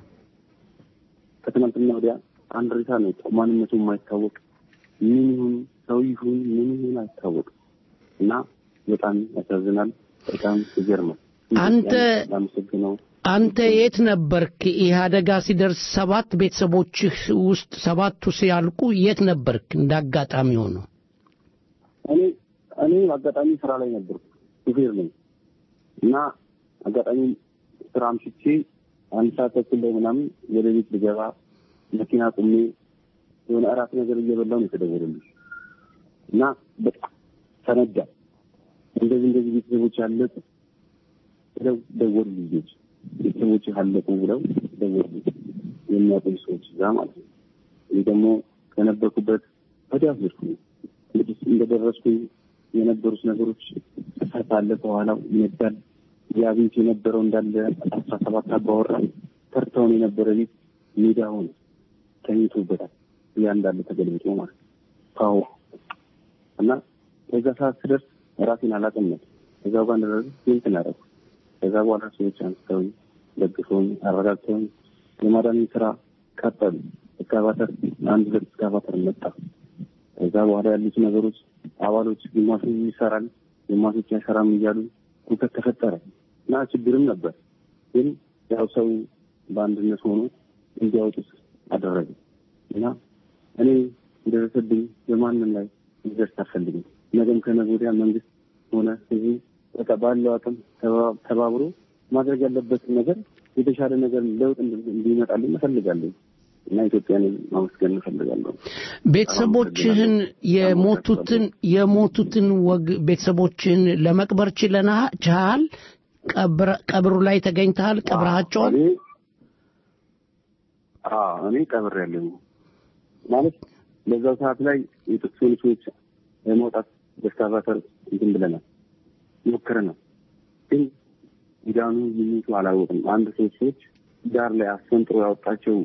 [SPEAKER 13] ከትናንትና ወዲያ አንድ ሬሳ ነው የወጣው። ማንነቱ የማይታወቅ ምን ይሁን ሰው ይሁን ምን ይሁን አይታወቅም እና በጣም ያሳዝናል። በጣም ይገርማል።
[SPEAKER 7] አንተ
[SPEAKER 13] ላመሰግነው
[SPEAKER 7] አንተ የት ነበርክ? ይህ አደጋ ሲደርስ ሰባት ቤተሰቦችህ ውስጥ ሰባቱ ሲያልቁ የት ነበርክ? እንደ አጋጣሚ ሆኖ
[SPEAKER 13] እኔ እኔ አጋጣሚ ስራ ላይ ነበርኩ። ሹፌር ነኝ እና አጋጣሚ ስራ አምሽቼ አንድ ሰዓት ተኩል ላይ ምናምን ወደ ቤት ልገባ መኪና ቁሜ የሆነ እራት ነገር እየበላሁ ነው የተደወለልኝ እና በጣም ተነዳ። እንደዚህ እንደዚህ ቤተሰቦች አለቁ ብለው ደወሉ። ልጆች ቤተሰቦች አለቁ ብለው ደወሉ። የሚያውቁኝ ሰዎች እዛ ማለት ነው። እኔ ደግሞ ከነበርኩበት ወዲያ ሄድኩኝ። እንግዲህ እንደደረስኩኝ የነበሩት ነገሮች እሳት አለ፣ ከኋላው ይነዳል። ያ ቤት የነበረው እንዳለ አስራ ሰባት አባወራ ተርታውን የነበረ ቤት ሜዳ ሆነ፣ ተኝቶበታል። ያ እንዳለ ተገልብጦ ማለት ነው። ካሁ እና በዛ ሰዓት ስደርስ ራሴን አላውቅም ነበር። እዛው ጋር እንደደረስ እንትን አደረኩ። ከዛ በኋላ ሰዎች አንስተውኝ ደግፈውኝ አረጋግተውኝ የማዳንን ስራ ቀጠሉ። እስካቫተር አንድ ሁለት እስካቫተር መጣ። ከዛ በኋላ ያሉት ነገሮች አባሎች ግማሹ ይሰራል፣ ግማሾች አይሰራም እያሉ ሁከት ተፈጠረ እና ችግርም ነበር። ግን ያው ሰው በአንድነት ሆኖ እንዲያወጡት አደረገ እና እኔ እንደደረሰብኝ በማንም ላይ እንዲደርስ አልፈልግም። ነገም ከነገ ወዲያ መንግስት ሆነ ህዝቡ በቃ ባለው አቅም ተባብሮ ማድረግ ያለበትን ነገር የተሻለ ነገር ለውጥ እንዲመጣልኝ እፈልጋለሁ እና ኢትዮጵያን ማመስገን እፈልጋለሁ።
[SPEAKER 7] ቤተሰቦችህን የሞቱትን የሞቱትን ወግ ቤተሰቦችህን ለመቅበር ችለና ችሃል? ቀብሩ ላይ ተገኝተሃል? ቀብረሃቸዋል?
[SPEAKER 13] እኔ ቀብር ያለኝ ማለት በዛው ሰዓት ላይ የተወሰኑ ሰዎች ለመውጣት በስካቫተር እንትን ብለናል ሞክረናል። ግን ዳኑ የሚቱ አላወቅም። አንድ ሶስት ሰዎች ዳር ላይ አስፈንጥሮ ያወጣቸው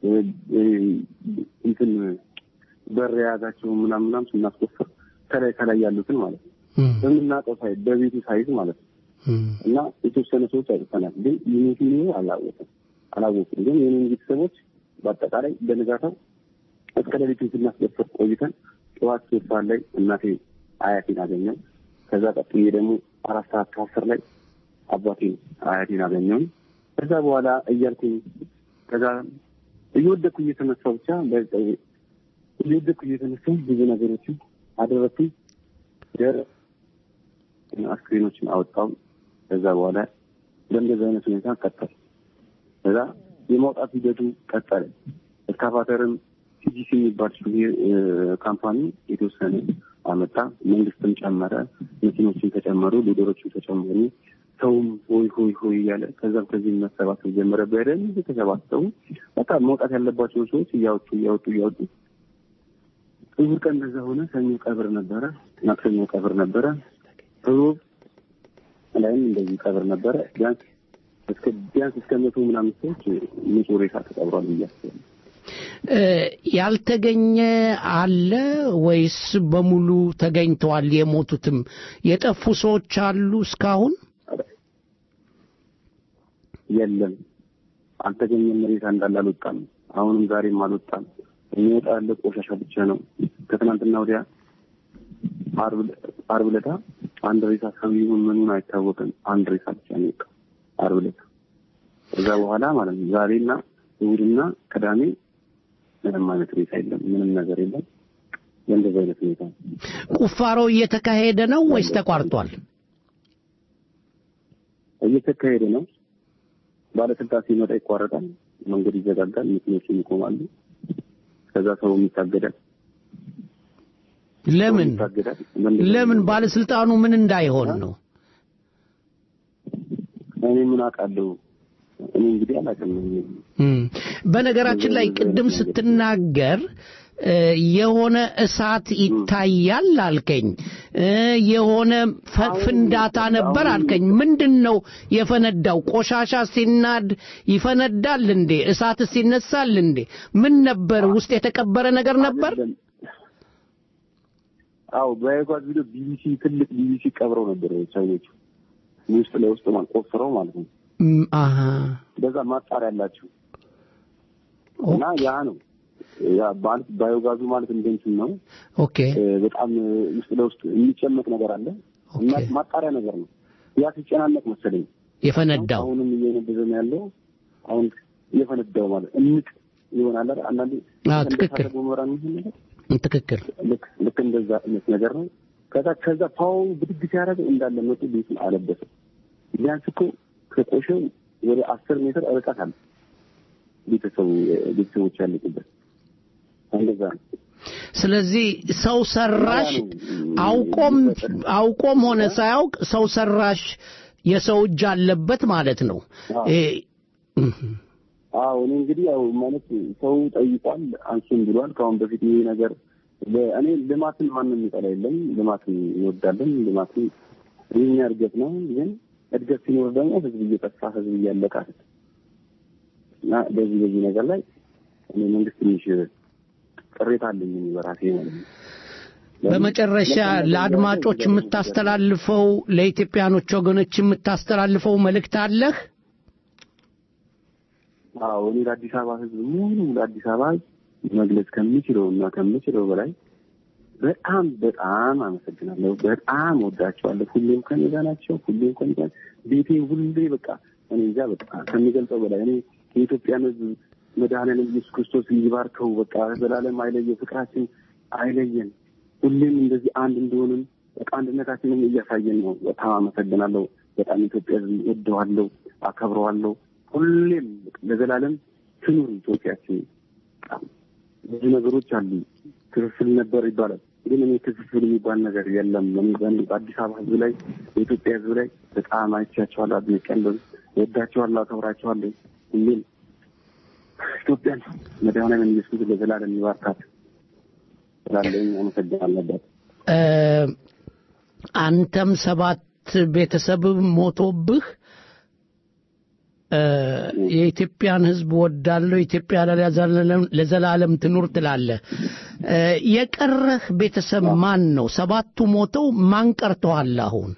[SPEAKER 13] እንትን በር የያዛቸው ምናምን ምናምን ስናስቆፍር ከላይ ከላይ ያሉትን ማለት ነው በምናውቀው ሳይዝ በቤቱ ሳይዝ ማለት ነው እና የተወሰነ ሰዎች አይጠፈናል። ግን የሚቱ ሚሆ አላወቅም አላወቅም። ግን የኔን ቤተሰቦች በአጠቃላይ በንጋታው እስከ ሌሊቱ ስናስቆፍር ቆይተን ጠዋት ሶስት ሰዓት ላይ እናቴ አያቴን አገኘው። ከዛ ቀጥዬ ደግሞ አራት ሰዓት ከአስር ላይ አባቴን አያቴን አገኘውን። ከዛ በኋላ እያልኩኝ ከዛ እየወደኩ እየተነሳው ብቻ እየወደኩ እየተነሳው ብዙ ነገሮችን አደረግኩኝ። ደር አስክሬኖችን አወጣው። ከዛ በኋላ በእንደዚህ አይነት ሁኔታ ቀጠል። ከዛ የማውጣት ሂደቱ ቀጠለ። እስካቫተርም ሲጂሲ የሚባል ካምፓኒ የተወሰነ አመጣ። መንግስትም ጨመረ፣ መኪኖችን ተጨመሩ፣ ሊደሮችን ተጨመሩ። ሰውም ሆይ ሆይ ሆይ እያለ ከዛም ከዚህ መሰባሰብ ጀመረ። በደንብ ተሰባሰቡ። በቃ መውጣት ያለባቸውን ሰዎች እያወጡ እያወጡ እያወጡ እሑድ ቀን እንደዛ ሆነ። ሰኞ ቀብር ነበረ፣ ማክሰኞ ቀብር ነበረ፣ ሮብ ላይም እንደዚህ ቀብር ነበረ። ቢያንስ እስከ ቢያንስ እስከ መቶ ምናምን ሰዎች ንጹህ ሬሳ ተቀብሯል ብዬ አስባለሁ።
[SPEAKER 7] ያልተገኘ አለ ወይስ በሙሉ ተገኝተዋል? የሞቱትም የጠፉ ሰዎች አሉ እስካሁን?
[SPEAKER 13] የለም አልተገኘም። ሬሳ እንዳለ አልወጣም። አሁንም ዛሬም አልወጣም። የሚወጣ ያለ ቆሻሻ ብቻ ነው። ከትናንትና ወዲያ አርብ ዕለታ አንድ ሬሳ ሰው ይሁን ምኑን አይታወቅም። አንድ ሬሳ ብቻ ነው የወጣው አርብ ዕለታ። ከዛ በኋላ ማለት ነው ዛሬና እሑድና ቅዳሜ ምንም አይነት ሬሳ የለም። ምንም ነገር የለም። በእንደዚህ አይነት ሁኔታ
[SPEAKER 7] ቁፋሮ እየተካሄደ ነው ወይስ ተቋርጧል?
[SPEAKER 13] እየተካሄደ ነው። ባለስልጣን ሲመጣ ይቋረጣል፣ መንገድ ይዘጋጋል፣ መኪኖችም ይቆማሉ። ከዛ ሰው ይታገዳል።
[SPEAKER 7] ለምን ለምን ባለስልጣኑ ምን እንዳይሆን ነው?
[SPEAKER 13] እኔ ምን አውቃለሁ? እኔ እንግዲህ አላውቅም።
[SPEAKER 7] በነገራችን ላይ ቅድም ስትናገር የሆነ እሳት ይታያል አልከኝ። እ፣ የሆነ ፈ- ፍንዳታ ነበር አልከኝ። ምንድን ነው የፈነዳው? ቆሻሻ ሲናድ ይፈነዳል እንዴ? እሳትስ ይነሳል እንዴ? ምን ነበር? ውስጥ የተቀበረ ነገር ነበር?
[SPEAKER 13] አዎ በያጓዝ ቪዲዮ ቢቢሲ ትልቅ ቢቢሲ ቀብረው ነበር ሰዎች ውስጥ ለውስጥ ማለት ቆፍረው ማለት ነው።
[SPEAKER 7] እም፣ አሃ
[SPEAKER 13] በዛ ማጣሪያ ያላቸው እና ያ ነው ያ ማለት ባዮጋዙ ማለት እንደ እንትን ነው።
[SPEAKER 7] ኦኬ
[SPEAKER 13] እ፣ በጣም እ፣ ውስጥ ለውስጥ የሚጨመቅ ነገር አለ እና ማጣሪያ ነገር ነው። ያ ሲጨናነቅ መሰለኝ
[SPEAKER 7] የፈነዳው
[SPEAKER 13] አሁንም እየነደደ ነው ያለው። አሁን እየፈነዳው ማለት እምቅ ይሆናል አይደል? አንዳንዴ
[SPEAKER 7] አዎ፣ ትክክል።
[SPEAKER 13] እንደሳተ ገሞራ የሚሆን ነገር
[SPEAKER 7] ትክክል።
[SPEAKER 13] ልክ ልክ እንደዛ አይነት ነገር ነው። ከዛ ከዛ ፓው ብድግ ሲያደርግ እንዳለ መጡ ቤቱን አለበሰ። ቢያንስ እኮ ከቆሸው ወደ አስር ሜትር ርቀት አለ ቤተሰቡ ቤተሰቦች ያለቁበት እንደዛ ነው።
[SPEAKER 7] ስለዚህ ሰው ሰራሽ አውቆም አውቆም ሆነ ሳያውቅ ሰው ሰራሽ የሰው እጅ አለበት ማለት ነው። እ፣
[SPEAKER 13] አዎ እኔ እንግዲህ ያው ማለት ሰው ጠይቋል፣ አንሱም ብሏል። ከአሁን በፊት ይሄ ነገር ለ- እኔ ልማትን ማንም የሚጠላ የለም። ልማትን እንወዳለን። ልማትን የኛ እድገት ነው። ግን እድገት ሲኖር ደግሞ ህዝብ እየጠፋ ህዝብ እያለቀ አይደል? እና በዚህ በዚህ ነገር ላይ እኔ መንግስት ትንሽ ቅሬታ አለኝ እኔ በራሴ ማለት ነው።
[SPEAKER 7] በመጨረሻ ለአድማጮች የምታስተላልፈው ለኢትዮጵያኖች ወገኖች የምታስተላልፈው መልእክት አለህ?
[SPEAKER 13] አዎ እኔ ለአዲስ አበባ ህዝብ ሙሉ ለአዲስ አበባ ህዝብ መግለጽ ከምችለው እና ከምችለው በላይ በጣም በጣም አመሰግናለሁ። በጣም ወዳቸዋለሁ። ሁሌም ከኔ ጋር ናቸው። ሁሌም ከኔ ጋር ቤቴ ሁሌ በቃ እኔ እንጃ በቃ ከሚገልጸው በላይ እኔ የኢትዮጵያን ህዝብ መድኃኔዓለም ኢየሱስ ክርስቶስ ይባርከው። በቃ ዘላለም አይለየ፣ ፍቅራችን አይለየን። ሁሌም እንደዚህ አንድ እንደሆንም በቃ አንድነታችንን እያሳየን ነው። በጣም አመሰግናለሁ። በጣም ኢትዮጵያ ህዝብ ወደዋለሁ፣ አከብረዋለሁ። ሁሌም ለዘላለም ትኑር ኢትዮጵያችን። በጣም ብዙ ነገሮች አሉ። ክፍፍል ነበር ይባላል፣ ግን እኔ ክፍፍል የሚባል ነገር የለም። እኔ በእኔ በአዲስ አበባ ህዝብ ላይ በኢትዮጵያ ህዝብ ላይ በጣም አይቻቸዋለሁ፣ አድንቄያለሁ፣ ወዳቸዋለሁ፣ አከብራቸዋለሁ። ሁሌም ኢትዮጵያን መድኃኔዓለም ኢየሱስ ለዘላለም ይባርካት ስላለኝ አመሰግናለሁ።
[SPEAKER 7] እ፣ አንተም ሰባት ቤተሰብ ሞቶብህ እ፣ የኢትዮጵያን ህዝብ ወዳለሁ ኢትዮጵያ ለዘላለም- ለዘላለም ትኑር ትላለህ። እ፣ የቀረህ ቤተሰብ ማን ነው? ሰባቱ ሞተው ማን ቀርተዋል አሁን?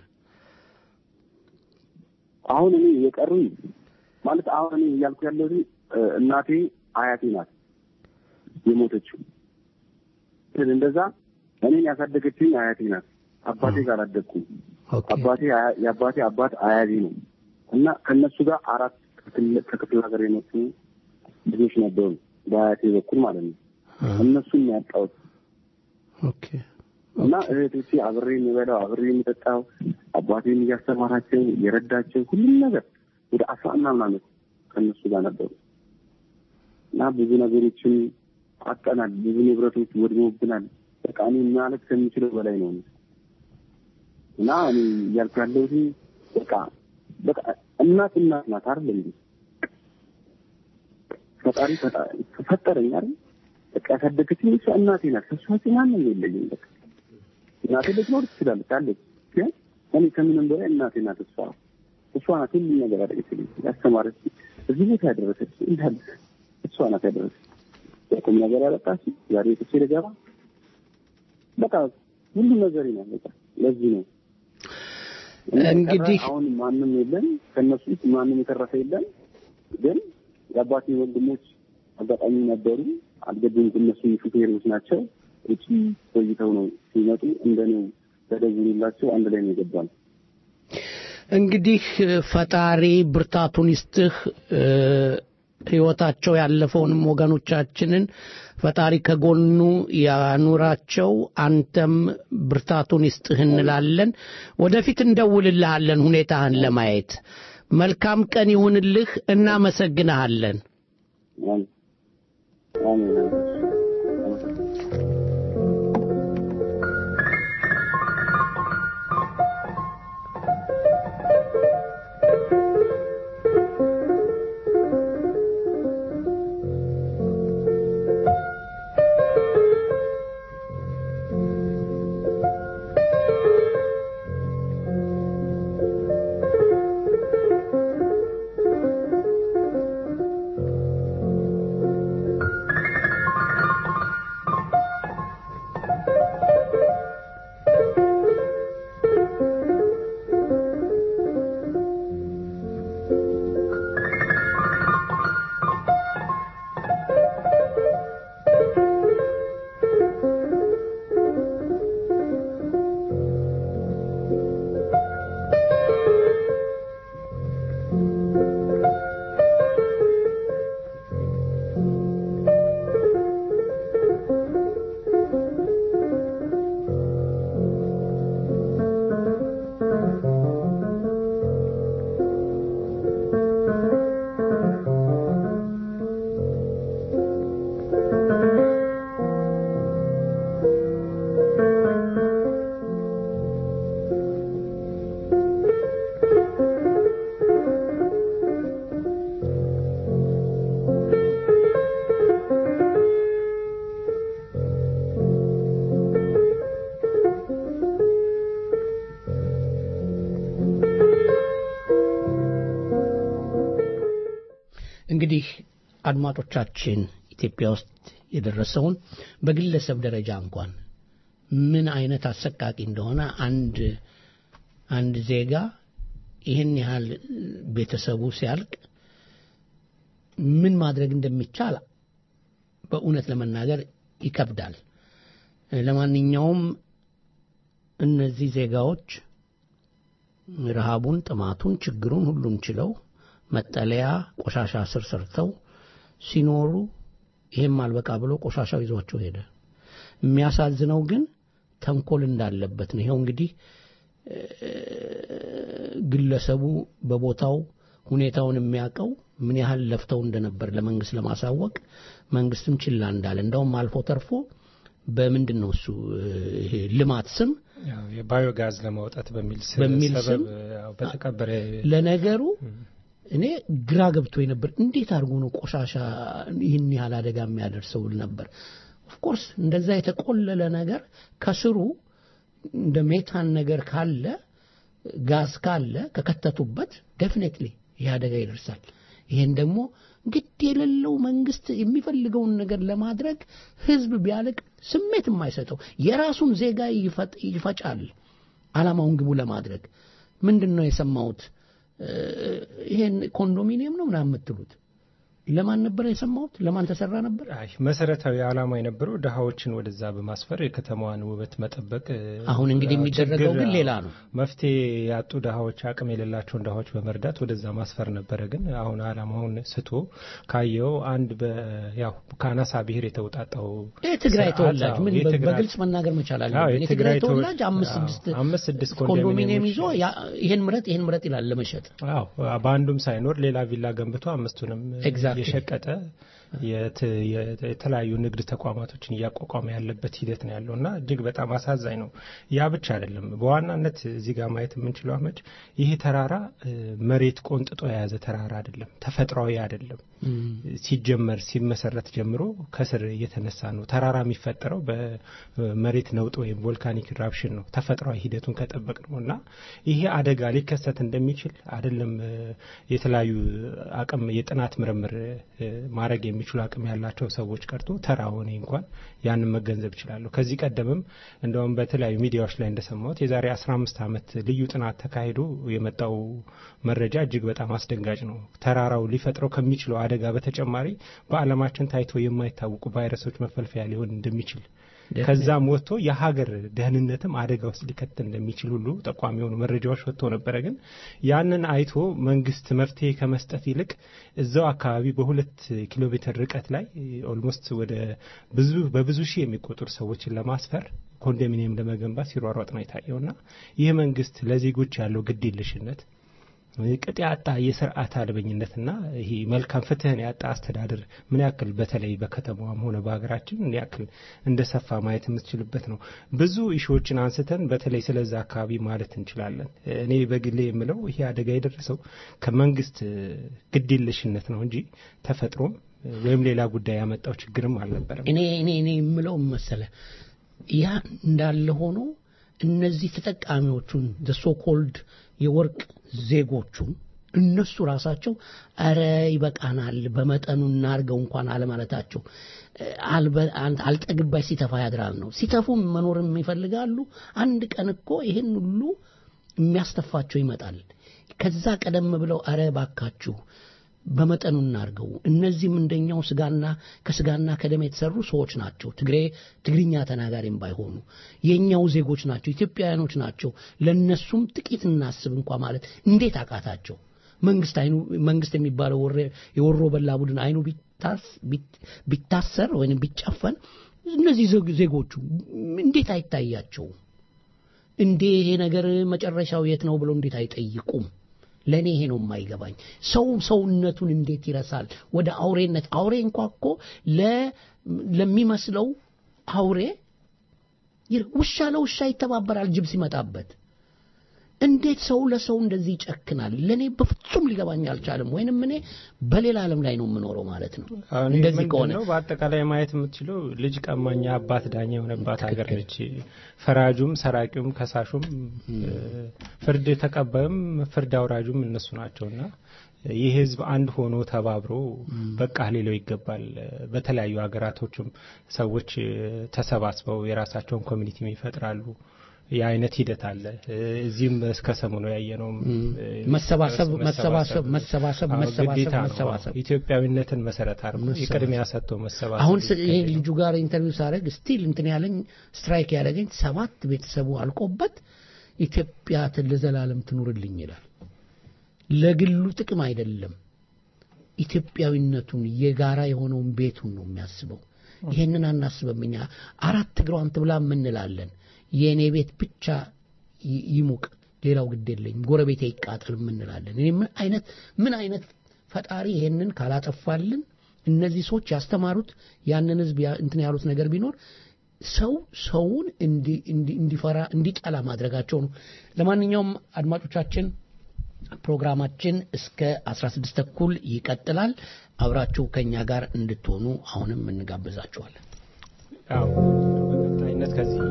[SPEAKER 13] አሁን እኔ የቀሩኝ ማለት አሁን እኔ እያልኩ ያለሁት እ፣ እናቴ አያቴ ናት የሞተችው። ግን እንደዛ እኔን ያሳደገችኝ አያቴ ናት። አባቴ ጋር አላደግኩም። አባቴ አያ- የአባቴ አባት አያቴ ነው እና ከእነሱ ጋር አራት ከክፍለ- ከክፍለ ሀገር የመጡ ልጆች ነበሩ በአያቴ በኩል ማለት ነው። እነሱን ነው ያጣሁት እና እህቶቼ አብሬ የሚበላው አብሬ የሚጠጣው አባቴን እያስተማራቸው እየረዳቸው ሁሉም ነገር ወደ አስራ ምናምን ዓመት ከእነሱ ጋር ነበሩ እና ብዙ ነገሮችን አጠናል። ብዙ ንብረቶች ወድሞብናል። በቃ እኔ ማለት ከምችለው በላይ ነው እና እኔ እያልኩ ያለሁት በቃ በቃ እናት እናት ናት አይደል እንዴ? ፈጣሪ ፈጣሪ ፈጠረኝ አይደል? በቃ ያሳደገችኝ እሷ እናቴ ናት። ከእሷ ውጪ ማንም የለኝም። በቃ እናቴ ልትኖር ትችላለች አለች፣ ግን እኔ ከምንም በላይ እናቴ ናት። እሷ እሷ ናት ሁሉም ነገር ያደረገችልኝ፣ ያስተማረች፣ እዚህ ቦታ ያደረሰች እንዳለ እሷ ናት ያደረሰች። በቁም ነገር ያበቃች ዛሬ ጥቼ ልገባ በቃ ሁሉ ነገር ነው። በቃ ለዚህ ነው
[SPEAKER 7] እንግዲህ
[SPEAKER 13] አሁን ማንም የለም ከእነሱ ውስጥ ማንም የተረፈ የለም። ግን የአባቴ ወንድሞች አጋጣሚ ነበሩ፣ አልገቡም። እነሱ ሹፌሮች ናቸው። ውጭ ቆይተው ነው ሲመጡ እንደኔው ተደውሎላቸው አንድ ላይ ነው የገባል።
[SPEAKER 7] እንግዲህ ፈጣሪ ብርታቱን ይስጥህ። እ፣ ህይወታቸው ያለፈውንም ወገኖቻችንን ፈጣሪ ከጎኑ ያኑራቸው። አንተም ብርታቱን ይስጥህ እንላለን። ወደፊት እንደውልልሃለን ሁኔታህን ለማየት። መልካም ቀን ይሁንልህ። እናመሰግንሃለን።
[SPEAKER 5] Thank
[SPEAKER 7] እንግዲህ አድማጮቻችን ኢትዮጵያ ውስጥ የደረሰውን በግለሰብ ደረጃ እንኳን ምን አይነት አሰቃቂ እንደሆነ አንድ አንድ ዜጋ ይህን ያህል ቤተሰቡ ሲያልቅ ምን ማድረግ እንደሚቻል በእውነት ለመናገር ይከብዳል። ለማንኛውም እነዚህ ዜጋዎች ረሃቡን፣ ጥማቱን፣ ችግሩን ሁሉን ችለው መጠለያ ቆሻሻ ስር ሰርተው ሲኖሩ ይሄም አልበቃ ብሎ ቆሻሻው ይዟቸው ሄደ። የሚያሳዝነው ግን ተንኮል እንዳለበት ነው። ይኸው እንግዲህ ግለሰቡ በቦታው ሁኔታውን የሚያውቀው ምን ያህል ለፍተው እንደነበር ለመንግስት ለማሳወቅ መንግስትም ችላ እንዳለ እንደውም አልፎ ተርፎ በምንድን ነው እሱ ይሄ ልማት ስም
[SPEAKER 3] ያው የባዮጋዝ ለማውጣት በሚል ስ-
[SPEAKER 7] በሚል
[SPEAKER 3] ሰበብ
[SPEAKER 7] ስም
[SPEAKER 3] ያው በተቀበረ
[SPEAKER 7] ለነገሩ እኔ ግራ ገብቶ ነበር። እንዴት አድርጎ ነው ቆሻሻ ይህን ያህል አደጋ የሚያደርሰው ል ነበር። ኦፍኮርስ እንደዛ የተቆለለ ነገር ከስሩ እንደ ሜታን ነገር ካለ ጋዝ ካለ ከከተቱበት ዴፊኔትሊ ይህ አደጋ ይደርሳል። ይሄን ደግሞ ግድ የሌለው መንግስት የሚፈልገውን ነገር ለማድረግ ህዝብ ቢያልቅ ስሜት የማይሰጠው የራሱን ዜጋ ይፈጥ- ይፈጫል አላማውን ግቡ ለማድረግ ምንድን ነው የሰማሁት እ፣ ይሄን ኮንዶሚኒየም ነው ምናምን የምትሉት ለማን ነበር የሰማሁት ለማን ተሰራ ነበር
[SPEAKER 3] አይ መሰረታዊ ዓላማ የነበረው ድሃዎችን ወደዛ በማስፈር የከተማዋን ውበት መጠበቅ እ፣
[SPEAKER 7] አሁን እንግዲህ
[SPEAKER 3] ያው
[SPEAKER 7] የሚደረገው
[SPEAKER 3] ችግር፣
[SPEAKER 7] ግን
[SPEAKER 3] አዎ፣
[SPEAKER 7] ሌላ ነው።
[SPEAKER 3] መፍትሄ ያጡ ድሃዎች አቅም የሌላቸውን ድሃዎች በመርዳት ወደዛ ማስፈር ነበረ። ግን አሁን ዓላማውን ስቶ ካየው አንድ በ ያው ከአናሳ ብሔር የተውጣጣው
[SPEAKER 7] የትግራይ
[SPEAKER 3] ስርዓት፣
[SPEAKER 7] ተወላጅ
[SPEAKER 3] አዎ፣
[SPEAKER 7] ምን
[SPEAKER 3] የትግራይ-
[SPEAKER 7] በግልጽ መናገር መቻል
[SPEAKER 3] አዎ፣
[SPEAKER 7] አለብን።
[SPEAKER 3] የትግራይ
[SPEAKER 7] የትግራይ ተወላጅ
[SPEAKER 3] ተወ-
[SPEAKER 7] አምስት
[SPEAKER 3] አዎ፣
[SPEAKER 7] ስድስት
[SPEAKER 3] አምስት ስድስት
[SPEAKER 7] ኮንዶሚኒየም ይዞ
[SPEAKER 3] ኮንዶሚኒየሞች
[SPEAKER 7] ያ- ይሄን ምረጥ ይሄን ምረጥ ይላል ለመሸጥ
[SPEAKER 3] አዎ በአንዱም ሳይኖር ሌላ ቪላ ገንብቶ አምስቱንም
[SPEAKER 7] Exactly.
[SPEAKER 3] የሸቀጠ የት- የት- የተለያዩ ንግድ ተቋማቶችን እያቋቋመ ያለበት ሂደት ነው ያለው እና እጅግ በጣም አሳዛኝ ነው። ያ ብቻ አይደለም። በዋናነት እዚህ ጋር ማየት የምንችለው አመድ ይሄ ተራራ እ፣ መሬት ቆንጥጦ የያዘ ተራራ አይደለም፣ ተፈጥሯዊ አይደለም። ሲጀመር ሲመሰረት ጀምሮ ከስር እየተነሳ ነው። ተራራ የሚፈጠረው በመሬት ነውጥ ወይም ቮልካኒክ ኢራፕሽን ነው፣ ተፈጥሯዊ ሂደቱን ከጠበቅ ነው እና ይሄ አደጋ ሊከሰት እንደሚችል አይደለም እ፣ የተለያዩ አቅም የጥናት ምርምር እ፣ ማድረግ የሚችሉ አቅም ያላቸው ሰዎች ቀርቶ ተራ ሆኔ እንኳን ያንን መገንዘብ ይችላለሁ። ከዚህ ቀደምም እንደውም በተለያዩ ሚዲያዎች ላይ እንደሰማሁት የዛሬ 15 ዓመት ልዩ ጥናት ተካሂዶ የመጣው መረጃ እጅግ በጣም አስደንጋጭ ነው። ተራራው ሊፈጥረው ከሚችለው አደጋ በተጨማሪ በዓለማችን ታይቶ የማይታወቁ ቫይረሶች መፈልፈያ ሊሆን እንደሚችል ከዛም ወጥቶ የሀገር ደህንነትም አደጋ ውስጥ ሊከት እንደሚችል ሁሉ ጠቋሚ የሆኑ መረጃዎች ወጥቶ ነበረ። ግን ያንን አይቶ መንግስት መፍትሄ ከመስጠት ይልቅ እዛው አካባቢ በሁለት ኪሎ ሜትር ርቀት ላይ ኦልሞስት ወደ ብዙ በብዙ ሺህ የሚቆጠሩ ሰዎችን ለማስፈር ኮንዶሚኒየም ለመገንባት ሲሯሯጥ ነው የታየውና ይህ መንግስት ለዜጎች ያለው ግድ የለሽነት ቅጥ ያጣ የስርዓት አልበኝነትና ይሄ መልካም ፍትህን ያጣ አስተዳደር ምን ያክል በተለይ በከተማዋም ሆነ በሀገራችን ምን ያክል እንደሰፋ ማየት የምትችልበት ነው። ብዙ ኢሹዎችን አንስተን በተለይ ስለዛ አካባቢ ማለት እንችላለን። እኔ በግሌ የምለው ይሄ አደጋ የደረሰው ከመንግስት ግዴለሽነት ነው እንጂ ተፈጥሮም ወይም ሌላ ጉዳይ ያመጣው ችግርም አልነበረም።
[SPEAKER 7] እኔ እኔ እኔ የምለው መሰለ ያ እንዳለ ሆኖ እነዚህ ተጠቃሚዎቹን ሶኮልድ የወርቅ ዜጎቹን እነሱ ራሳቸው አረ ይበቃናል፣ በመጠኑ እናርገው እንኳን አለማለታቸው አልበ- አል- አልጠግባይ ሲተፋ ያድራል ነው። ሲተፉም መኖርም ይፈልጋሉ። አንድ ቀን እኮ ይህን ሁሉ የሚያስተፋቸው ይመጣል። ከዛ ቀደም ብለው አረ ባካችሁ በመጠኑ እናርገው። እነዚህም እንደኛው ስጋና ከስጋና ከደም የተሰሩ ሰዎች ናቸው። ትግሬ ትግርኛ ተናጋሪም ባይሆኑ የኛው ዜጎች ናቸው፣ ኢትዮጵያውያኖች ናቸው። ለነሱም ጥቂት እናስብ እንኳ ማለት እንዴት አቃታቸው? መንግስት አይኑ መንግስት የሚባለው ወሬ- የወሮ በላ ቡድን አይኑ ቢታስ- ቢት- ቢታሰር ወይም ቢጨፈን እነዚህ ዜግ- ዜጎቹ እንዴት አይታያቸውም? እንዴ ይሄ ነገር መጨረሻው የት ነው ብለው እንዴት አይጠይቁም? ለእኔ ይሄ ነው የማይገባኝ። ሰው ሰውነቱን እንዴት ይረሳል? ወደ አውሬነት አውሬ እንኳ እኮ ለ- ለሚመስለው አውሬ ይር- ውሻ ለውሻ ይተባበራል ጅብ ሲመጣበት። እንዴት ሰው ለሰው እንደዚህ ይጨክናል? ለእኔ በፍጹም ሊገባኝ አልቻለም። ወይንም እኔ በሌላ ዓለም ላይ ነው የምኖረው ማለት ነው።
[SPEAKER 3] አሁን
[SPEAKER 7] እንደዚህ
[SPEAKER 3] ምንድን
[SPEAKER 7] ከሆነ
[SPEAKER 3] ነው በአጠቃላይ ማየት የምትችለው ልጅ ቀማኛ አባት ዳኛ የሆነባት ሀገር ነች። ፈራጁም፣ ሰራቂውም፣ ከሳሹም ፍርድ ተቀባዩም ፍርድ አውራጁም እነሱ ናቸውና ይህ ህዝብ አንድ ሆኖ ተባብሮ በቃ ሊለው ይገባል። በተለያዩ ሀገራቶችም ሰዎች ተሰባስበው የራሳቸውን ኮሚኒቲ ይፈጥራሉ። የአይነት ሂደት አለ። እዚህም እስከ ሰሞኑ ያየነውም
[SPEAKER 7] መሰባሰብ መሰባሰብ መሰባሰብ
[SPEAKER 3] አዎ፣
[SPEAKER 7] መሰባሰብ
[SPEAKER 3] ግዴታ ነው።
[SPEAKER 7] መሰባሰብ
[SPEAKER 3] ኢትዮጵያዊነትን መሰረት አድርጎ
[SPEAKER 7] መሰባሰብ።
[SPEAKER 3] የቅድሚያ ሰጥቶ መሰባሰብ
[SPEAKER 7] አሁን ስ- ይሄ ልጁ ጋር ኢንተርቪው ሳደርግ ስቲል እንትን ያለኝ ስትራይክ ያደረገኝ ሰባት ቤተሰቡ አልቆበት ኢትዮጵያ ት- ለዘላለም ትኑርልኝ ይላል። ለግሉ ጥቅም አይደለም፣ ኢትዮጵያዊነቱን የጋራ የሆነውን ቤቱን ነው የሚያስበው። ይሄንን አናስበም እኛ አራት እግሯን ትብላ የምንላለን። የእኔ ቤት ብቻ ይ- ይሙቅ፣ ሌላው ግድ የለኝም፣ ጎረቤቴ ይቃጠል የምንላለን። እኔ ምን አይነት ምን አይነት ፈጣሪ ይሄንን ካላጠፋልን እነዚህ ሰዎች ያስተማሩት ያንን ህዝብ ያ- እንትን ያሉት ነገር ቢኖር ሰው ሰውን እንዲ- እንዲ- እንዲፈራ እንዲጠላ ማድረጋቸው ነው። ለማንኛውም አድማጮቻችን ፕሮግራማችን እስከ 16 ተኩል ይቀጥላል። አብራችሁ ከኛ ጋር እንድትሆኑ አሁንም እንጋብዛችኋለን።
[SPEAKER 3] ያው በቀጣይነት ከዚህ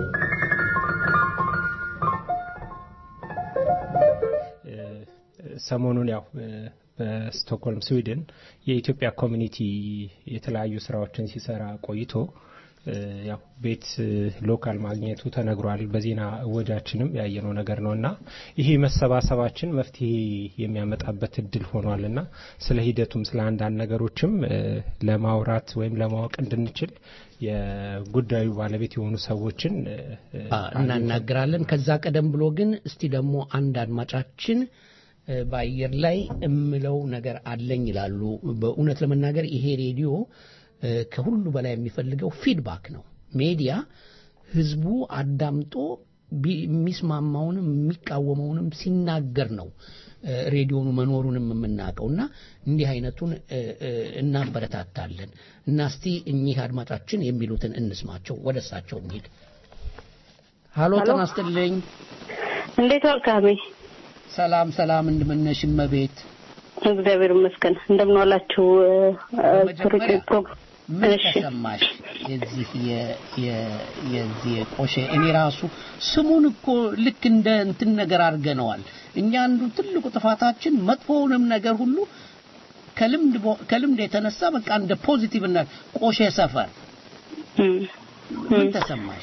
[SPEAKER 3] እ፣ ሰሞኑን ያው እ፣ በስቶክሆልም ስዊድን የኢትዮጵያ ኮሚኒቲ የተለያዩ ስራዎችን ሲሰራ ቆይቶ እ፣ ያው ቤት እ፣ ሎካል ማግኘቱ ተነግሯል። በዜና እወጃችንም ያየነው ነገር ነው እና ይሄ መሰባሰባችን መፍትሄ የሚያመጣበት እድል ሆኗል እና ስለ ሂደቱም ስለ አንዳንድ ነገሮችም እ፣ ለማውራት ወይም ለማወቅ እንድንችል የጉዳዩ ባለቤት የሆኑ ሰዎችን እ፣ እ፣
[SPEAKER 7] እናናግራለን። ከዛ ቀደም ብሎ ግን እስቲ ደግሞ አንድ አድማጫችን እ፣ በአየር ላይ እምለው ነገር አለኝ ይላሉ። በእውነት ለመናገር ይሄ ሬዲዮ እ፣ ከሁሉ በላይ የሚፈልገው ፊድባክ ነው። ሜዲያ ህዝቡ አዳምጦ ቢ- የሚስማማውንም የሚቃወመውንም ሲናገር ነው እ፣ ሬዲዮኑ መኖሩንም የምናውቀው እና እንዲህ አይነቱን እ፣ እ፣ እናበረታታለን እና እስቲ እኚህ አድማጫችን የሚሉትን እንስማቸው። ወደ እሳቸው እንሂድ። ሀሎ
[SPEAKER 14] ሀሎ።
[SPEAKER 7] ጤና ይስጥልኝ።
[SPEAKER 14] እንዴት ዋልክ አሜ?
[SPEAKER 7] ሰላም ሰላም፣ እንደምነሽ እመቤት?
[SPEAKER 14] እግዚአብሔር ይመስገን። እንደምን ዋላችሁ?
[SPEAKER 7] በመጀመሪያ
[SPEAKER 14] ፕሮግራም
[SPEAKER 7] ምን ተሰማሽ? የዚህ የ- የ- የዚህ የቆሼ እኔ ራሱ ስሙን እኮ ልክ እንደ እንትን ነገር አድርገነዋል። እኛ አንዱ ትልቁ ጥፋታችን መጥፎውንም ነገር ሁሉ ከልምድ ቦ- ከልምድ የተነሳ በቃ እንደ ፖዚቲቭ እና ቆሼ ሰፈር ምን ተሰማሽ?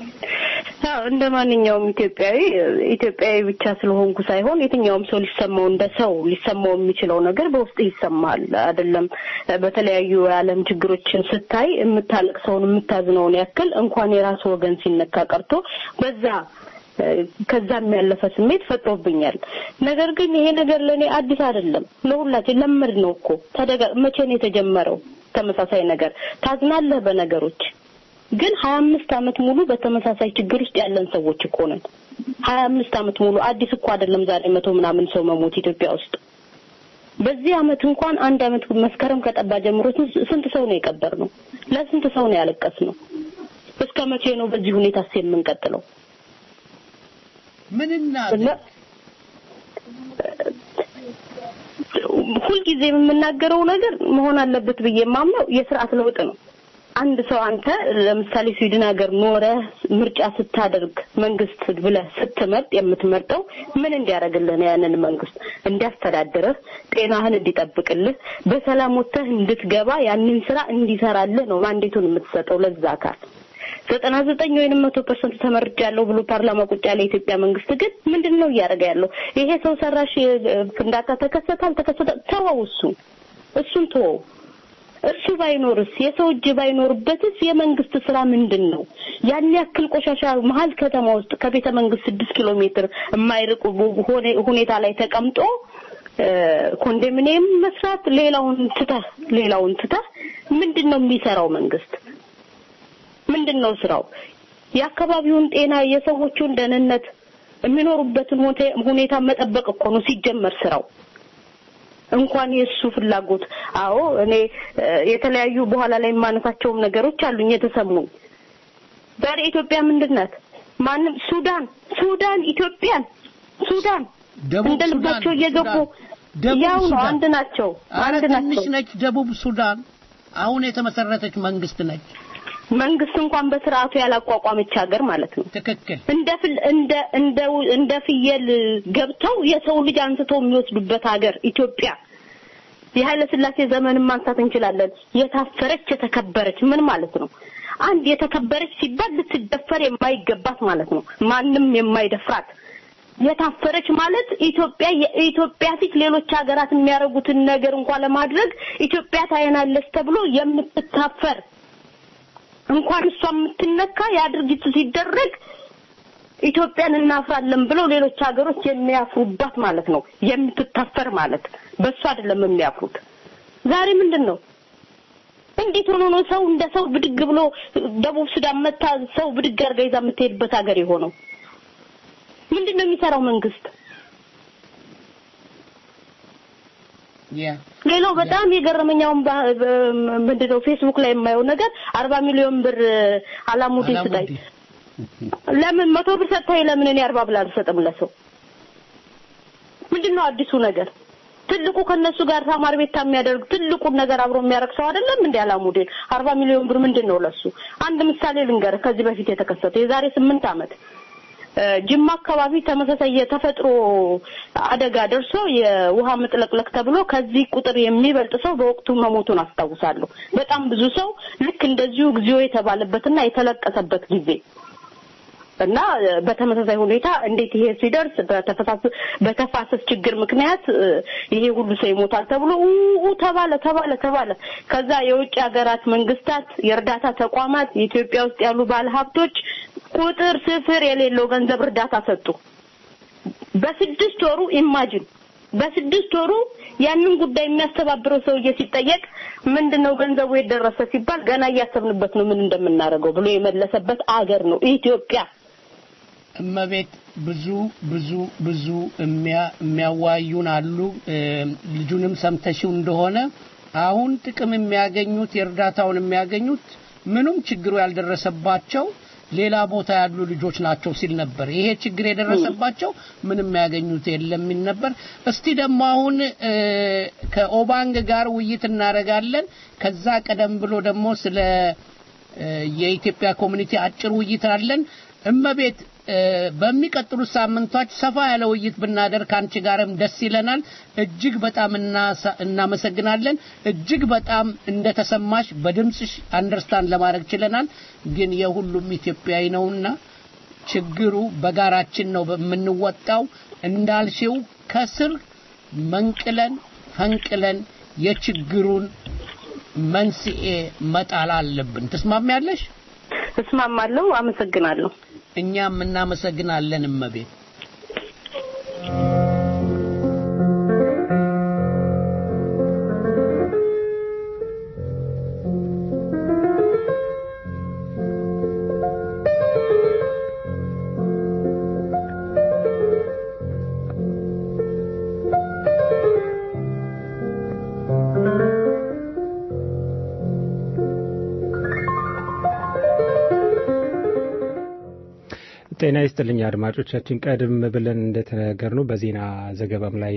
[SPEAKER 14] አዎ እንደ ማንኛውም ኢትዮጵያዊ ኢትዮጵያዊ ብቻ ስለሆንኩ ሳይሆን የትኛውም ሰው ሊሰማው እንደ ሰው ሊሰማው የሚችለው ነገር በውስጥ ይሰማል። አይደለም በተለያዩ የዓለም ችግሮችን ስታይ የምታለቅሰውን የምታዝነውን ያክል እንኳን የራሱ ወገን ሲነካ ቀርቶ በዛ እ፣ ከዛም ያለፈ ስሜት ፈጥሮብኛል። ነገር ግን ይሄ ነገር ለእኔ አዲስ አይደለም። ለሁላችን ለመድ ነው እኮ ተደጋ መቼ ነው የተጀመረው? ተመሳሳይ ነገር ታዝናለህ በነገሮች ግን ሀያ አምስት አመት ሙሉ በተመሳሳይ ችግር ውስጥ ያለን ሰዎች እኮ ነን። ሀያ አምስት አመት ሙሉ አዲስ እኮ አይደለም ዛሬ መቶ ምናምን ሰው መሞት ኢትዮጵያ ውስጥ። በዚህ አመት እንኳን አንድ አመት መስከረም ከጠባ ጀምሮ ስንት- ስንት ሰው ነው የቀበር ነው? ለስንት ሰው ነው ያለቀስ ነው? እስከ መቼ ነው በዚህ ሁኔታስ የምንቀጥለው?
[SPEAKER 7] ምን
[SPEAKER 14] እና ሁልጊዜ የምናገረው ነገር መሆን አለበት ብዬ የማምነው የስርዓት ለውጥ ነው። አንድ ሰው አንተ ለምሳሌ ስዊድን ሀገር ኖረህ ምርጫ ስታደርግ መንግስት ብለህ ስትመርጥ የምትመርጠው ምን እንዲያደርግልህ ነው? ያንን መንግስት እንዲያስተዳድርህ፣ ጤናህን እንዲጠብቅልህ፣ በሰላም ወጥተህ እንድትገባ ያንን ስራ እንዲሰራልህ ነው ማንዴቱን የምትሰጠው ለዛ አካል። ዘጠና ዘጠኝ ወይንም መቶ ፐርሰንት ተመርጫለሁ ብሎ ፓርላማ ቁጭ ያለ የኢትዮጵያ መንግስት ግን ምንድን ነው እያደረገ ያለው? ይሄ ሰው ሰራሽ እ፣ ፍንዳታ ተከሰተ አልተከሰተ ተወው፣ እሱን እሱን ተወው። እሱ ባይኖርስ የሰው እጅ ባይኖርበትስ የመንግስት ስራ ምንድን ነው? ያን ያክል ቆሻሻ መሀል ከተማ ውስጥ ከቤተ መንግስት ስድስት ኪሎ ሜትር የማይርቅ ሆነ- ሁኔታ ላይ ተቀምጦ እ፣ ኮንዶሚኒየም መስራት ሌላውን ትተህ ሌላውን ትተህ ምንድን ነው የሚሰራው መንግስት? ምንድን ነው ስራው? የአካባቢውን ጤና የሰዎቹን ደህንነት የሚኖሩበትን ሁኔ- ሁኔታ መጠበቅ እኮ ነው ሲጀመር ስራው። እንኳን የእሱ ፍላጎት አዎ እኔ እ፣ የተለያዩ በኋላ ላይ የማነሳቸውም ነገሮች አሉኝ የተሰሙኝ ዛሬ ኢትዮጵያ ምንድን ናት ማንም ሱዳን ሱዳን ኢትዮጵያን ሱዳን
[SPEAKER 7] ደቡብ
[SPEAKER 14] እንደ ልባቸው
[SPEAKER 7] ሱዳን፣
[SPEAKER 14] እየገቡ
[SPEAKER 7] ደቡብ
[SPEAKER 14] ያው ነው።
[SPEAKER 7] ሱዳን።
[SPEAKER 14] አንድ ናቸው፣
[SPEAKER 7] አረ
[SPEAKER 14] አንድ
[SPEAKER 7] ትንሽ
[SPEAKER 14] ናቸው።
[SPEAKER 7] ነች ደቡብ ሱዳን አሁን የተመሰረተች መንግስት ነች።
[SPEAKER 14] መንግስት እንኳን በስርዓቱ ያላቋቋመች ሀገር ማለት ነው።
[SPEAKER 7] ትክክል።
[SPEAKER 14] እንደ ፍል- እንደ እንደ እንደ ፍየል ገብተው የሰው ልጅ አንስተው የሚወስዱበት ሀገር ኢትዮጵያ። የኃይለ ሥላሴ ዘመንን ማንሳት እንችላለን። የታፈረች የተከበረች ምን ማለት ነው? አንድ የተከበረች ሲባል ልትደፈር የማይገባት ማለት ነው። ማንም የማይደፍራት የታፈረች ማለት ኢትዮጵያ የኢትዮጵያ ፊት ሌሎች ሀገራት የሚያደርጉትን ነገር እንኳን ለማድረግ ኢትዮጵያ ታየናለች ተብሎ የምትታፈር እንኳን እሷ የምትነካ ያ ድርጊቱ ሲደረግ ኢትዮጵያን እናፍራለን ብለው ሌሎች ሀገሮች የሚያፍሩባት ማለት ነው። የምትታፈር ማለት በእሱ አይደለም የሚያፍሩት። ዛሬ ምንድን ነው? እንዴት ሆኖ ነው ሰው እንደ ሰው ብድግ ብሎ ደቡብ ሱዳን መታ ሰው ብድግ አድርጋ ይዛ የምትሄድበት ሀገር የሆነው? ምንድን ነው የሚሰራው መንግስት?
[SPEAKER 7] ያ
[SPEAKER 14] ሌላው በጣም የገረመኛውን ምንድነው ፌስቡክ ላይ የማየው ነገር አርባ ሚሊዮን ብር አላሙዲን ስጠኝ ለምን መቶ ብር ሰጥተኸኝ ለምን እኔ አርባ ብር አልሰጥም ለሰው ምንድነው አዲሱ ነገር ትልቁ ከነሱ ጋር ተማሪ ቤት የሚያደርግ ትልቁን ነገር አብሮ የሚያደርግ ሰው አይደለም እንዴ አላሙዲን አርባ ሚሊዮን ብር ምንድነው ለሱ አንድ ምሳሌ ልንገርህ ከዚህ በፊት የተከሰተ የዛሬ ስምንት ዓመት ጅማ አካባቢ ተመሳሳይ የተፈጥሮ አደጋ ደርሶ የውሃ መጥለቅለቅ ተብሎ ከዚህ ቁጥር የሚበልጥ ሰው በወቅቱ መሞቱን አስታውሳለሁ። በጣም ብዙ ሰው ልክ እንደዚሁ እግዚኦ የተባለበትና የተለቀሰበት ጊዜ እና በተመሳሳይ ሁኔታ እንዴት ይሄ ሲደርስ በተፈሳስ በተፋሰስ ችግር ምክንያት ይሄ ሁሉ ሰው ይሞታል ተብሎ ኡ ተባለ ተባለ ተባለ። ከዛ የውጭ ሀገራት መንግስታት፣ የእርዳታ ተቋማት፣ የኢትዮጵያ ውስጥ ያሉ ባለሀብቶች ቁጥር ስፍር የሌለው ገንዘብ እርዳታ ሰጡ። በስድስት ወሩ ኢማጂን በስድስት ወሩ ያንን ጉዳይ የሚያስተባብረው ሰውዬ ሲጠየቅ ምንድነው ገንዘቡ የደረሰ ሲባል ገና እያሰብንበት ነው ምን እንደምናደርገው ብሎ የመለሰበት አገር ነው ኢትዮጵያ።
[SPEAKER 7] እመቤት ብዙ ብዙ ብዙ የሚያዋዩን አሉ። ልጁንም ሰምተሽው እንደሆነ አሁን ጥቅም የሚያገኙት የእርዳታውን የሚያገኙት ምንም ችግሩ ያልደረሰባቸው ሌላ ቦታ ያሉ ልጆች ናቸው ሲል ነበር። ይሄ ችግር የደረሰባቸው ምንም ያገኙት የለም የሚል ነበር። እስቲ ደግሞ አሁን ከኦባንግ ጋር ውይይት እናደርጋለን። ከዛ ቀደም ብሎ ደግሞ ስለ የኢትዮጵያ ኮሚኒቲ አጭር ውይይት አለን። እመቤት በሚቀጥሉት ሳምንቶች ሰፋ ያለ ውይይት ብናደርግ ከአንቺ ጋርም ደስ ይለናል። እጅግ በጣም እናመሰግናለን። እጅግ በጣም እንደተሰማሽ በድምፅሽ አንደርስታንድ ለማድረግ ችለናል። ግን የሁሉም ኢትዮጵያዊ ነውና ችግሩ በጋራችን ነው የምንወጣው። እንዳልሽው ከስር መንቅለን ፈንቅለን የችግሩን መንስኤ መጣል አለብን። ትስማሚያለሽ?
[SPEAKER 14] እስማማለሁ። አመሰግናለሁ።
[SPEAKER 7] እኛም እናመሰግናለን እመቤት።
[SPEAKER 3] ጤና ይስጥልኝ አድማጮቻችን። ቀደም ብለን እንደተነገርነው በዜና ዘገባም ላይ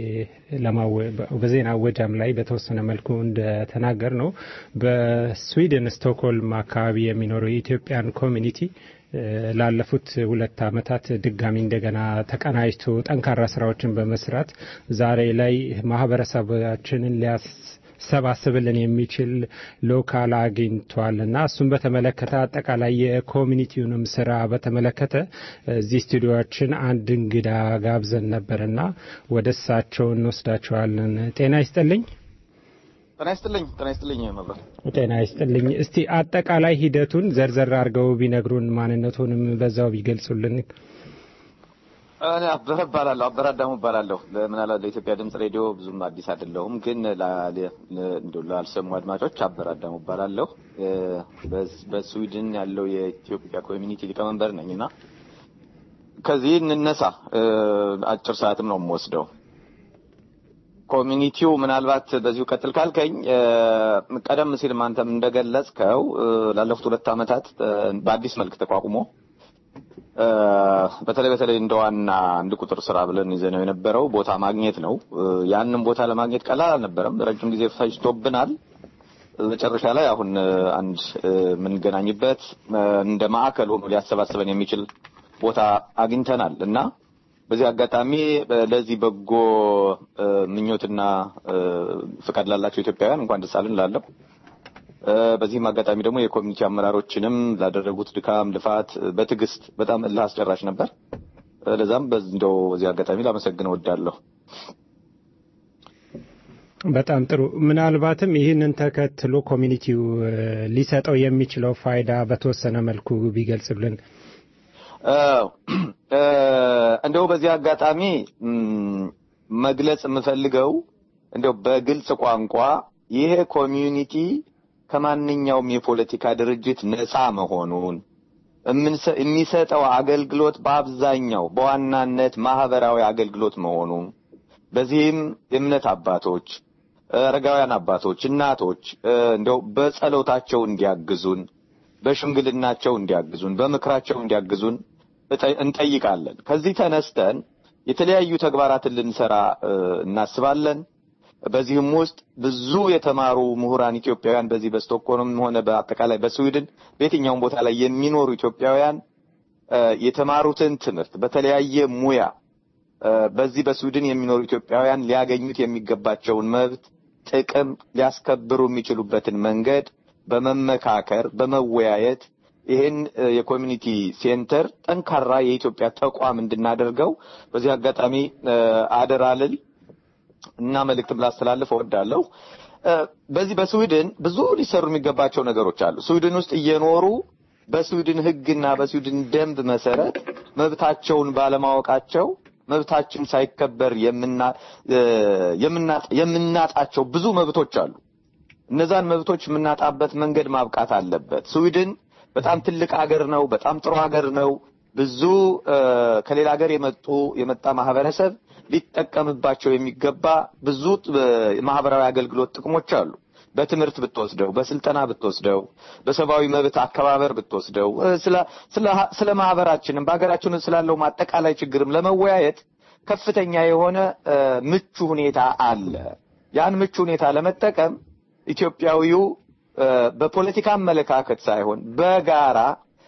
[SPEAKER 3] በዜና አወጃም ላይ በተወሰነ መልኩ እንደተናገር ነው በስዊድን ስቶክሆልም አካባቢ የሚኖረው የኢትዮጵያን ኮሚኒቲ ላለፉት ሁለት ዓመታት ድጋሚ እንደገና ተቀናጅቶ ጠንካራ ስራዎችን በመስራት ዛሬ ላይ ማህበረሰባችንን ሊያስ ሰባስብልን የሚችል ሎካል አግኝቷል እና እሱን በተመለከተ አጠቃላይ የኮሚኒቲውንም ስራ በተመለከተ እዚህ ስቱዲዮችን አንድ እንግዳ ጋብዘን ነበርና ወደ እሳቸው እንወስዳቸዋለን። ጤና ይስጥልኝ።
[SPEAKER 15] ጤና ይስጥልኝ። ጤና ይስጥልኝ መብራት።
[SPEAKER 3] ጤና ይስጥልኝ። እስቲ አጠቃላይ ሂደቱን ዘርዘር አድርገው ቢነግሩን፣ ማንነቱንም በዛው ቢገልጹልን።
[SPEAKER 15] እኔ አበረ እባላለሁ አበረ አዳሙ እባላለሁ። ምናልባት ለኢትዮጵያ ድምጽ ሬዲዮ ብዙም አዲስ አይደለሁም፣ ግን ላልሰሙ አድማጮች አበረ አዳሙ እባላለሁ። በስዊድን ያለው የኢትዮጵያ ኮሚኒቲ ሊቀመንበር ነኝ እና ከዚህ እንነሳ። አጭር ሰዓትም ነው የምወስደው። ኮሚኒቲው ምናልባት በዚሁ ቀጥል ካልከኝ ቀደም ሲል አንተም እንደገለጽከው ላለፉት ሁለት ዓመታት በአዲስ መልክ ተቋቁሞ እ፣ በተለይ በተለይ እንደ ዋና አንድ ቁጥር ስራ ብለን ይዘነው የነበረው ቦታ ማግኘት ነው። እ፣ ያንን ቦታ ለማግኘት ቀላል አልነበረም። ረጅም ጊዜ ፈጅቶብናል። መጨረሻ ላይ አሁን እ፣ አንድ እ፣ የምንገናኝበት እ፣ እንደ ማዕከል ሆኖ ሊያሰባስበን የሚችል ቦታ አግኝተናል እና በዚህ አጋጣሚ እ፣ ለዚህ በጎ እ፣ ምኞትና እ፣ ፍቃድ ላላቸው ኢትዮጵያውያን እንኳን ደስ አለን እላለሁ። እ፣ በዚህም አጋጣሚ ደግሞ የኮሚኒቲ አመራሮችንም ላደረጉት ድካም፣ ልፋት እ፣ በትዕግስት በጣም እልህ አስጨራሽ ነበር። እ፣ ለዛም በዚህ እንደው በዚህ አጋጣሚ ላመሰግን እወዳለሁ።
[SPEAKER 3] በጣም ጥሩ። ምናልባትም ይህንን ተከትሎ ኮሚኒቲው እ፣ ሊሰጠው የሚችለው ፋይዳ በተወሰነ መልኩ ቢገልጽልን።
[SPEAKER 15] እ፣ እ፣ እንደው በዚህ አጋጣሚ እም፣ መግለጽ የምፈልገው እንደው በግልጽ ቋንቋ ይሄ ኮሚዩኒቲ ከማንኛውም የፖለቲካ ድርጅት ነፃ መሆኑን የምንሰ- የሚሰጠው አገልግሎት በአብዛኛው በዋናነት ማህበራዊ አገልግሎት መሆኑን በዚህም የእምነት አባቶች፣ አረጋውያን አባቶች፣ እናቶች እ፣ እንደው በጸሎታቸው እንዲያግዙን፣ በሽምግልናቸው እንዲያግዙን፣ በምክራቸው እንዲያግዙን እጠ- እንጠይቃለን። ከዚህ ተነስተን የተለያዩ ተግባራትን ልንሰራ እ፣ እናስባለን። በዚህም ውስጥ ብዙ የተማሩ ምሁራን ኢትዮጵያውያን በዚህ በስቶክሆልም ሆነ በአጠቃላይ በስዊድን በየትኛውም ቦታ ላይ የሚኖሩ ኢትዮጵያውያን እ፣ የተማሩትን ትምህርት በተለያየ ሙያ እ፣ በዚህ በስዊድን የሚኖሩ ኢትዮጵያውያን ሊያገኙት የሚገባቸውን መብት፣ ጥቅም ሊያስከብሩ የሚችሉበትን መንገድ በመመካከር በመወያየት ይህን እ፣ የኮሚኒቲ ሴንተር ጠንካራ የኢትዮጵያ ተቋም እንድናደርገው በዚህ አጋጣሚ እ፣ አደራ ልል እና መልእክትም ላስተላልፍ እወዳለሁ። እ፣ በዚህ በስዊድን ብዙ ሊሰሩ የሚገባቸው ነገሮች አሉ። ስዊድን ውስጥ እየኖሩ በስዊድን ሕግና በስዊድን ደንብ መሰረት መብታቸውን ባለማወቃቸው መብታችን ሳይከበር የምና እ፣ የምና- የምናጣቸው ብዙ መብቶች አሉ። እነዛን መብቶች የምናጣበት መንገድ ማብቃት አለበት። ስዊድን በጣም ትልቅ ሀገር ነው። በጣም ጥሩ ሀገር ነው። ብዙ እ፣ ከሌላ ሀገር የመጡ የመጣ ማህበረሰብ ሊጠቀምባቸው የሚገባ ብዙ እ፣ ማህበራዊ አገልግሎት ጥቅሞች አሉ። በትምህርት ብትወስደው፣ በስልጠና ብትወስደው፣ በሰብአዊ መብት አከባበር ብትወስደው፣ እ፣ ስለ ስለ ስለ ማህበራችንም በሀገራችን ስላለው አጠቃላይ ችግርም ለመወያየት ከፍተኛ የሆነ እ፣ ምቹ ሁኔታ አለ። ያን ምቹ ሁኔታ ለመጠቀም ኢትዮጵያዊው እ፣ በፖለቲካ አመለካከት ሳይሆን በጋራ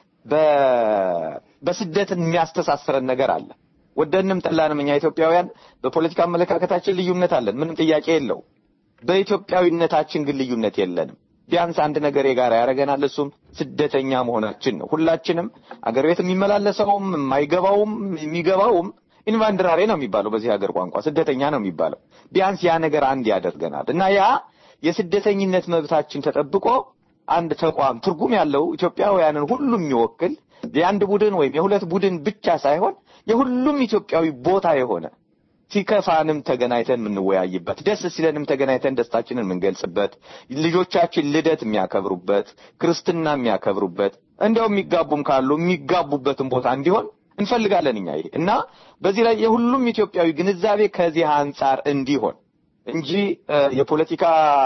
[SPEAKER 15] በ- በስደትን የሚያስተሳስረን ነገር አለ። ወደንም ጠላንም እኛ ኢትዮጵያውያን በፖለቲካ አመለካከታችን ልዩነት አለን፣ ምንም ጥያቄ የለው። በኢትዮጵያዊነታችን ግን ልዩነት የለንም። ቢያንስ አንድ ነገር የጋራ ያደርገናል፣ እሱም ስደተኛ መሆናችን ነው። ሁላችንም አገር ቤት የሚመላለሰውም የማይገባውም የሚገባውም ኢንቫንድራሬ ነው የሚባለው በዚህ ሀገር ቋንቋ ስደተኛ ነው የሚባለው። ቢያንስ ያ ነገር አንድ ያደርገናል እና ያ የስደተኝነት መብታችን ተጠብቆ አንድ ተቋም ትርጉም ያለው ኢትዮጵያውያንን ሁሉ የሚወክል የአንድ ቡድን ወይም የሁለት ቡድን ብቻ ሳይሆን የሁሉም ኢትዮጵያዊ ቦታ የሆነ ሲከፋንም ተገናኝተን የምንወያይበት፣ ደስ ሲለንም ተገናኝተን ደስታችንን የምንገልጽበት፣ ልጆቻችን ልደት የሚያከብሩበት፣ ክርስትና የሚያከብሩበት፣ እንዲያው የሚጋቡም ካሉ የሚጋቡበትን ቦታ እንዲሆን እንፈልጋለን እኛ ይሄ እና በዚህ ላይ የሁሉም ኢትዮጵያዊ ግንዛቤ ከዚህ አንጻር እንዲሆን እንጂ እ፣ የፖለቲካ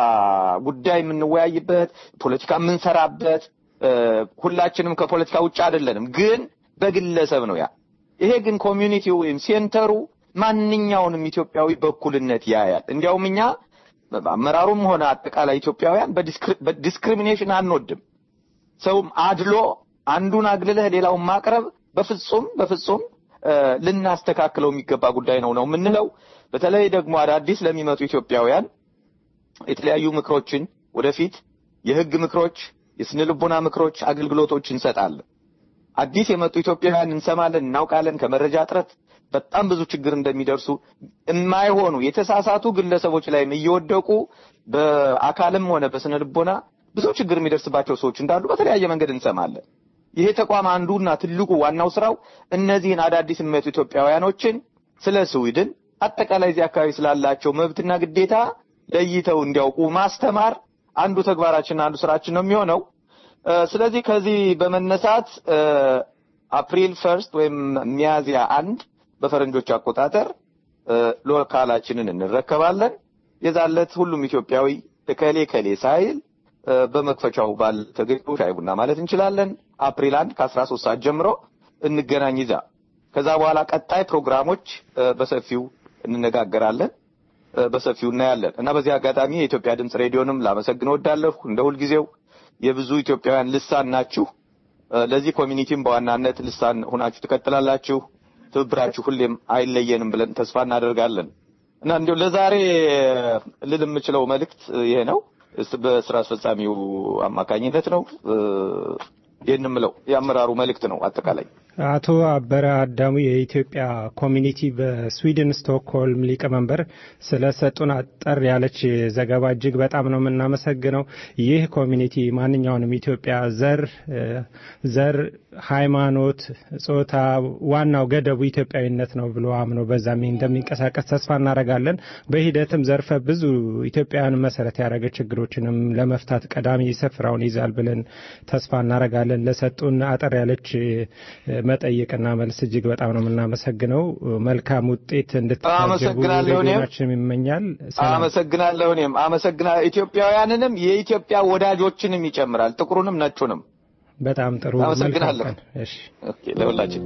[SPEAKER 15] ጉዳይ የምንወያይበት ፖለቲካ የምንሰራበት እ፣ ሁላችንም ከፖለቲካ ውጭ አይደለንም፣ ግን በግለሰብ ነው ያ። ይሄ ግን ኮሚዩኒቲው ወይም ሴንተሩ ማንኛውንም ኢትዮጵያዊ በእኩልነት ያያል። እንዲያውም እኛ አመራሩም ሆነ አጠቃላይ ኢትዮጵያውያን በዲስክሪ- በዲስክሪሚኔሽን አንወድም። ሰውም አድሎ አንዱን አግልለህ ሌላውን ማቅረብ በፍጹም በፍጹም እ፣ ልናስተካክለው የሚገባ ጉዳይ ነው ነው የምንለው። በተለይ ደግሞ አዳዲስ ለሚመጡ ኢትዮጵያውያን የተለያዩ ምክሮችን ወደፊት የህግ ምክሮች፣ የስነ ልቦና ምክሮች፣ አገልግሎቶች እንሰጣለን። አዲስ የመጡ ኢትዮጵያውያን እንሰማለን፣ እናውቃለን። ከመረጃ እጥረት በጣም ብዙ ችግር እንደሚደርሱ የማይሆኑ የተሳሳቱ ግለሰቦች ላይም እየወደቁ በአካልም ሆነ በስነ ልቦና ብዙ ችግር የሚደርስባቸው ሰዎች እንዳሉ በተለያየ መንገድ እንሰማለን። ይሄ ተቋም አንዱና ትልቁ ዋናው ስራው እነዚህን አዳዲስ የሚመጡ ኢትዮጵያውያኖችን ስለ ስዊድን አጠቃላይ እዚህ አካባቢ ስላላቸው መብትና ግዴታ ለይተው እንዲያውቁ ማስተማር አንዱ ተግባራችን አንዱ ስራችን ነው የሚሆነው። እ፣ ስለዚህ ከዚህ በመነሳት እ፣ አፕሪል ፈርስት ወይም ሚያዝያ አንድ በፈረንጆች አቆጣጠር እ፣ ሎካላችንን እንረከባለን። የዛለት ሁሉም ኢትዮጵያዊ እከሌ ከሌ ሳይል እ፣ በመክፈቻው ባል ተገኝቶ ሻይ ቡና ማለት እንችላለን። አፕሪል አንድ ከአስራ ሶስት ሰዓት ጀምሮ እንገናኝ ይዛ ከዛ በኋላ ቀጣይ ፕሮግራሞች እ፣ በሰፊው እንነጋገራለን እ፣ በሰፊው እናያለን እና በዚህ አጋጣሚ የኢትዮጵያ ድምፅ ሬዲዮንም ላመሰግን እወዳለሁ። እንደ ሁልጊዜው የብዙ ኢትዮጵያውያን ልሳን ናችሁ። እ፣ ለዚህ ኮሚኒቲም በዋናነት ልሳን ሆናችሁ ትቀጥላላችሁ። ትብብራችሁ ሁሌም አይለየንም ብለን ተስፋ እናደርጋለን እና እንዲሁ ለዛሬ ልል የምችለው መልእክት ይሄ ነው። እስ- በስራ አስፈጻሚው አማካኝነት ነው እ፣ ይህን የምለው የአመራሩ መልእክት ነው አጠቃላይ
[SPEAKER 3] አቶ አበረ አዳሙ የኢትዮጵያ ኮሚኒቲ በስዊድን ስቶክሆልም ሊቀመንበር ስለሰጡን አጠር ያለች ዘገባ እጅግ በጣም ነው የምናመሰግነው። ይህ ኮሚኒቲ ማንኛውንም ኢትዮጵያ ዘር እ፣ ዘር፣ ሃይማኖት፣ ጾታ ዋናው ገደቡ ኢትዮጵያዊነት ነው ብሎ አምኖ በዛም እንደሚንቀሳቀስ ተስፋ እናደርጋለን። በሂደትም ዘርፈ ብዙ ኢትዮጵያውያን መሰረት ያደረገ ችግሮችንም ለመፍታት ቀዳሚ ስፍራውን ይዛል ብለን ተስፋ እናደርጋለን። ለሰጡን አጠር ያለች እ፣ መጠይቅና መልስ እጅግ በጣም ነው የምናመሰግነው። መልካም ውጤት እንድትታጀቡ
[SPEAKER 15] አመሰግናለሁ እኔም።
[SPEAKER 3] ሬዲዮናችንም ይመኛል። ሰላም።
[SPEAKER 15] አመሰግናለሁ። እኔም አመሰግና ኢትዮጵያውያንንም የኢትዮጵያ ወዳጆችንም ይጨምራል፣ ጥቁሩንም ነጩንም።
[SPEAKER 3] በጣም ጥሩ።
[SPEAKER 15] አመሰግናለሁ።
[SPEAKER 3] መልካም ቀን። እሺ።
[SPEAKER 15] ኦኬ፣ ለሁላችን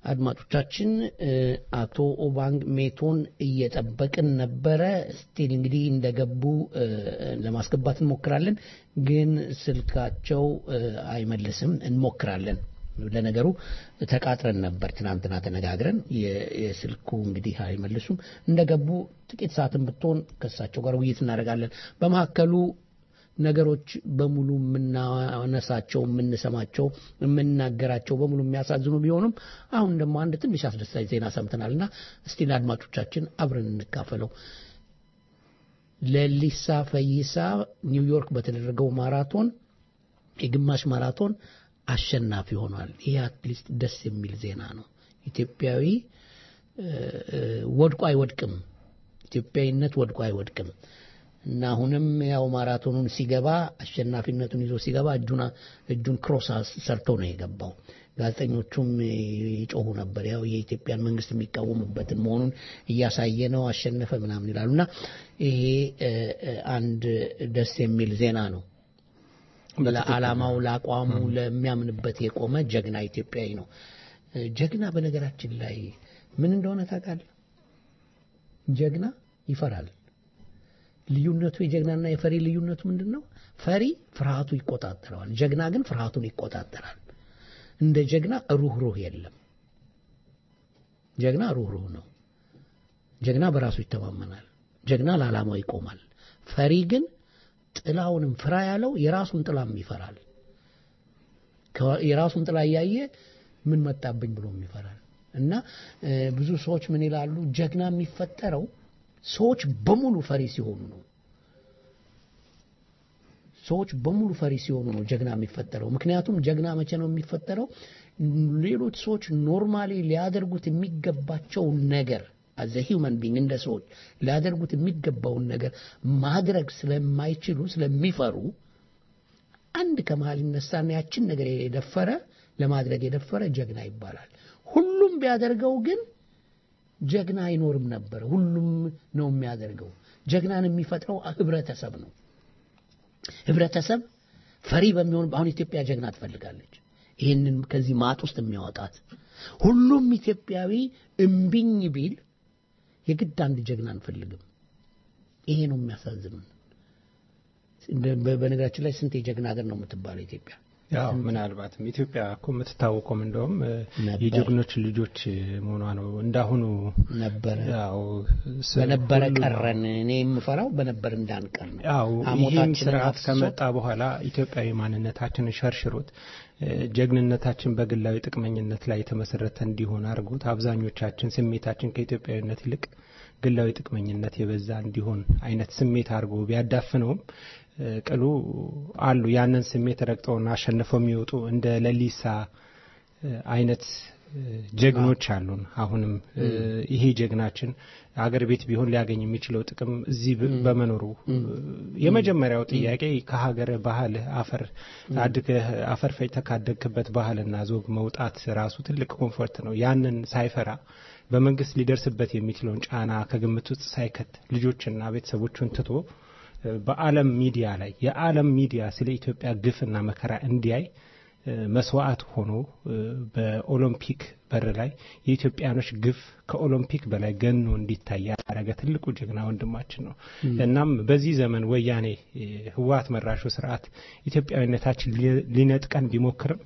[SPEAKER 7] አድማጮቻችን እ፣ አቶ ኦባንግ ሜቶን እየጠበቅን ነበረ። ስቲል እንግዲህ እንደገቡ እ፣ ለማስገባት እንሞክራለን፣ ግን ስልካቸው እ፣ አይመልስም። እንሞክራለን። ለነገሩ ተቃጥረን ነበር ትናንትና ተነጋግረን፣ የ- የስልኩ እንግዲህ አይመልሱም። እንደገቡ ጥቂት ሰዓትን ብትሆን ከእሳቸው ጋር ውይይት እናደርጋለን። በመካከሉ ነገሮች በሙሉ የምናነሳቸው የምንሰማቸው የምናገራቸው በሙሉ የሚያሳዝኑ ቢሆኑም አሁን ደግሞ አንድ ትንሽ አስደሳች ዜና ሰምተናልና እስቲ ለአድማጮቻችን አብረን እንካፈለው። ለሊሳ ፈይሳ ኒውዮርክ በተደረገው ማራቶን የግማሽ ማራቶን አሸናፊ ሆኗል። ይህ አትሊስት ደስ የሚል ዜና ነው። ኢትዮጵያዊ እ፣ እ፣ ወድቆ አይወድቅም። ኢትዮጵያዊነት ወድቆ አይወድቅም እና አሁንም ያው ማራቶኑን ሲገባ አሸናፊነቱን ይዞ ሲገባ እጁን እጁን ክሮስ ሰርቶ ነው የገባው። ጋዜጠኞቹም ይጮሁ ነበር። ያው የኢትዮጵያን መንግስት የሚቃወሙበትን መሆኑን እያሳየ ነው፣ አሸነፈ ምናምን ይላሉ እና ይሄ እ፣ እ፣ አንድ ደስ የሚል ዜና ነው። ለዓላማው፣ ለአቋሙ፣ ለሚያምንበት የቆመ ጀግና ኢትዮጵያዊ ነው። እ፣ ጀግና በነገራችን ላይ ምን እንደሆነ ታውቃለህ? ጀግና ይፈራል። ልዩነቱ የጀግናና የፈሪ ልዩነቱ ምንድን ነው? ፈሪ ፍርሃቱ ይቆጣጠረዋል። ጀግና ግን ፍርሃቱን ይቆጣጠራል። እንደ ጀግና ሩህሩህ የለም። ጀግና ሩህሩህ ነው። ጀግና በራሱ ይተማመናል። ጀግና ለዓላማው ይቆማል። ፈሪ ግን ጥላውንም ፍራ ያለው የራሱን ጥላም ይፈራል። ከ- የራሱን ጥላ እያየ ምን መጣብኝ ብሎም ይፈራል። እና እ፣ ብዙ ሰዎች ምን ይላሉ? ጀግና የሚፈጠረው ሰዎች በሙሉ ፈሪ ሲሆኑ ነው። ሰዎች በሙሉ ፈሪ ሲሆኑ ነው ጀግና የሚፈጠረው። ምክንያቱም ጀግና መቼ ነው የሚፈጠረው? ሌሎች ሰዎች ኖርማሊ ሊያደርጉት የሚገባቸውን ነገር አዘ ሂውመን ቢንግ እንደ ሰዎች ሊያደርጉት የሚገባውን ነገር ማድረግ ስለማይችሉ ስለሚፈሩ አንድ ከመሀል ይነሳና ያችን ነገር የደፈረ ለማድረግ የደፈረ ጀግና ይባላል። ሁሉም ቢያደርገው ግን ጀግና አይኖርም ነበር። ሁሉም ነው የሚያደርገው። ጀግናን የሚፈጥረው ህብረተሰብ ነው። ህብረተሰብ ፈሪ በሚሆን አሁን ኢትዮጵያ ጀግና ትፈልጋለች። ይህንን ከዚህ ማጥ ውስጥ የሚያወጣት ሁሉም ኢትዮጵያዊ እምቢኝ ቢል የግድ አንድ ጀግና አንፈልግም። ይሄ ነው የሚያሳዝኑን። እንደ- በ- በነገራችን ላይ ስንት የጀግና ሀገር ነው የምትባለው ኢትዮጵያ?
[SPEAKER 3] ያው ምናልባትም ኢትዮጵያ እኮ የምትታወቀውም እንደውም እ፣ የጀግኖች ልጆች መሆኗ ነው። እንዳሁኑ
[SPEAKER 7] ነበረ
[SPEAKER 3] ያው ስ-
[SPEAKER 7] በነበረ
[SPEAKER 3] ሁሉ-
[SPEAKER 7] ቀረን። እኔ የምፈራው በነበር እንዳንቀር ነው።
[SPEAKER 3] ያው ይህም
[SPEAKER 7] ሐሞታችንን
[SPEAKER 3] ስርዓት
[SPEAKER 7] አፍስሶ
[SPEAKER 3] ከመጣ በኋላ ኢትዮጵያዊ ማንነታችንን ሸርሽሮት እ፣ ጀግንነታችን በግላዊ ጥቅመኝነት ላይ የተመሰረተ እንዲሆን አድርጎት አብዛኞቻችን ስሜታችን ከኢትዮጵያዊነት ይልቅ ግላዊ ጥቅመኝነት የበዛ እንዲሆን አይነት ስሜት አድርጎ ቢያዳፍነውም እ፣ ቅሉ አሉ ያንን ስሜት ረግጠውና አሸንፈው የሚወጡ እንደ ለሊሳ እ፣ አይነት እ፣ ጀግኖች አሉን። አሁንም እ፣ ይሄ ጀግናችን አገር ቤት ቢሆን ሊያገኝ የሚችለው ጥቅም እዚህ ብ- በመኖሩ እ፣ የመጀመሪያው ጥያቄ ከሀገር ባህል አፈር አድገህ አፈር ፈጭተህ ካደግክበት ባህልና ዞግ መውጣት ራሱ ትልቅ ኮንፎርት ነው። ያንን ሳይፈራ በመንግስት ሊደርስበት የሚችለውን ጫና ከግምት ውስጥ ሳይከት ልጆችና ቤተሰቦቹን ትቶ እ፣ በዓለም ሚዲያ ላይ የዓለም ሚዲያ ስለ ኢትዮጵያ ግፍና መከራ እንዲያይ እ፣ መስዋዕት ሆኖ እ፣ በኦሎምፒክ በር ላይ የኢትዮጵያኖች ግፍ ከኦሎምፒክ በላይ ገኖ እንዲታይ ያደረገ ትልቁ ጀግና ወንድማችን ነው። እናም በዚህ ዘመን ወያኔ እ፣ ህወሓት መራሹ ስርዓት ኢትዮጵያዊነታችን ሊ- ሊነጥቀን ቢሞክርም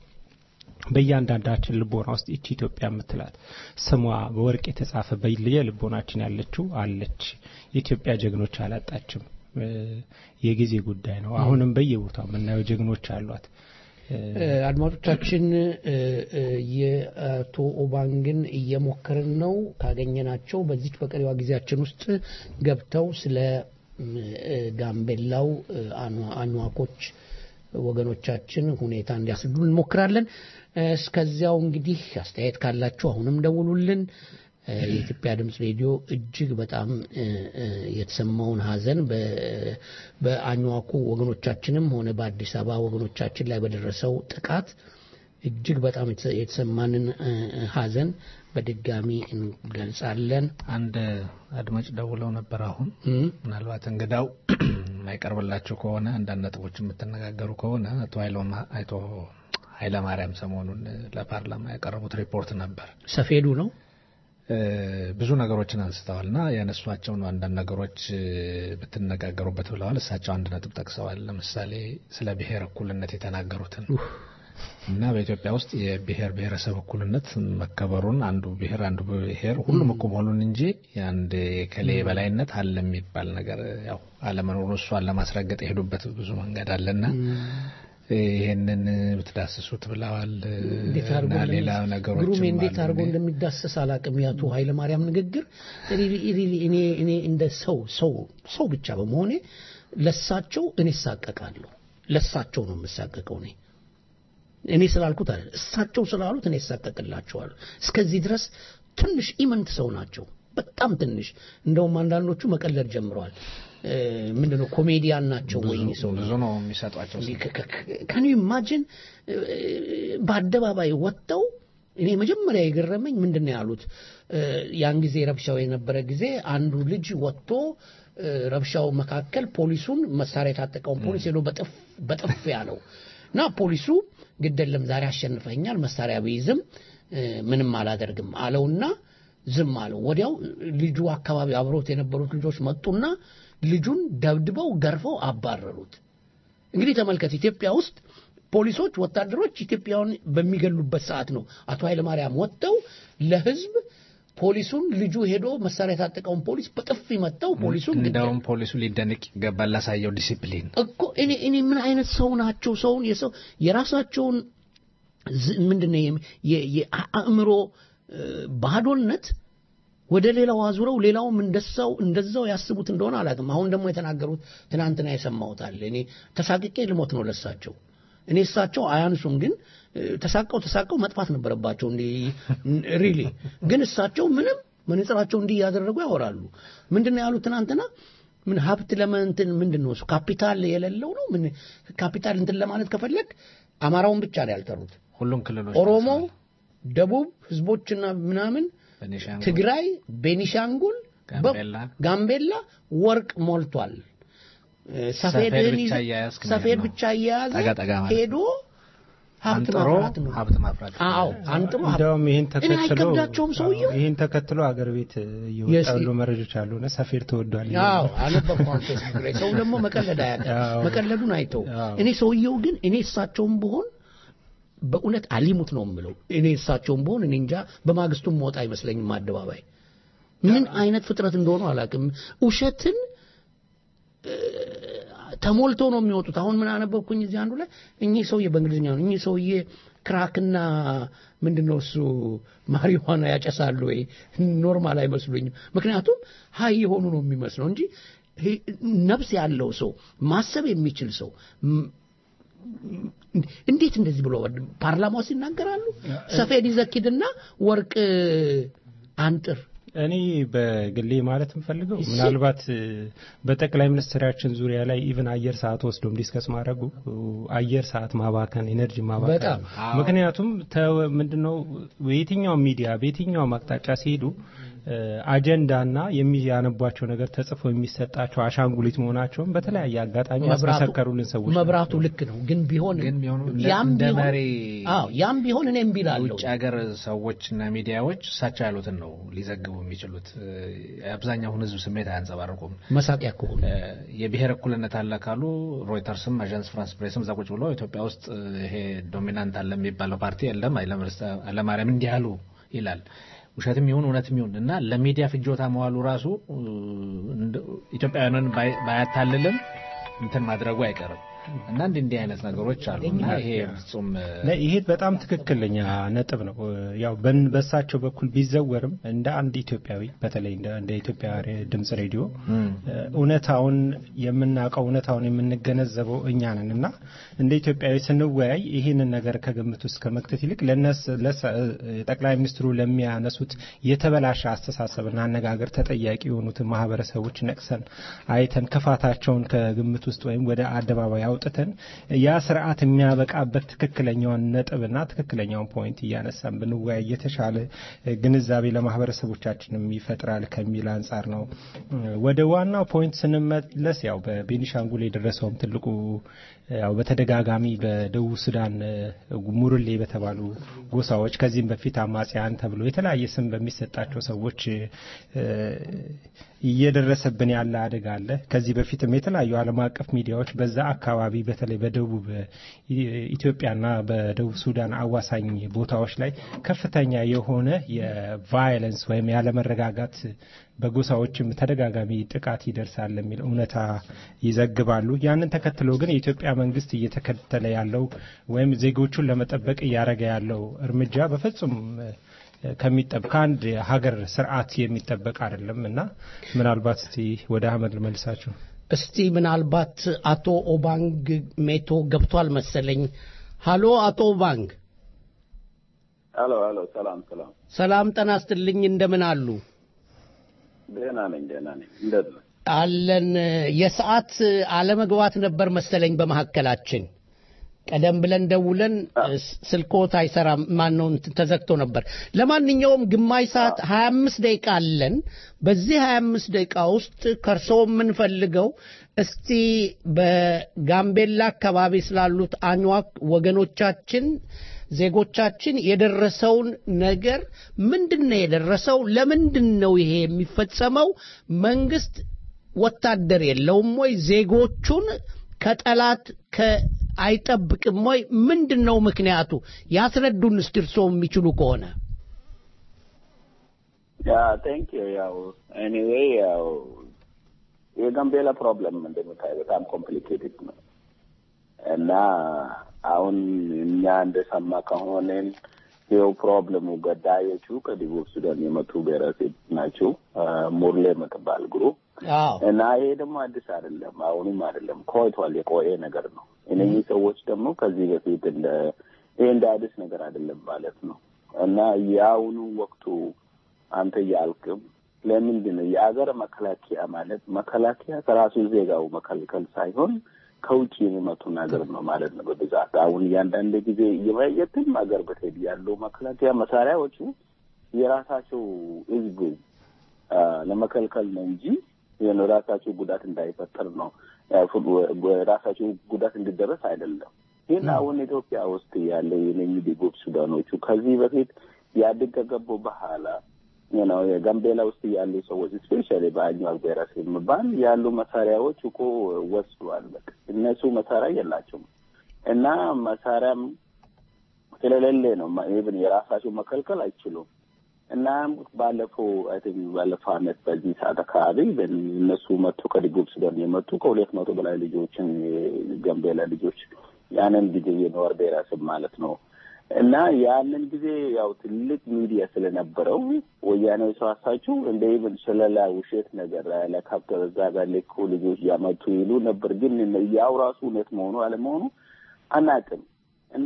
[SPEAKER 3] በእያንዳንዳችን ልቦና ውስጥ ይቺ ኢትዮጵያ የምትላት ስሟ በወርቅ የተጻፈ በየልቦናችን ያለችው አለች። የኢትዮጵያ ጀግኖች አላጣችም። እ፣ የጊዜ ጉዳይ ነው። አሁንም በየቦታው የምናየው ጀግኖች አሏት።
[SPEAKER 7] እ፣ አድማጮቻችን እ፣ እ፣ የአቶ ኦባንግን እየሞከርን ነው። ካገኘናቸው በዚች በቀሪዋ ጊዜያችን ውስጥ ገብተው ስለ ም፣ እ፣ ጋምቤላው እ፣ አኗ- አኟኮች ወገኖቻችን ሁኔታ እንዲያስረዱ እንሞክራለን። እ፣ እስከዚያው እንግዲህ አስተያየት ካላችሁ አሁንም ደውሉልን። እ፣ የኢትዮጵያ ድምፅ ሬዲዮ እጅግ በጣም እ፣ እ፣ የተሰማውን ሀዘን በ- በአኟኩ ወገኖቻችንም ሆነ በአዲስ አበባ ወገኖቻችን ላይ በደረሰው ጥቃት እጅግ በጣም የተሰ- የተሰማንን እ፣ እ፣ ሀዘን በድጋሚ እንገልጻለን።
[SPEAKER 11] አንድ አድማጭ ደውለው ነበር። አሁን ምናልባት እንግዳው የማይቀርብላቸው ከሆነ አንዳንድ ነጥቦች የምትነጋገሩ ከሆነ አቶ ኃይሎም- አቶ ኃይለማርያም ሰሞኑን ለፓርላማ ያቀረቡት ሪፖርት ነበር።
[SPEAKER 7] ሰፌዱ ነው
[SPEAKER 11] ብዙ ነገሮችን አንስተዋል እና ያነሷቸውን አንዳንድ ነገሮች ብትነጋገሩበት ብለዋል። እሳቸው አንድ ነጥብ ጠቅሰዋል። ለምሳሌ ስለ ብሔር እኩልነት የተናገሩትን እና በኢትዮጵያ ውስጥ የብሔር ብሔረሰብ እኩልነት መከበሩን አንዱ ብሔር አንዱ ብሔር ሁሉም እኩል መሆኑን እንጂ የአንድ የከሌ የበላይነት አለ የሚባል ነገር ያው አለመኖሩን እሷን ለማስረገጥ የሄዱበት ብዙ መንገድ አለና ይሄንን ብትዳስሱት ብለዋል
[SPEAKER 7] እንዴት አድርጎ
[SPEAKER 11] እና
[SPEAKER 7] እንደሚ-
[SPEAKER 11] ሌላ ነገሮች
[SPEAKER 7] ግሩሜ እንዴት አድርጎ እንደሚዳሰስ አላቅም። ያቱ ኃይለማርያም ንግግር ሪሊ ሪሊ እኔ እኔ እንደ ሰው ሰው ሰው ብቻ በመሆኔ ለሳቸው እኔ እሳቀቃለሁ። ለሳቸው ነው የምሳቀቀው እኔ እኔ ስላልኩት አይደል፣ እሳቸው ስላሉት እኔ እሳቀቅላቸዋለሁ። እስከዚህ ድረስ ትንሽ ኢመንት ሰው ናቸው። በጣም ትንሽ እንደውም አንዳንዶቹ መቀለድ ጀምረዋል። እ፣ ምንድነው ኮሜዲያን ናቸው ወይ እኚህ ሰው
[SPEAKER 11] ብዙ ነው የሚሰጧቸው
[SPEAKER 7] ከን ኢማጂን በአደባባይ ወጥተው እኔ መጀመሪያ የገረመኝ ምንድን ነው ያሉት እ፣ ያን ጊዜ ረብሻው የነበረ ጊዜ አንዱ ልጅ ወጥቶ እ፣ ረብሻው መካከል ፖሊሱን መሳሪያ የታጠቀውን ፖሊስ ሄዶ በጥፍ በጥፍ ያለው እና ፖሊሱ ግደለም ዛሬ አሸንፈኛል መሳሪያ ቢይዝም እ፣ ምንም አላደርግም አለውና ዝም አለው። ወዲያው ልጁ አካባቢ አብሮት የነበሩት ልጆች መጡና ልጁን ደብድበው ገርፈው አባረሩት። እንግዲህ ተመልከት፣ ኢትዮጵያ ውስጥ ፖሊሶች፣ ወታደሮች ኢትዮጵያውን በሚገሉበት ሰዓት ነው አቶ ኃይለማርያም ወጥተው ለህዝብ ፖሊሱን ልጁ ሄዶ መሳሪያ የታጠቀውን ፖሊስ በጥፊ መጥተው ፖሊሱን ግደ-
[SPEAKER 11] እንደውም ፖሊሱ ሊደንቅ ይገባል ላሳየው ዲሲፕሊን
[SPEAKER 7] እኮ እኔ እኔ ምን አይነት ሰው ናቸው? ሰውን የሰው የራሳቸውን ዝ- ምንድነው የም- የ- የአእምሮ እ፣ ባዶነት ወደ ሌላው አዙረው ሌላውም እንደዛው እንደዛው ያስቡት እንደሆነ አላውቅም። አሁን ደግሞ የተናገሩት ትናንትና የሰማሁት አለ። እኔ ተሳቅቄ ልሞት ነው ለሳቸው። እኔ እሳቸው አያንሱም፣ ግን እ፣ ተሳቀው ተሳቀው መጥፋት ነበረባቸው። እንዲ ሪሊ ግን እሳቸው ምንም መነጽራቸው እንዲህ እያደረጉ ያወራሉ። ምንድን ነው ያሉት ትናንትና? ምን ሀብት ለመንትን ምንድን ነው እሱ ካፒታል የሌለው ነው። ምን ካፒታል እንትን ለማለት ከፈለግ አማራውን ብቻ ነው ያልጠሩት።
[SPEAKER 11] ሁሉም ክልሎች
[SPEAKER 7] ኦሮሞ፣ ደቡብ ህዝቦችና ምናምን
[SPEAKER 11] ቤኒሻንጉል፣
[SPEAKER 7] ትግራይ፣ ቤኒሻንጉል፣ በ-
[SPEAKER 11] ጋምቤላ
[SPEAKER 7] ጋምቤላ ወርቅ ሞልቷል። እ፣
[SPEAKER 11] ሰፌድ
[SPEAKER 7] ሰፌድህን
[SPEAKER 11] ብቻ
[SPEAKER 7] ይዘህ-
[SPEAKER 11] እያያዝክ መሄድ
[SPEAKER 7] ሰፌድ
[SPEAKER 11] ነው።
[SPEAKER 7] ብቻ እየያዘ
[SPEAKER 11] ጠጋ ጠጋ ማለት
[SPEAKER 7] ሄዶ ሀብት
[SPEAKER 11] አንጥሮ
[SPEAKER 7] ማፍራት ነው።
[SPEAKER 11] ሀብት ማፍራት
[SPEAKER 7] አዎ አንጥሮ ሀብት-
[SPEAKER 3] እንደውም ይህን
[SPEAKER 7] እኔ
[SPEAKER 3] ተከትሎ
[SPEAKER 7] አይከብዳቸውም ሰውየው።
[SPEAKER 3] አዎ፣ ይህን ተከትሎ አገር ቤት እየወጣ
[SPEAKER 7] የስ-
[SPEAKER 3] ያሉ መረጃዎች አሉ እና ሰፌድ ተወዷል
[SPEAKER 7] አዎ አነበብኳን ፌስቡክ ላይ ሰው ደግሞ መቀለድ አያውቅም።
[SPEAKER 3] አዎ።
[SPEAKER 7] መቀለዱን አይተው
[SPEAKER 3] አዎ።
[SPEAKER 7] እኔ ሰውየው ግን እኔ እሳቸውም ብሆን በእውነት አሊሙት ነው የምለው። እኔ እሳቸውም ብሆን እኔ እንጃ በማግስቱም መውጣ አይመስለኝም አደባባይ። ምን አይነት ፍጥረት እንደሆኑ አላውቅም። ውሸትን እ፣ ተሞልቶ ነው የሚወጡት። አሁን ምን አነበብኩኝ እዚህ አንዱ ላይ እኚህ ሰውዬ በእንግሊዝኛ ነው እኚህ ሰውዬ ክራክና ምንድን ነው እሱ ማሪዋና ያጨሳሉ ወይ? ኖርማል አይመስሉኝም። ምክንያቱም ሀይ የሆኑ ነው የሚመስለው እንጂ ይሄ ነፍስ ያለው ሰው ማሰብ የሚችል ሰው ም- እንዴት እንደዚህ ብሎ ፓርላማ ውስጥ ይናገራሉ? ሰፌድ ይዘኪድና ወርቅ አንጥር
[SPEAKER 3] እኔ በግሌ ማለት የምፈልገው ምናልባት እ፣ በጠቅላይ ሚኒስትራችን ዙሪያ ላይ ኢቭን አየር ሰዓት ወስዶም ዲስከስ ማድረጉ እ፣ አየር ሰዓት ማባከን፣ ኤነርጂ ማባከን
[SPEAKER 7] በጣም።
[SPEAKER 3] ነው። ምክንያቱም ተ- ምንድነው በየትኛውም ሚዲያ በየትኛውም አቅጣጫ ሲሄዱ እ፣ አጀንዳና የሚያነቧቸው ነገር ተጽፎ የሚሰጣቸው አሻንጉሊት መሆናቸውን በተለያየ አጋጣሚ ያስመሰከሩልን ሰዎች
[SPEAKER 7] መብራቱ ልክ ነው። ግን ቢሆን
[SPEAKER 11] ግን ቢሆኑ
[SPEAKER 7] ያም
[SPEAKER 11] እንደ
[SPEAKER 7] ቢሆን
[SPEAKER 11] መሪ
[SPEAKER 7] አዎ ያም ቢሆን እኔ እምቢ እላለሁ።
[SPEAKER 11] ውጭ ሀገር ሰዎችና ሚዲያዎች እሳቸው ያሉትን ነው ሊዘግቡ የሚችሉት። እ፣ የአብዛኛውን ሕዝብ ስሜት አያንጸባርቁም።
[SPEAKER 7] መሳቂያ ከሆኑ
[SPEAKER 11] እ፣ የብሔር እኩልነት አለ ካሉ ሮይተርስም አዣንስ ፍራንስ ፕሬስም እዛ ቁጭ ብሎ ኢትዮጵያ ውስጥ እ፣ ይሄ ዶሚናንት አለ የሚባለው ፓርቲ የለም ኃይለማርያም እንዲህ አሉ ይላል። ውሸትም ይሁን እውነትም ይሁን እና ለሚዲያ ፍጆታ መዋሉ ራሱ እ፣ እንደ- ኢትዮጵያውያንን ባይ- ባያታልልም እንትን ማድረጉ አይቀርም እና እንዲህ እንዲህ አይነት ነገሮች አሉ እና ይሄ ፍጹም እ፣
[SPEAKER 3] ለ- ይሄ በጣም ትክክለኛ ነጥብ ነው። ያው በን- በእሳቸው በኩል ቢዘወርም እንደ አንድ ኢትዮጵያዊ በተለይ እንደ እንደ ኢትዮጵያ ሬ- ድምጽ ሬዲዮ
[SPEAKER 11] እም፣
[SPEAKER 3] እ፣ እውነታውን የምናውቀው እውነታውን የምንገነዘበው እኛ ነን እና እንደ ኢትዮጵያዊ ስንወያይ ይህንን ነገር ከግምት ውስጥ ከመክተት ይልቅ ለነስ ለሰ- እ፣ ጠቅላይ ሚኒስትሩ ለሚያነሱት የተበላሸ አስተሳሰብና አነጋገር ተጠያቂ የሆኑትን ማህበረሰቦች ነቅሰን አይተን ክፋታቸውን ከግምት ውስጥ ወይም ወደ አደባባይ አውጥተን ያ ስርዓት የሚያበቃበት ትክክለኛውን ነጥብና ትክክለኛውን ፖይንት እያነሳን ብንወያይ የተሻለ ግንዛቤ ለማህበረሰቦቻችንም ይፈጥራል ከሚል አንጻር ነው። ወደ ዋናው ፖይንት ስንመለስ ያው በቤኒሻንጉል የደረሰውም ትልቁ ያው በተደጋጋሚ በደቡብ ሱዳን ሙርሌ በተባሉ ጎሳዎች ከዚህም በፊት አማጽያን ተብሎ የተለያየ ስም በሚሰጣቸው ሰዎች እየደረሰብን ያለ አደጋ አለ። ከዚህ በፊትም የተለያዩ ዓለም አቀፍ ሚዲያዎች በዛ አካባቢ በተለይ በደቡብ ኢትዮጵያና በደቡብ ሱዳን አዋሳኝ ቦታዎች ላይ ከፍተኛ የሆነ የቫይለንስ ወይም ያለመረጋጋት በጎሳዎችም ተደጋጋሚ ጥቃት ይደርሳል የሚል እውነታ ይዘግባሉ። ያንን ተከትሎ ግን የኢትዮጵያ መንግስት እየተከተለ ያለው ወይም ዜጎቹን ለመጠበቅ እያደረገ ያለው እርምጃ በፍጹም ከሚጠበቅ ከአንድ ሀገር ስርዓት የሚጠበቅ አይደለም እና ምናልባት እስቲ ወደ አህመድ ልመልሳችሁ።
[SPEAKER 7] እስቲ ምናልባት አቶ ኦባንግ ሜቶ ገብቷል መሰለኝ። ሀሎ አቶ ኦባንግ።
[SPEAKER 16] ሄሎ ሄሎ፣ ሰላም ሰላም።
[SPEAKER 7] ሰላም ጠና ስትልኝ እንደምን አሉ?
[SPEAKER 16] ደህና ነኝ ደህና ነኝ። እንደት ነው?
[SPEAKER 7] አለን። የሰዓት አለመግባት ነበር መሰለኝ በመካከላችን። ቀደም ብለን ደውለን ስልኮት አይሰራም፣ ማን ነው ተዘግቶ ነበር። ለማንኛውም ግማሽ ሰዓት 25 ደቂቃ አለን። በዚህ 25 ደቂቃ ውስጥ ከርሶ የምንፈልገው እስቲ በጋምቤላ አካባቢ ስላሉት አኝዋክ ወገኖቻችን ዜጎቻችን የደረሰውን ነገር ምንድን ነው የደረሰው? ለምንድን ነው ይሄ የሚፈጸመው? መንግስት ወታደር የለውም ወይ? ዜጎቹን ከጠላት አይጠብቅም ወይ? ምንድን ነው ምክንያቱ? ያስረዱን እስቲ እርስዎ የሚችሉ ከሆነ።
[SPEAKER 16] ያ ቴንክ ዩ ያው ኤኒዌይ ያው የጋምቤላ ፕሮብለም እንደምታይ በጣም ኮምፕሊኬትድ ነው እና አሁን እኛ እንደሰማ ከሆነን ይኸው ፕሮብለሙ ገዳዮቹ ከደቡብ ሱዳን የመጡ ብሔረሰብ ናቸው። ሙርሌ የምትባል ግሩፕ እና ይሄ ደግሞ አዲስ አይደለም፣ አሁንም አይደለም፣ ቆይቷል። የቆየ ነገር ነው። እነዚህ ሰዎች ደግሞ ከዚህ በፊት እንደ ይሄ እንደ አዲስ ነገር አይደለም ማለት ነው እና የአሁኑ ወቅቱ አንተ እያልክም ለምንድን ነው የአገር መከላከያ ማለት መከላከያ ከራሱ ዜጋው መከልከል ሳይሆን ከውጭ የሚመጡ ነገር ነው ማለት ነው። በብዛት አሁን እያንዳንድ ጊዜ የትም ሀገር ብትሄድ ያለው መከላከያ መሳሪያዎቹ የራሳቸው ህዝብ ለመከልከል ነው እንጂ ራሳቸው ጉዳት እንዳይፈጠር ነው ራሳቸው ጉዳት እንዲደረስ አይደለም። ግን አሁን ኢትዮጵያ ውስጥ ያለ የነኚህ ደቡብ ሱዳኖቹ ከዚህ በፊት ኢህአዴግ ከገቡ በኋላ ነው የጋምቤላ ውስጥ ያሉ ሰዎች ስፔሻሊ በአኝዋክ ብሔረሰብ የሚባል ያሉ መሳሪያዎች እኮ ወስዷል። በቃ እነሱ መሳሪያ የላቸውም እና መሳሪያም ስለሌለ ነው ኢቭን የራሳቸው መከልከል አይችሉም። እና ባለፈው አይ ቲንክ ባለፈው አመት በዚህ ሰዓት አካባቢ እነሱ መጡ ከደቡብ ሱዳን የመጡ ከሁለት መቶ በላይ ልጆችን የጋምቤላ ልጆች ያንን ጊዜ የኖር ብሔረሰብ ማለት ነው እና ያንን ጊዜ ያው ትልቅ ሚዲያ ስለነበረው ወያኔዎች ራሳቸው እንደ ኢቭን ስለላ ውሸት ነገር ለካፕተር እዛ ጋር ልኩ ልጆች ያመጡ ይሉ ነበር። ግን ያው ራሱ እውነት መሆኑ አለመሆኑ አናውቅም። እና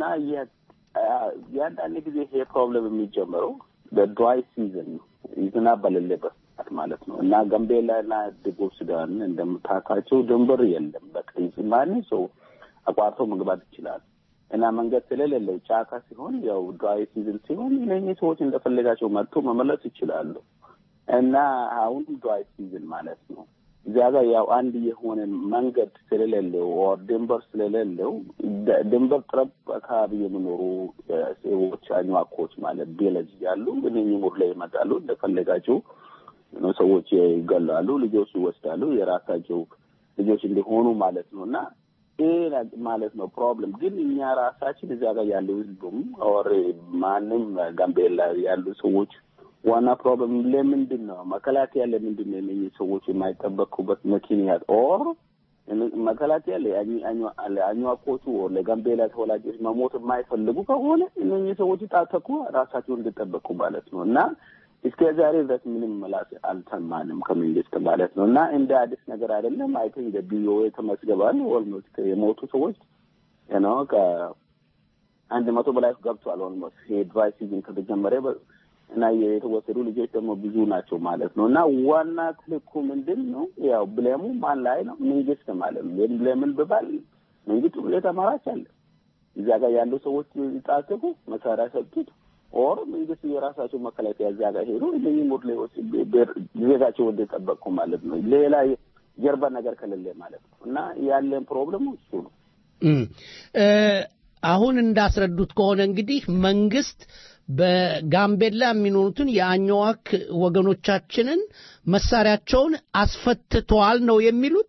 [SPEAKER 16] የአንዳንድ ጊዜ ይሄ ፕሮብለም የሚጀምረው በድራይ ሲዝን ዝናብ በሌለበት ሰዓት ማለት ነው። እና ጋምቤላ እና ደቡብ ሱዳን እንደምታውቃቸው ድንበር የለም። በቃ ማንም ሰው አቋርጦ መግባት ይችላል። እና መንገድ ስለሌለው ጫካ ሲሆን ያው ድራይ ሲዝን ሲሆን እነኚህ ሰዎች እንደፈለጋቸው መጥቶ መመለስ ይችላሉ። እና አሁንም ድራይ ሲዝን ማለት ነው። እዚያ ጋር ያው አንድ የሆነ መንገድ ስለሌለው ኦር ድንበር ስለሌለው ድንበር ጥረብ አካባቢ የሚኖሩ ሰዎች አኝዋኮች ማለት ቪሌጅ ያሉ እነኚህ ሙር ላይ ይመጣሉ። እንደፈለጋቸው ሰዎች ይገላሉ፣ ልጆች ይወስዳሉ፣ የራሳቸው ልጆች እንዲሆኑ ማለት ነው እና ይሄ ማለት ነው ፕሮብለም። ግን እኛ ራሳችን እዚያ ጋር ያለው ህዝቡም ኦር ማንም ጋምቤላ ያሉ ሰዎች ዋና ፕሮብለም ለምንድን ነው መከላከያ ለምንድን ነው እነኚህ ሰዎች የማይጠበቁበት ምክንያት ኦር መከላከያ ለአኝዋኮቹ ኦር ለጋምቤላ ተወላጆች መሞት የማይፈልጉ ከሆነ እነኚህ ሰዎች ጣተኩ ራሳቸውን እንዲጠበቁ ማለት ነው እና እስከ ዛሬ ድረስ ምንም መላስ አልሰማንም ከመንግስት ማለት ነው እና እንደ አዲስ ነገር አይደለም። አይ ቲንክ ቢኦኤ ተመዝግበዋል። ኦልሞስት የሞቱ ሰዎች ነው ከአንድ መቶ በላይ ገብቷል። ኦልሞስት የድራይ ሲዝን ከተጀመረ እና የተወሰዱ ልጆች ደግሞ ብዙ ናቸው ማለት ነው እና ዋና ትልኩ ምንድን ነው ያው ብሌሙ ማን ላይ ነው? መንግስት ማለት ነው። ለምን ብባል መንግስት ሁሌ ተማራች አለ እዚያ ጋር ያሉ ሰዎች ጣጥቁ መሳሪያ ሰጡት ኦር መንግስት የራሳቸው መከላከያ እዚያ ጋር ሄዱ እነኚህ ሙርሌዎች ዜጋቸው እንደጠበቁ ማለት ነው። ሌላ ጀርባ ነገር ከሌለ ማለት ነው እና ያለን ፕሮብለሙ እሱ ነው።
[SPEAKER 7] አሁን እንዳስረዱት ከሆነ እንግዲህ መንግስት በጋምቤላ የሚኖሩትን የአኝዋክ ወገኖቻችንን መሳሪያቸውን አስፈትተዋል ነው የሚሉት።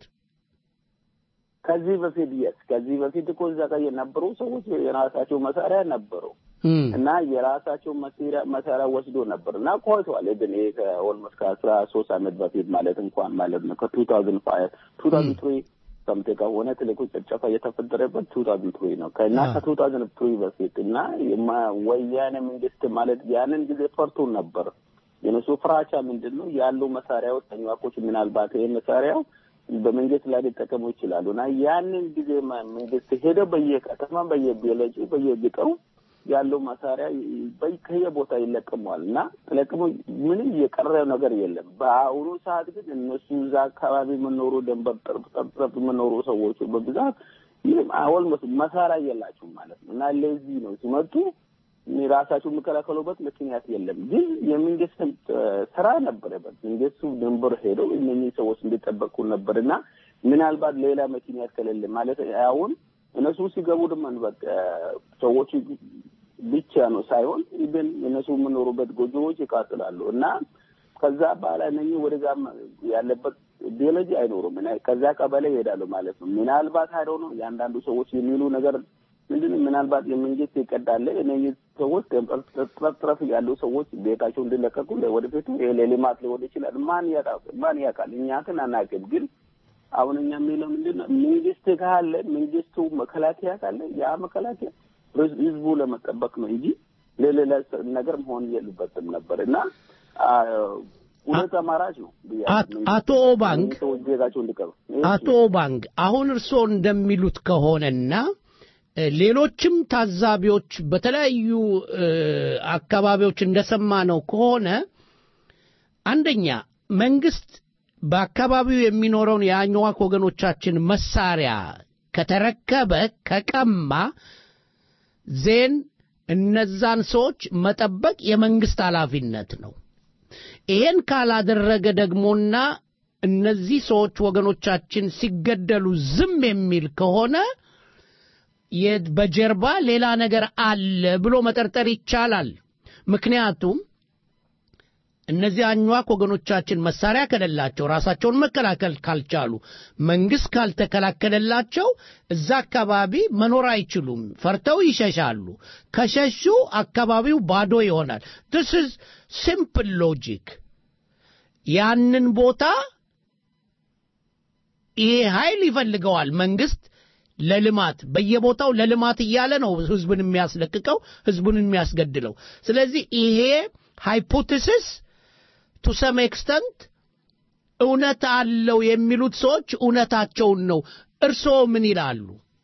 [SPEAKER 16] ከዚህ በፊት የስ ከዚህ በፊት እኮ እዛ ጋር የነበሩ ሰዎች የራሳቸው መሳሪያ ነበሩ እና የራሳቸው መሳሪያ መሳሪያ ወስዶ ነበር እና ቆይተዋል። ግን ይሄ ከኦልሞስት ከአስራ ሶስት አመት በፊት ማለት እንኳን ማለት ነው ከቱ ታውዝንድ ፋይቭ ቱ ታውዝንድ ትሪ ሰምቴ ከሆነ ትልቁ ጭፍጨፋ የተፈጠረበት ቱ ታውዝንድ ትሪ ነው እና ከቱ ታውዝንድ ትሪ በፊት እና ወያኔ መንግስት ማለት ያንን ጊዜ ፈርቶ ነበር። የነሱ ፍራቻ ምንድን ነው ያሉ መሳሪያዎች ተኝዋቆች ምናልባት ይህ መሳሪያው በመንግስት ላይ ሊጠቀሙ ይችላሉ እና ያንን ጊዜ መንግስት ሄደ በየከተማ በየቤለጩ በየግጠሩ ያለው መሳሪያ ከየቦታ ይለቅመዋል እና ተለቅሞ ምንም የቀረ ነገር የለም። በአሁኑ ሰዓት ግን እነሱ እዛ አካባቢ የምኖሩ ደንበር ጠርብ ጠርብ የምኖሩ ሰዎች በብዛት ምንም ኦልሞስት መሳሪያ የላቸውም ማለት ነው እና ለዚህ ነው ሲመጡ ራሳቸው የሚከላከሉበት ምክንያት የለም። ግን የመንግስት ስራ ነበረበት። መንግስቱ ድንበር ሄደው እነኚህ ሰዎች እንዲጠበቁ ነበር እና ምናልባት ሌላ ምክንያት ከሌለ ማለት አሁን እነሱ ሲገቡ ደግሞ በቃ ሰዎች ብቻ ነው ሳይሆን ኢቨን እነሱ የምኖሩበት ጎጆዎች ይቃጥላሉ እና ከዛ በኋላ እነኚህ ወደዛ ያለበት ቢዮሎጂ አይኖሩም እና ከዛ ቀበሌ ይሄዳሉ ማለት ነው። ምናልባት አይዶ ነው የአንዳንዱ ሰዎች የሚሉ ነገር ምንድን ምናልባት የመንግስት ይቀዳለ እነዚህ ሰዎች ጥረፍ ያሉ ሰዎች ቤታቸው እንዲለቀቁ ወደፊቱ ለልማት ሊሆን ይችላል። ማን ያውቃል? ማን ያውቃል? እኛ ግን አናውቅም። ግን አሁን እኛ የሚለው ምንድን ነው መንግስት ካለ መንግስቱ መከላከያ ካለ ያ መከላከያ ህዝቡ ለመጠበቅ ነው እንጂ ለሌላ ነገር መሆን የሉበትም ነበር እና ሁለት አማራጭ ነው።
[SPEAKER 7] አቶ ኦባንግ
[SPEAKER 16] ሰዎች ዜጋቸው እንዲቀሩ
[SPEAKER 7] አቶ ኦባንግ አሁን እርስዎ እንደሚሉት ከሆነና ሌሎችም ታዛቢዎች በተለያዩ አካባቢዎች እንደሰማነው ከሆነ አንደኛ መንግስት በአካባቢው የሚኖረውን የአኝዋክ ወገኖቻችን መሳሪያ ከተረከበ ከቀማ ዜን እነዛን ሰዎች መጠበቅ የመንግስት ኃላፊነት ነው። ይሄን ካላደረገ ደግሞና እነዚህ ሰዎች ወገኖቻችን ሲገደሉ ዝም የሚል ከሆነ በጀርባ ሌላ ነገር አለ ብሎ መጠርጠር ይቻላል። ምክንያቱም እነዚህ አኟክ ወገኖቻችን መሳሪያ ከሌላቸው ራሳቸውን መከላከል ካልቻሉ መንግስት ካልተከላከለላቸው እዛ አካባቢ መኖር አይችሉም። ፈርተው ይሸሻሉ። ከሸሹ አካባቢው ባዶ ይሆናል። this is simple logic ያንን ቦታ ይሄ ኃይል ይፈልገዋል መንግስት ለልማት በየቦታው ለልማት እያለ ነው ህዝብን የሚያስለቅቀው ህዝቡን የሚያስገድለው። ስለዚህ ይሄ ሃይፖቴሲስ ቱ ሰም ኤክስተንት እውነት አለው የሚሉት ሰዎች እውነታቸውን ነው። እርስዎ ምን ይላሉ?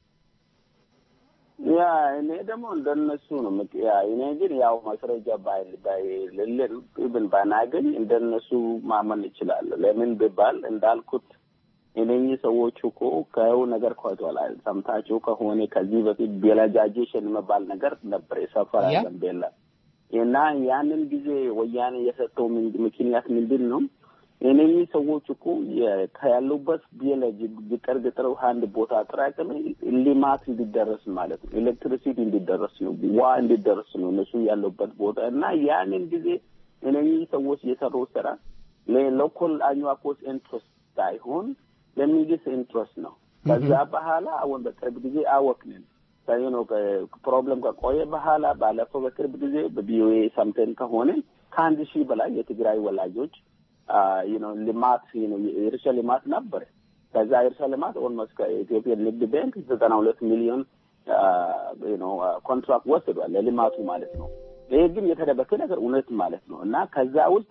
[SPEAKER 16] ያ እኔ ደግሞ እንደነሱ ነው። ያ እኔ ግን ያው ማስረጃ ባይልልን ብን ባናገኝ እንደነሱ ማመን እችላለሁ። ለምን ቢባል እንዳልኩት እነኚህ ሰዎች እኮ ከው ነገር ቆይተዋል። ሰምታችሁ ከሆነ ከዚህ በፊት ቤላጃጄሽን የሚባል ነገር ነበር የሰፈራ ጋምቤላ እና ያንን ጊዜ ወያኔ የሰጠው ምክንያት ምንድን ነው? እነኚህ ሰዎች እኮ ከያሉበት ቤለጅ ግጠር ግጠር አንድ ቦታ አጠራቅም ልማት እንዲደረስ ማለት ነው። ኤሌክትሪሲቲ እንዲደረስ ነው፣ ዋ እንዲደረስ ነው እነሱ ያሉበት ቦታ እና ያንን ጊዜ እነኚህ ሰዎች የሰሩ ስራ ለሎካል አኝዋኮስ ኢንትረስት ሳይሆን ለመንግስት ኢንትረስት ነው። ከዛ በኋላ አሁን በቅርብ ጊዜ አወቅንን ነው ፕሮብለም ከቆየ በኋላ ባለፈው በቅርብ ጊዜ በቪኦኤ ሰምተን ከሆነ ከአንድ ሺህ በላይ የትግራይ ወላጆች ነው ልማት የእርሻ ልማት ነበር። ከዛ የእርሻ ልማት ኦልሞስት ከኢትዮጵያ ንግድ ባንክ ዘጠና ሁለት ሚሊዮን ነው ኮንትራክት ወስዷል ለልማቱ ማለት ነው። ይሄ ግን የተደበቀ ነገር እውነት ማለት ነው እና ከዛ ውስጥ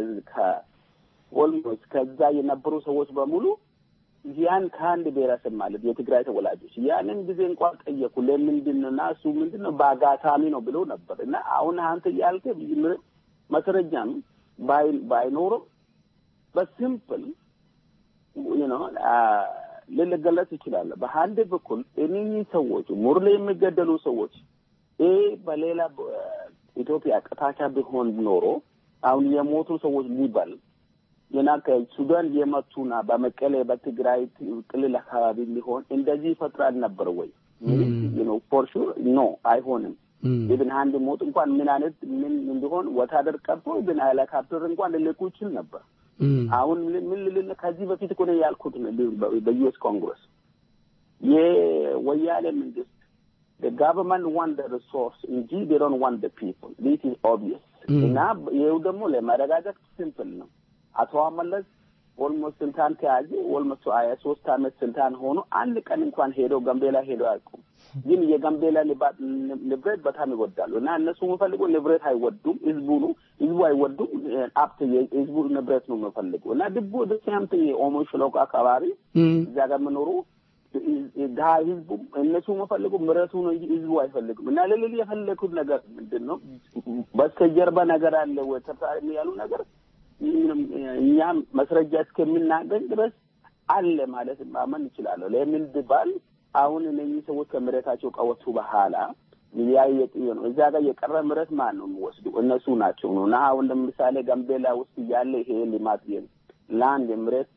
[SPEAKER 16] ኦልሞስት ከዛ የነበሩ ሰዎች በሙሉ ያን ከአንድ ብሔረሰብ ማለት የትግራይ ተወላጆች ያንን ጊዜ እንኳን ጠየቁ። ለምንድን ነው እና እሱ ምንድን ነው በአጋጣሚ ነው ብሎ ነበር እና አሁን አንተ ያልከ ማስረጃም ባይኖርም በሲምፕል ነው ልገለጽ ይችላል። በአንድ በኩል እነኚህ ሰዎች ሙርሌ የሚገደሉ ሰዎች ይህ በሌላ ኢትዮጵያ ቅጣቻ ቢሆን ኖሮ አሁን የሞቱ ሰዎች ሊበል ገና ከሱዳን የመቱና በመቀሌ በትግራይ ክልል አካባቢ ሊሆን እንደዚህ ይፈጥራል ነበር ወይ? ፎር ሹር ኖ አይሆንም። ኢብን አንድ ሞት እንኳን ምን አይነት ምን እንዲሆን ወታደር ቀርቶ ኢብን ሄሊካፕተር እንኳን ልልኩ ይችል ነበር። አሁን ምን ልል ከዚህ በፊት እኮ ነው ያልኩት በዩኤስ ኮንግረስ የወያኔ መንግስት the government want the resource እንጂ they don't want the people this is obvious እና ይኸው ደግሞ ለማረጋገጥ ሲምፕል ነው አቶ መለስ ኦልሞስት ስልጣን ከያዘ ኦልሞስት ሀያ ሶስት አመት ስልጣን ሆኖ አንድ ቀን እንኳን ሄደው ጋምቤላ ሄደው አያውቁም። ግን የጋምቤላ ንብረት በጣም ይወዳሉ እና እነሱ የሚፈልጉ ንብረት አይወዱም፣ ህዝቡ ነው ህዝቡ አይወዱም፣ ሀብት የህዝቡ ንብረት ነው የሚፈልጉ እና ድቦ ደስያምት የኦሞ ሸለቆ አካባቢ እዛ ጋር የምኖሩ ድሀ ህዝቡ እነሱ የሚፈልጉ ምረቱ ነው እንጂ ህዝቡ አይፈልግም። እና ልልል የፈለጉት ነገር ምንድን ነው? በስተጀርባ ነገር አለ ወይ ተርታሪ ያሉ ነገር እኛም መስረጃ እስከምናገኝ ድረስ አለ ማለት ማመን ይችላለሁ። ለምን ብባል አሁን እነኚህ ሰዎች ከምረታቸው ከወጡ በኋላ ሊያየጥ ነው እዛ ጋር የቀረ ምረት ማን ነው የሚወስዱ? እነሱ ናቸው ነው እና አሁን ለምሳሌ ጋምቤላ ውስጥ ያለ ይሄ ልማት ላንድ ምረት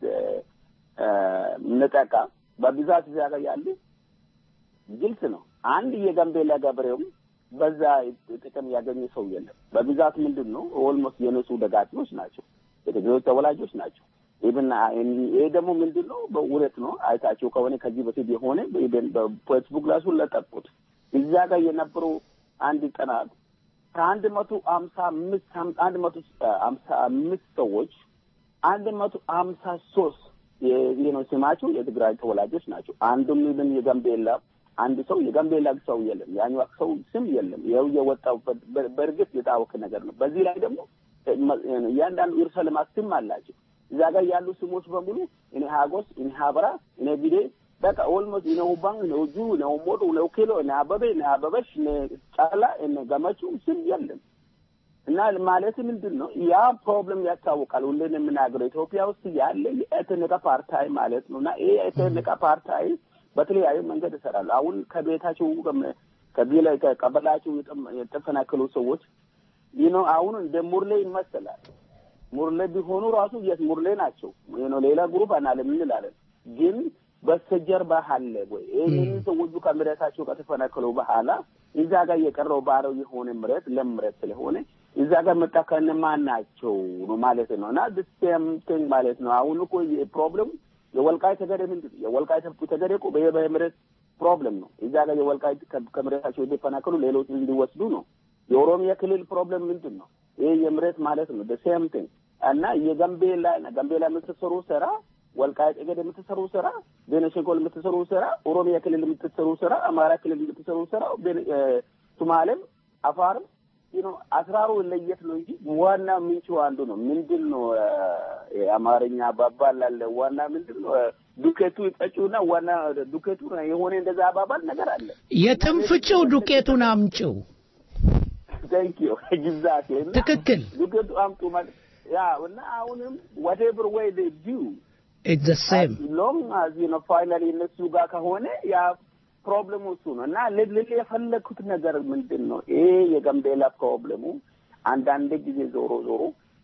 [SPEAKER 16] ነጠቃ በብዛት እዛ ጋር ያለ ግልጽ ነው። አንድ የጋምቤላ ገበሬውም በዛ ጥቅም ያገኘ ሰው የለም። በብዛት ምንድን ነው ኦልሞስት የነሱ ደጋፊዎች ናቸው፣ የትግሬዎች ተወላጆች ናቸው። ኢብን ይሄ ደግሞ ምንድን ነው በእውነት ነው አይታቸው ከሆነ ከዚህ በፊት የሆነ በፌስቡክ ራሱ ለጠቁት እዛ ጋር የነበሩ አንድ ጥናት ከአንድ መቶ ሀምሳ አምስት አንድ መቶ ሀምሳ አምስት ሰዎች አንድ መቶ ሀምሳ ሶስት ይህ ነው ስማቸው የትግራይ ተወላጆች ናቸው። አንዱም ኢብን የጋምቤላ አንድ ሰው የጋምቤላ ሰው የለም፣ ያኛው ሰው ስም የለም። ይኸው የወጣው በእርግጥ የታወቀ ነገር ነው። በዚህ ላይ ደግሞ እያንዳንዱ እርሰ ልማት ስም አላቸው። እዛ ጋር ያሉ ስሞች በሙሉ እኔ ሀጎስ፣ እኔ ሀበራ፣ እኔ ቢዴ በቃ ኦልሞስት እነ ውባን፣ እነ ውጁ፣ እነ ውሞዶ፣ እነ ውኬሎ፣ እነ አበበ፣ እነ አበበሽ፣ እነ ጫላ፣ እነ ገመቹ ስም የለም። እና ማለት ምንድን ነው ያ ፕሮብለም ያስታውቃል። ሁሌን የምናገረው ኢትዮጵያ ውስጥ ያለ የኤትኒክ ፓርታይ ማለት ነው እና ይሄ ኤትኒክ ፓርታይ በተለያዩ መንገድ ይሰራሉ። አሁን ከቤታቸው ከቢላ ከቀበላቸው የተፈናቀሉ ሰዎች ይህ ነው አሁን እንደ ሙርሌ ይመስላል። ሙርሌ ቢሆኑ ራሱ የት ሙርሌ ናቸው ነው ሌላ ግሩፕ አናለም እንላለን። ግን በስተጀርባ አለ ወይ? ይህንን ሰዎቹ ከመሬታቸው ከተፈናቀሉ በኋላ እዛ ጋር የቀረው ባረው የሆነ ምረት ለም ምረት ስለሆነ እዛ ጋር መጣ ከነማን ናቸው ነው ማለት ነው እና ሴም ቲንግ ማለት ነው። አሁን እኮ ፕሮብለሙ የወልቃይ ተገደ ምንድን ነው? የወልቃይ ተገደ እኮ በመሬት ፕሮብለም ነው። እዛ ጋር የወልቃይ ከመሬታቸው የተፈናቀሉ ሌሎች እንዲወስዱ ነው። የኦሮሚያ ክልል ፕሮብለም ምንድን ነው? ይሄ የመሬት ማለት ነው። ሴም ቲንግ እና የጋምቤላ ጋምቤላ የምትሰሩ ስራ፣ ወልቃይ ጠገድ የምትሰሩ ስራ፣ ቤኒሻንጉል የምትሰሩ ስራ፣ ኦሮሚያ ክልል የምትሰሩ ስራ፣ አማራ ክልል የምትሰሩ ስራ፣ ሶማሌም አፋርም ነው አስራሩ ለየት ነው እንጂ ዋና ምንጩ አንዱ ነው። ምንድን ነው የአማርኛ አባባል አለ። ዋና ምንድን ነው ዱቄቱ ይጠጪውና ዋና ዱቄቱ የሆነ እንደዛ አባባል ነገር አለ።
[SPEAKER 7] የትም ፍጪው ዱቄቱን አምጪው።
[SPEAKER 16] ታንክ ዩ ግዛት
[SPEAKER 7] ትክክል።
[SPEAKER 16] ዱቄቱ አምጡ ማለት ያ እና አሁንም whatever way they do
[SPEAKER 7] it's the same
[SPEAKER 16] long as you know finally እነሱ ጋር ከሆነ ያ ፕሮብለሙ እሱ ነው እና ልል የፈለግኩት ነገር ምንድን ነው ይሄ የጋምቤላ ፕሮብለሙ አንዳንድ ጊዜ ዞሮ ዞሮ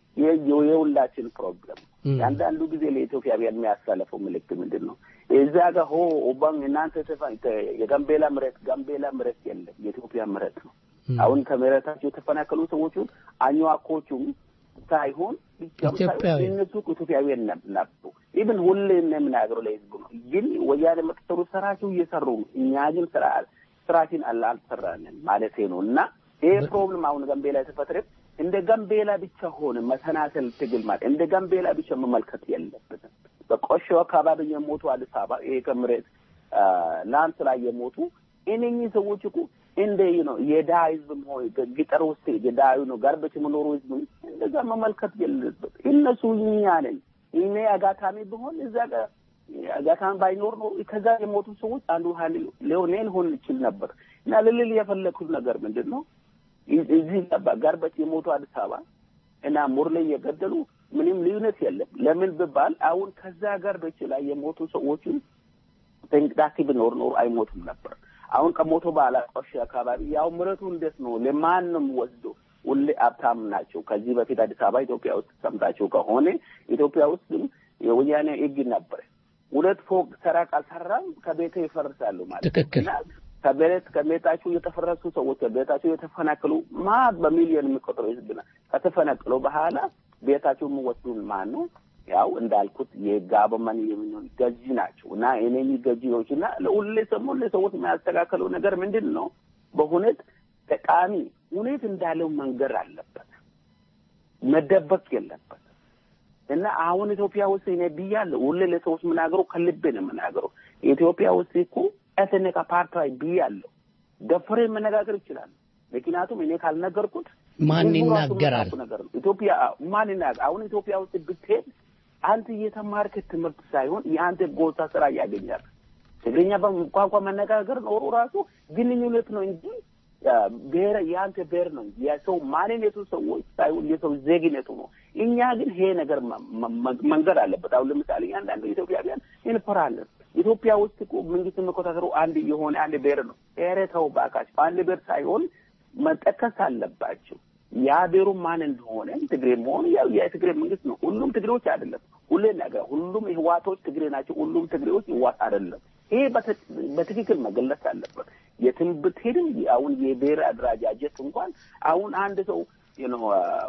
[SPEAKER 16] የሁላችን ፕሮብለም አንዳንዱ ጊዜ ለኢትዮጵያውያን የሚያሳለፈው ምልክት ምንድን ነው? እዛ ጋር ሆ ኦባን እናንተ የጋምቤላ ምረት ጋምቤላ ምረት የለም የኢትዮጵያ ምረት ነው። አሁን ከመሬታቸው የተፈናቀሉ ሰዎቹን አኝዋኮቹም ሳይሆን
[SPEAKER 7] ኢትዮጵያዊ
[SPEAKER 16] እነሱ ኢትዮጵያውያን ነበሩ። ኢብን ሁሌ የምናገረው ለህዝቡ ነው። ግን ወያኔ የምትሰሩ ስራቸው እየሰሩ ነው። እኛ ግን ስራ ስራችን አልሰራንም ማለት ነው እና ይሄ ፕሮብለም አሁን ጋምቤላ የተፈጠረ እንደ ጋምቤላ ብቻ ሆነ መሰናሰል ትግል ማለት እንደ ጋምቤላ ብቻ መመልከት የለብንም። በቆሾ አካባቢ የሞቱ አዲስ አበባ ይሄ ከምሬት ላንስ ላይ የሞቱ እነኚህ ሰዎች እኮ እንደ ነው የድሀ ህዝብ ሆይ ገጠር ውስጥ የድሀ ነው ጋርበች የምኖሩ ህዝብ እንደዛ መመልከት የለበት። እነሱ እኛ ነን። እኔ አጋጣሚ ብሆን እዛ ጋር አጋጣሚ ባይኖር ነው ከዛ የሞቱ ሰዎች አንዱ ሀይል ሊሆን ሊሆን ይችል ነበር እና ልልል የፈለግኩት ነገር ምንድን ነው እዚህ ጋርበች የሞቱ አዲስ አበባ እና ሙርሌ የገደሉ ምንም ልዩነት የለም። ለምን ብባል አሁን ከዛ ጋርበች ላይ የሞቱ ሰዎችን ተንቅዳሴ ቢኖር ኖሮ አይሞቱም ነበር። አሁን ከሞቶ በኋላ ቆሼ አካባቢ ያው ምረቱ እንዴት ነው? ለማን ነው የሚወስደው? ሁሌ ሀብታም ናቸው። ከዚህ በፊት አዲስ አበባ ኢትዮጵያ ውስጥ ሰምታችሁ ከሆነ ኢትዮጵያ ውስጥም የወያኔ ህግ ነበር። ሁለት ፎቅ ስራ ካልሰራም ከቤተ ይፈርሳሉ ማለት
[SPEAKER 7] ትክክል።
[SPEAKER 16] እና ከቤት ከቤታቸው የተፈረሱ ሰዎች ከቤታቸው የተፈናቀሉ ማ በሚሊዮን የሚቆጠሩ ህዝብ ና ከተፈናቀሉ በኋላ ቤታቸው የሚወስዱን ማን ነው? ያው እንዳልኩት የጋበመን የሚሆን ገዢ ናቸው እና እነኚህ ገዢዎች እና ለሁሌ ሰሞ ለሰዎች የሚያስተካከለው ነገር ምንድን ነው? በሁኔት ጠቃሚ ሁኔት እንዳለው መንገር አለበት፣ መደበቅ የለበት እና አሁን ኢትዮጵያ ውስጥ እኔ ብያለሁ፣ ሁሌ ለሰዎች የምናገረው ከልቤ ነው የምናገረው። ኢትዮጵያ ውስጥ እኮ ኤትኒክ አፓርታይድ ብያለሁ፣ ደፍሬ መነጋገር ይችላል። ምክንያቱም እኔ ካልነገርኩት
[SPEAKER 7] ማን
[SPEAKER 16] ህዝቡ ራሱ
[SPEAKER 7] ይናገራል?
[SPEAKER 16] የሚያውቀው ነገር ነው። ኢትዮጵያ ማን ይናገር? አሁን ኢትዮጵያ ውስጥ ብትሄድ አንተ እየተማርክ ትምህርት ሳይሆን የአንተ ጎሳ ስራ ያገኛል። ትግርኛ ቋንቋ መነጋገር ኖሮ ራሱ ግንኙነት ነው እንጂ ብሔር የአንተ ብሔር ነው እንጂ የሰው ማንነቱ ሰዎች ሳይሆን የሰው ዜግነቱ ነው። እኛ ግን ይሄ ነገር መ- መ- መንገድ አለበት። አሁን ለምሳሌ አንዳንዱ ኢትዮጵያውያን እንፈራለን። ኢትዮጵያ ውስጥ እኮ መንግስት የሚቆጣጠሩ አንድ የሆነ አንድ ብሔር ነው። ኧረ ተው እባካችሁ፣ አንድ ብሔር ሳይሆን መጠቀስ አለባቸው። ያ ብሔሩ ማን እንደሆነ ትግሬ መሆኑ ያው የትግሬ መንግስት ነው። ሁሉም ትግሬዎች አይደለም። ሁሌ ነገር ሁሉም ህዋቶች ትግሬ ናቸው። ሁሉም ትግሬዎች ህዋት አይደለም። ይሄ በተ- በትክክል መገለጽ አለበት። የትም ብትሄድም አሁን የብሔር አደረጃጀት እንኳን አሁን አንድ ሰው you know, uh,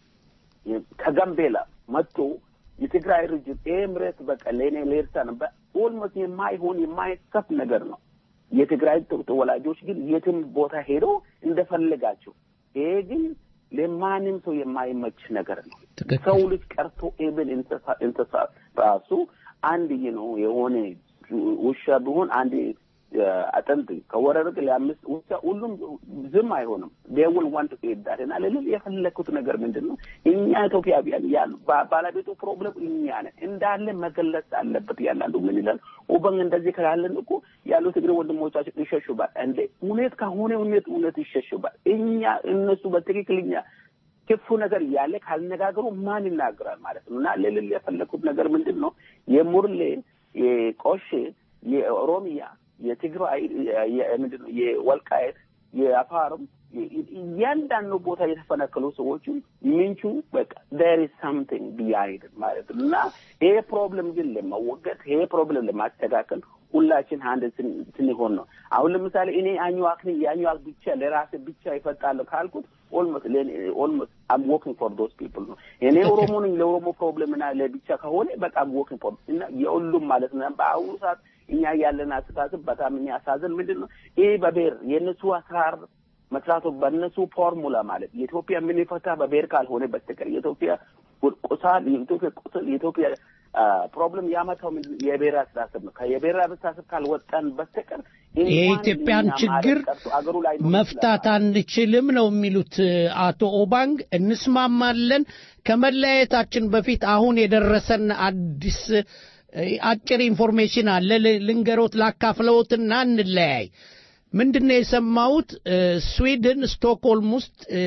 [SPEAKER 16] ከጋምቤላ መጥቶ የትግራይ ርጅት ይሄ ምሬት በቃ ለእኔ ለኤርትራ ነበር ኦልሞስት የማይሆን የማይሰፍ ነገር ነው። የትግራይ ተ- ተወላጆች ግን የትም ቦታ ሄደው እንደፈለጋቸው ይሄ ግን ለማንም ሰው የማይመች ነገር ነው። ሰው ልጅ ቀርቶ ኤብል እንስሳ እንስሳ ራሱ አንድ ነው የሆነ ውሻ ቢሆን አንድ እ፣ አጥንት ከወረርቅ ለአምስት ውሻ ሁሉም ዝም አይሆንም። ዴውል ዋንት ዳት እና ልልል የፈለግኩት ነገር ምንድን ነው እኛ ኢትዮጵያውያን ያሉ ባ- ባለቤቱ ፕሮብለም እኛ ነን እንዳለ መገለጽ አለበት። ያላንዱ ምን ይላል ኦበን እንደዚህ ካላለን እኮ ያሉ ትግሬ ወንድሞቻችን ይሸሹባል። እንዴ እውነት ከሆነ እውነት እውነት ይሸሹባል። እኛ እነሱ በትክክልኛ ክፉ ነገር እያለ ካልነጋገሩ ማን ይናገራል ማለት ነው። እና ልልል የፈለግኩት ነገር ምንድን ነው የሙርሌ የቆሼ የኦሮሚያ የትግራይ የ- ምንድን ነው የወልቃየት የአፋርም የ- እያንዳንዱ ቦታ የተፈናቀሉ ሰዎችም ምንቹ በቃ ዴር ኢዝ ሳምቲንግ ቢሃይንድ ማለት ነው እና ይሄ ፕሮብለም ግን ለመወገድ ይሄ ፕሮብለም ለማስተካከል ሁላችን አንድ ስን- ስንሆን ነው። አሁን ለምሳሌ እኔ አኝዋክ ነኝ የአኝዋክ ብቻ ለራሴ ብቻ ይፈጣለሁ ካልኩት ኦልሞስት ኦልሞስት አም ወርኪንግ ፎር ዶስ ፒፕል ነው። እኔ ኦሮሞ ነኝ ለኦሮሞ ፕሮብለም እና ለብቻ ከሆነ በቃ አም ወርኪንግ ፎር እና የሁሉም ማለት ነው። በአሁኑ ሰዓት እኛ ያለን አስተሳሰብ በጣም የሚያሳዝን ምንድን ነው ይህ በብሔር የእነሱ አሰራር መስራቱ በእነሱ ፎርሙላ ማለት የኢትዮጵያ የምንፈታ በብሔር ካልሆነ በስተቀር የኢትዮጵያ ቁሳል የኢትዮጵያ ቁስል የኢትዮጵያ ፕሮብለም ያመጣው ምንድን ነው? የብሔር አስተሳሰብ ነው። የብሔር አስተሳሰብ ካልወጣን በስተቀር እንኳን
[SPEAKER 7] የኢትዮጵያን
[SPEAKER 16] እኛ
[SPEAKER 7] ችግር
[SPEAKER 16] ማለት ቀርቶ አገሩ ላይ
[SPEAKER 7] መፍታት አንችልም ነው የሚሉት አቶ ኦባንግ። እንስማማለን። ከመለያየታችን በፊት አሁን የደረሰን አዲስ እ፣ አጭር ኢንፎርሜሽን አለ ል- ልንገሮት ላካፍለዎትና እንለያይ። ምንድን ነው የሰማሁት? እ፣ ስዊድን ስቶክሆልም ውስጥ እ፣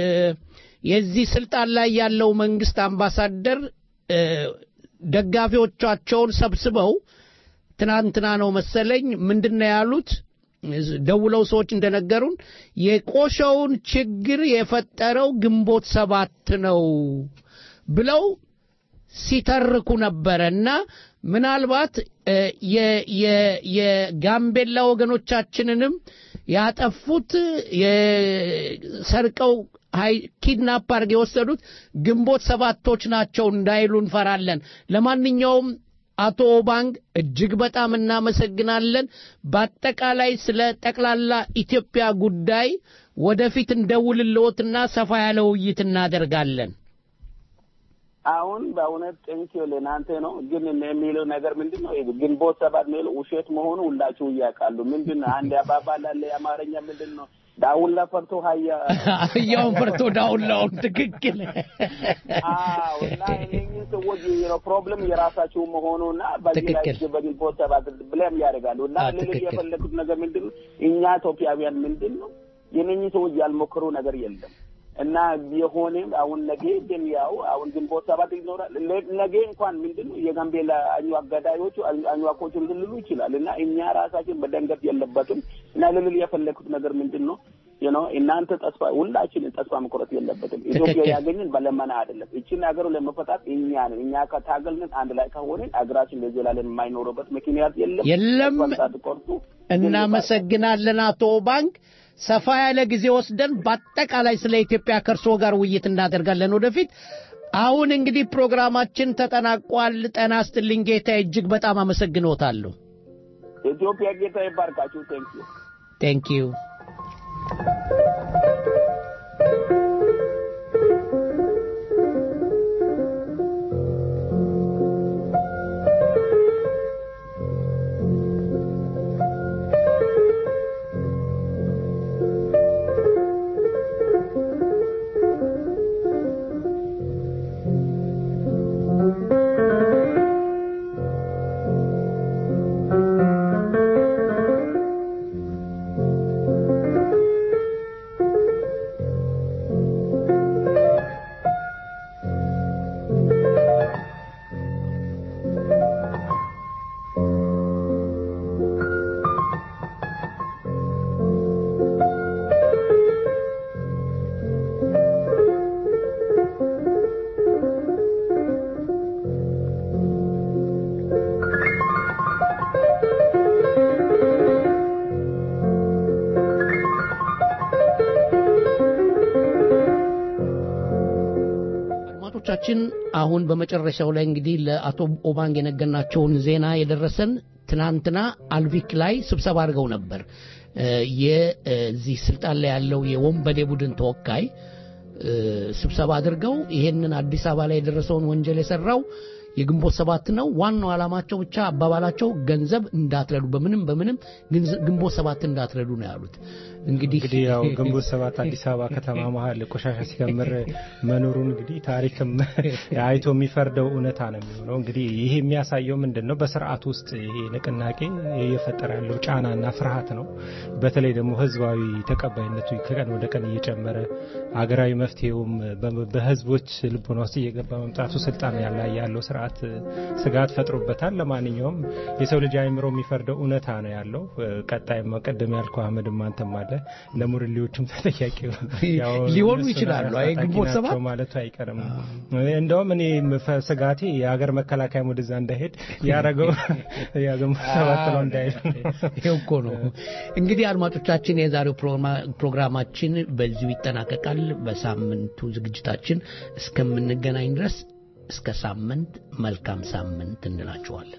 [SPEAKER 7] የዚህ ስልጣን ላይ ያለው መንግስት አምባሳደር እ፣ ደጋፊዎቻቸውን ሰብስበው ትናንትና ነው መሰለኝ ምንድን ነው ያሉት? ደውለው ሰዎች እንደነገሩን የቆሸውን ችግር የፈጠረው ግንቦት ሰባት ነው ብለው ሲተርኩ ነበረ እና ምናልባት እ፣ የ- የ- የጋምቤላ ወገኖቻችንንም ያጠፉት የሰርቀው ሀይ ኪድናፕ አድርገው የወሰዱት ግንቦት ሰባቶች ናቸው እንዳይሉ እንፈራለን። ለማንኛውም አቶ ኦባንግ እጅግ በጣም እናመሰግናለን። በአጠቃላይ ስለ ጠቅላላ ኢትዮጵያ ጉዳይ ወደፊት እንደውልልዎትና ሰፋ ያለ ውይይት እናደርጋለን።
[SPEAKER 16] አሁን በእውነት ጤንኪዮ ለእናንተ ነው። ግን እኔ የሚለው ነገር ምንድን ነው? ግንቦት ሰባት የሚለው ውሸት መሆኑ ሁላችሁ እያውቃሉ። ምንድን ነው? አንድ አባባል አለ የአማርኛ ምንድን ነው? ዳውላ ፈርቶ ሀያ
[SPEAKER 7] አህያውን ፈርቶ ዳውላውን ትክክል።
[SPEAKER 16] አዎ። እና እነኝህ ሰዎች ነው ፕሮብለም የራሳቸው መሆኑና በዚህ ላይ
[SPEAKER 7] ትክክል።
[SPEAKER 16] በግንቦት ሰባት ብለም ያደርጋሉ። እና
[SPEAKER 7] አዎ፣
[SPEAKER 16] ልል
[SPEAKER 7] ትክክል።
[SPEAKER 16] የፈለጉት ነገር ምንድን ነው? እኛ ኢትዮጵያውያን ምንድን ነው የነኝህ ሰዎች ያልሞከሩ ነገር የለም። እና የሆነም አሁን ነገ ግን ያው አሁን ግንቦት ሰባት ይኖራል። ለ- ነገ እንኳን ምንድን ነው የጋምቤላ አኝዋክ ገዳዮቹ አኝ- አኝዋኮቹን ልልሉ ይችላል እና እኛ ራሳችን መደንገጥ የለበትም እና ልልል የፈለግኩት ነገር ምንድን ነው ነው እናንተ ተስፋ ሁላችንን ተስፋ መቁረጥ የለበትም። ኢትዮጵያ
[SPEAKER 7] ትክክል።
[SPEAKER 16] ያገኘን በለመና አይደለም። እችን ሀገሩ ለመፈታት እኛ ነን። እኛ ከታገልን አንድ ላይ ከሆንን ሀገራችን ለዘላለም የማይኖርበት ምክንያት የለም።
[SPEAKER 7] የለም።
[SPEAKER 16] ተስፋ ሳትቆርጡ
[SPEAKER 7] እናመሰግናለን አቶ ባንክ። ሰፋ ያለ ጊዜ ወስደን በአጠቃላይ ስለ ኢትዮጵያ ከእርስዎ ጋር ውይይት እናደርጋለን ወደፊት። አሁን እንግዲህ ፕሮግራማችን ተጠናቋል። ጤና ይስጥልኝ ጌታ፣ እጅግ በጣም አመሰግኖታለሁ።
[SPEAKER 16] ኢትዮጵያ ጌታ ይባርካችሁ። ቴንክ ዩ
[SPEAKER 7] ቴንክ ዩ። አድማጮቻችን አሁን በመጨረሻው ላይ እንግዲህ ለአቶ ኦባንግ የነገርናቸውን ዜና የደረሰን ትናንትና አልቪክ ላይ ስብሰባ አድርገው ነበር። እ፣ የዚህ ስልጣን ላይ ያለው የወንበዴ ቡድን ተወካይ እ፣ ስብሰባ አድርገው ይሄንን አዲስ አበባ ላይ የደረሰውን ወንጀል የሰራው የግንቦት ሰባት ነው። ዋናው ዓላማቸው ብቻ አባባላቸው ገንዘብ እንዳትረዱ፣ በምንም በምንም ግንዝ- ግንቦት ሰባት እንዳትረዱ ነው ያሉት። እንግዲህ
[SPEAKER 3] እንግዲህ ያው ግንቦት ሰባት አዲስ አበባ ከተማ መሀል ቆሻሻ ሲከምር መኖሩን እንግዲህ ታሪክም አይቶ የሚፈርደው እውነታ ነው የሚሆነው። እንግዲህ ይሄ የሚያሳየው ምንድን ነው? በስርዓት ውስጥ ይሄ ንቅናቄ እየፈጠረ ያለው ጫናና ፍርሃት ነው። በተለይ ደግሞ ህዝባዊ ተቀባይነቱ ከቀን ወደ ቀን እየጨመረ አገራዊ መፍትሄውም በ- በህዝቦች ልቦና ውስጥ እየገባ መምጣቱ ስልጣን ያላ ያለው ስርዓት ስጋት ፈጥሮበታል። ለማንኛውም የሰው ልጅ አይምሮ የሚፈርደው እውነታ ነው ያለው። ቀጣይም ቀደም ያልከው አህመድም አንተም አለ ለሙርሌዎቹም ተጠያቂ ያው
[SPEAKER 7] ሊሆኑ
[SPEAKER 3] እነሱ
[SPEAKER 7] ይችላሉ።
[SPEAKER 3] ታጣቂ
[SPEAKER 7] አይ ግንቦት
[SPEAKER 3] ናቸው
[SPEAKER 7] ሰባት
[SPEAKER 3] ማለቱ አይቀርም። እንደውም እኔ ምፈ- ስጋቴ የሀገር መከላከያም ወደዛ እንዳይሄድ ያደረገው ያ ግንቦት ሰባት ነው እንዳይሄድ
[SPEAKER 7] ይሄው እኮ ነው። እንግዲህ አድማጮቻችን የዛሬው ፕሮግራማ- ፕሮግራማችን በዚሁ ይጠናቀቃል። በሳምንቱ ዝግጅታችን እስከምንገናኝ ድረስ እስከ ሳምንት መልካም ሳምንት እንላችኋለን።